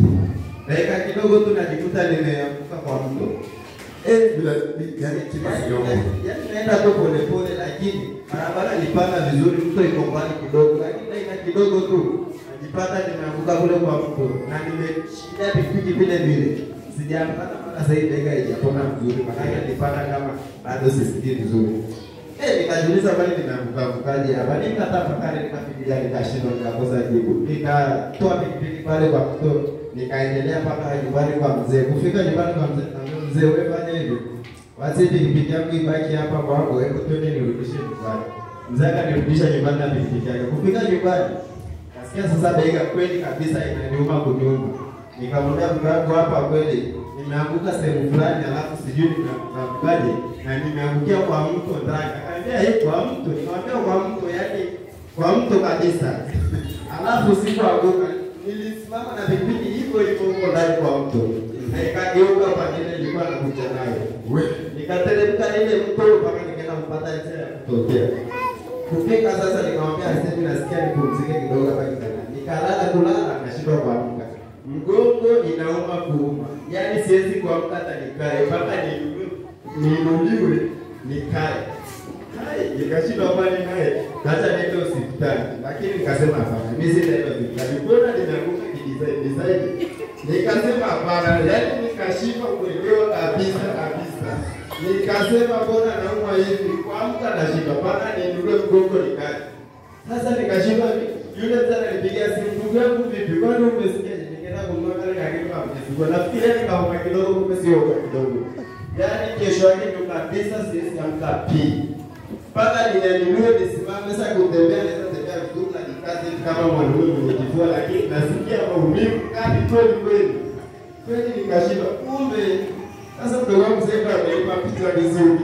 Dakika kidogo tu najikuta nimeanguka kwa mto. Eh, Bila yani kidogo. Yaani naenda tu polepole, lakini barabara nipanda vizuri, mto iko mbali kidogo, lakini dakika kidogo tu najipata nimeanguka kule kwa mto na nimeshikilia pikipiki vile vile, sijapata mpaka sasa hivi dakika haijapona vizuri, maanake nilipata kama bado sisikii vizuri. Eh, nikajiuliza bali nimeanguka angukaje hapa? Nikatafakari, nikafikiria, nikashindwa, nikakosa jibu. Nikatoa pikipiki pale kwa mto, nikaendelea mpaka nyumbani kwa mzee. Kufika nyumbani kwa mzee, naambia mzee, wewe fanya hivi, basi pikipiki yangu ibaki hapa kwako, hebu twende nirudishe nyumbani. Mzee akanirudisha nyumbani na pikipiki yake. Kufika nyumbani, nasikia sasa dakika kweli kabisa inaniuma kunyuma. Nikamwambia mke wangu, hapa kweli nimeanguka sehemu fulani, alafu sijui nimeangukaje na nimeangukia kwa mto ndani. Akaniambia hii kwa mto, nikamwambia kwa mto, yaani kwa mto kabisa. Alafu sikuanguka, nilisimama na pikipiki hivyo hivyo huko ndani kwa mto, na ikageuka pande ile nilikuwa nakuja nayo Wewe nikateremka ile mto mpaka nikaenda kupata njia ya kutokea. Kufika sasa, nikamwambia sasa, nasikia nipumzike kidogo hapa kitandani. Nikalala kulala, nashindwa kuamka, mgongo inauma kuuma, yaani siwezi kuamka hata nikae mpaka niinuliwe niinuliwe nikae. Hai, nikashindwa kwani naye hata niende hospitali, lakini nikasema hapana, mimi sitaenda hospitali. Mbona nimeanguka kidesign design? Nikasema hapana, yaani nikashindwa kuelewa kabisa kabisa. Nikasema mbona naumwa hivi, kuamka nashindwa, mpaka niinuliwe mgongo nikae. Sasa nikashindwa, yule mtu ananipigia simu, ndugu yangu vipi, kwani umesikia? Nikaenda kununua kale kakitu ka mzigo, nafikiria nikauma kidogo, kumbe sio kwa kidogo. Yaani kesho yake ndo kabisa siwezi amka pii mpaka ninyanyuliwe nisimame. Sasa kutembea naweza tembea vizuri na nikaze kama mwanaume mwenye kifua, lakini nasikia maumivu kali kweli kweli kweli, nikashindwa. Kumbe sasa mdogo wangu sasa ameipa picha vizuri.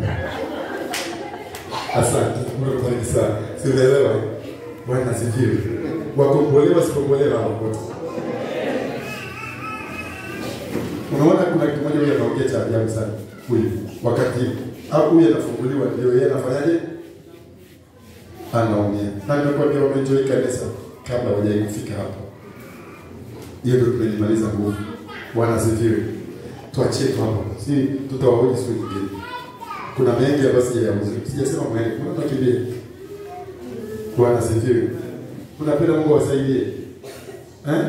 Asante, Mungu akubariki sana. Sielewa. Bwana asifiwe. Wakombolewa sikombolewa hapo. Unaona kuna kitu moja huyu anaongea cha ajabu sana. Huyu wakati au huyu anafunguliwa ndio yeye anafanyaje? Anaumia. Na nimekuambia umeenjoy kanisa kabla hujaifika hapo. Hiyo ndio tumejimaliza nguvu. Bwana asifiwe. Tuachie tu hapo. Si tutawahoji siku nyingine. Kuna mengi ambayo sijayauza. Sijasema mwende. Kuna tukimbie. Bwana asifiwe. Unapenda Mungu awasaidie. Eh?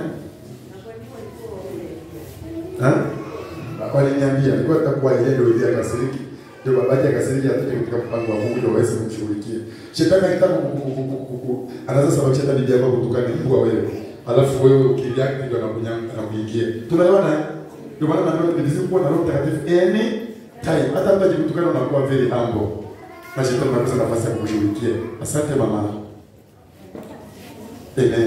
Eh? Waliniambia nilikuwa nitakuwa yeye ndio ili akasiriki. Ndio babake akasiriki atoke katika mpango wa Mungu ndio aweze kumshughulikia. Shetani akitaka anaweza sababisha hata bibi yako kutukana mbwa wewe. Alafu wewe ukiliaki ndio anakunyanga anakuingia. Tunaelewana? eh? Ndio maana naambiwa ni vizuri kuwa na Roho Mtakatifu any time. Hata mtu akikutukana unakuwa very humble. Na shetani anakosa nafasi ya kukushughulikia. Asante mama. Amen.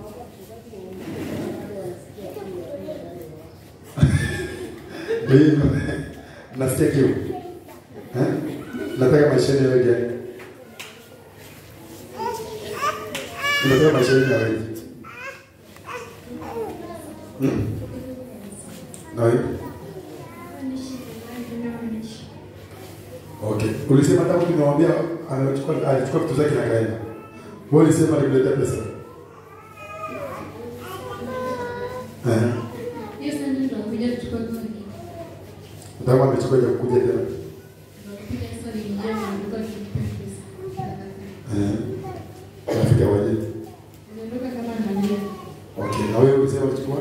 Ndio hivyo. Nasikia kiu. Eh? Nataka maisha yenu yawe gani? Unataka maisha yenu yawe vipi? Mm. Na wewe? Okay. Ulisema hata mtu nimemwambia anachukua alichukua vitu zake na kaenda. Wewe ulisema alikuletea pesa. Eh. Hiyo sasa ndio tunakuja kuchukua gari. Ndio amechukua ya kuja tena. Tunakupiga hesabu niliingia na nilikuwa nikipea pesa. Eh. Rafiki waje. Niliondoka kama nalia. Okay, na wewe ulisema uchukua?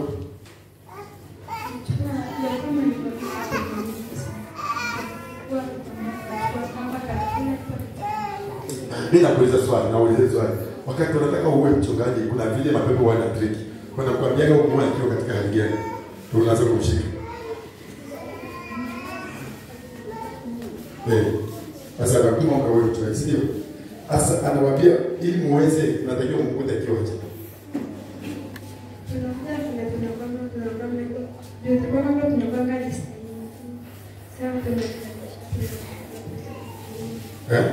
Mimi nakuuliza swali, nauliza swali. Wakati unataka uwe mchungaji, kuna vile mapepo wana trick. Kuna kuambiaga huko akiwa katika hali gani? Ndio unaanza kumshika. Eh. Sasa anakuma kwa wewe mchungaji, si ndio? Sasa anawaambia ili muweze natakiwa mkute akiwa wapi? Eh?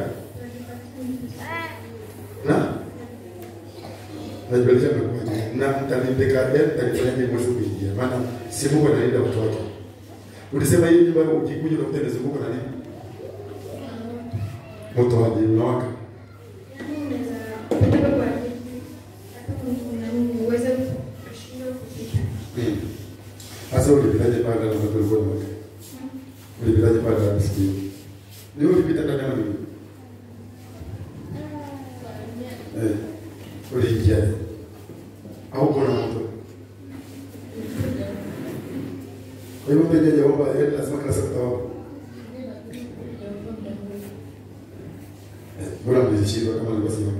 Na? Najibalisha mekuja. Na mtanipeka ya mtanifanyaje mwezi kuingia? Maana si Mungu analinda watu wake. Ulisema hii nyumba ukikuja unakuta imezungukwa na nini? Moto waje unawaka. Hmm. Sasa ulipitaje pale na watu walikuwa na wake? Ulipitaje pale na msikiti? Ni wewe ulipita ndani ya mimi. Eh. Uliingiaje? Au kuna moto? Kwa hiyo mbele ya omba yeye lazima kila siku taomba. Eh, Bora mlishindwa kama nilivyosema.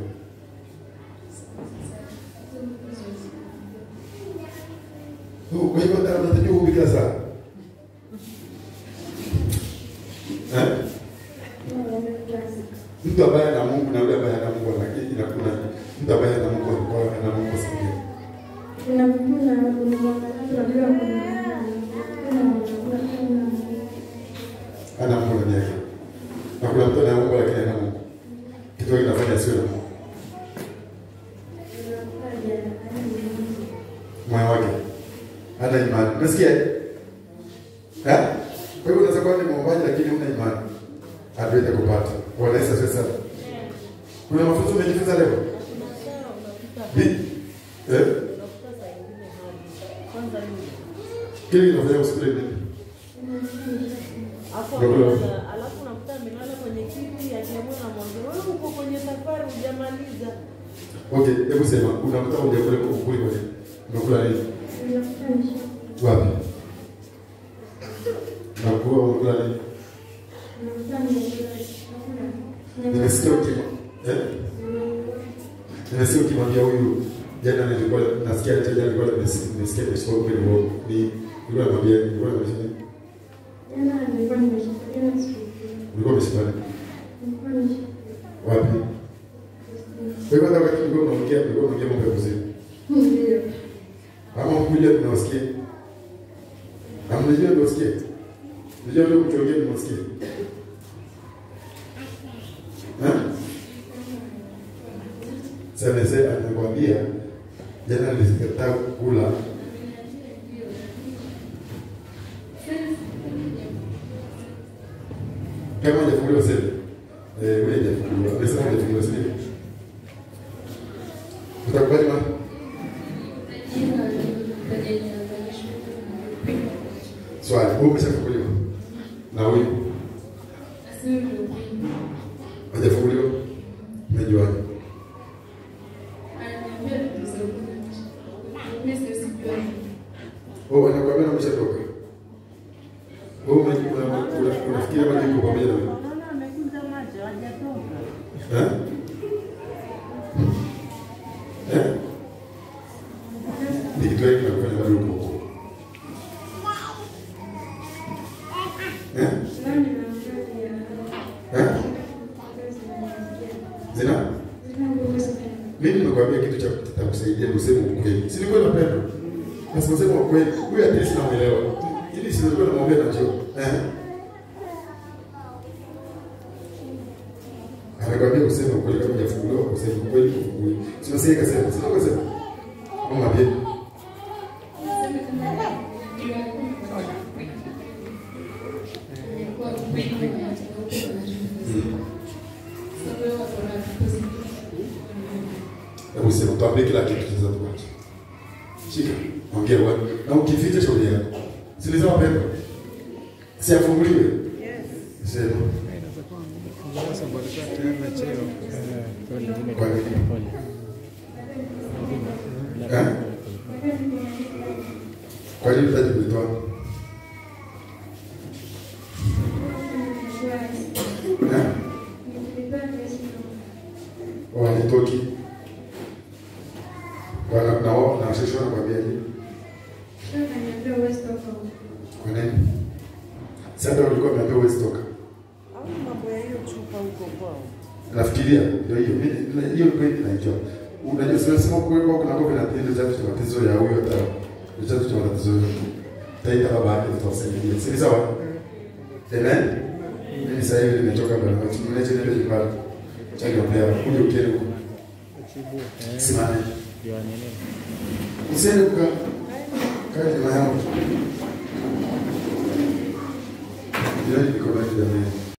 Oh, Kwa hivyo ndio unatakiwa uwe kila saa. Eh? Mtu ambaye ana Mungu na yule ambaye hana Mungu lakini na kuna mtu ambaye ana Mungu alikuwa ana Mungu sikia. Ana Mungu ndani yake. Na kuna mtu ana Mungu lakini hana Mungu. Kitu hiki kinafanya sio na Mungu. Moyo wake. Hana imani. Unasikia? Eh? Kwa hivyo unaweza kuwa ni mwombaji lakini huna imani. Hatuwezi kupata. Bwana Yesu asifiwe sana. Kuna mafunzo umejifunza leo? Bi? Eh? Kile kinafanya usikule nini? Alafu Ndio. anaanza- alafu unakuta amelala kwenye kiti akiamua na mwambia wewe uko kwenye safari hujamaliza. Okay, hebu sema unakuta hujakula ukuli kwa nini? Umekula nini? Wapi? Unakuwa umekula nini? Nimesikia ukima. Eh? Nimesikia ukimwambia huyu jana nilikuwa nasikia hata jana nilikuwa nimesikia nimesikia nimesikia kweli uongo. Ni nilikuwa namwambia nilikuwa namwambia nini? Ulikuwa umeshikana wapi? Kwa hivyo hata wakati ulikuwa unaongea ulikuwa unaongea mambo ya kuzimu. Ama mkuja tunawasikia. Amnajua ndio sikia. Unajua ndio kuchongea ndio sikia. Eh? Sasa mzee anakuambia jana nilikataa kula kama hajafunguliwa sasa. Eh, wewe hajafunguliwa. Amesema hajafunguliwa sasa. Utakubali ma? Swali, wewe umeshafunguliwa? Na huyu hajafunguliwa? Umejuaje? Oh, anakuambia na umeshatoka. Wewe ume- una- una- unafikiria kama yuko pamoja na wewe? Unaona amekuja macho hajatoka. Eh? Eh? Ni kitu gani kinakufanya bado uko huko? Eh? Eh? Zina? Mimi nimekwambia kitu cha kitakusaidia useme ukweli. Si ni kweli napenda? Basi useme ukweli. Huyu at least namuelewa. Ili si nilikuwa namwambia najua. Eh? Anakwambia useme ukweli kama hujafunguliwa useme ukweli ufungue. Sio sasa ikasema, sio kasema. Mama pia. Hebu sema tuambie kila kitu sasa tuache. Shika. Ongea wewe. Na ukificha shauri yako. Si ni sawa pendo? Si afunguliwe. Yes. Sema. sababu alikuwa tayari na cheo. Eh, pole, mimi Kwa nini? pole. Eh? Kwa nini hutaki kuitoa? Eh? Wanitoki. Wana na wao na sisi wanakuambia nini? Kwa nini? Sasa ulikuwa umeambiwa huwezi toka. Au mambo ya hiyo chupa huko kwao. Nafikiria ndio hiyo. Mimi hiyo kweli naijua. Unajua sio sema kwa kwa kuna kwa na tendo cha matatizo ya huyo hata ni chanzo cha matatizo yote. Taita baba yake tutasaidia. Si sawa? Amen. Mimi sasa hivi nimechoka bwana. Mniache niende nyumbani. Changia pia uje ukere huko. Chibu, eh, Simame. ndio nini? Usiende kukaa. Kaa nyuma yangu. Ndio niko na jamii.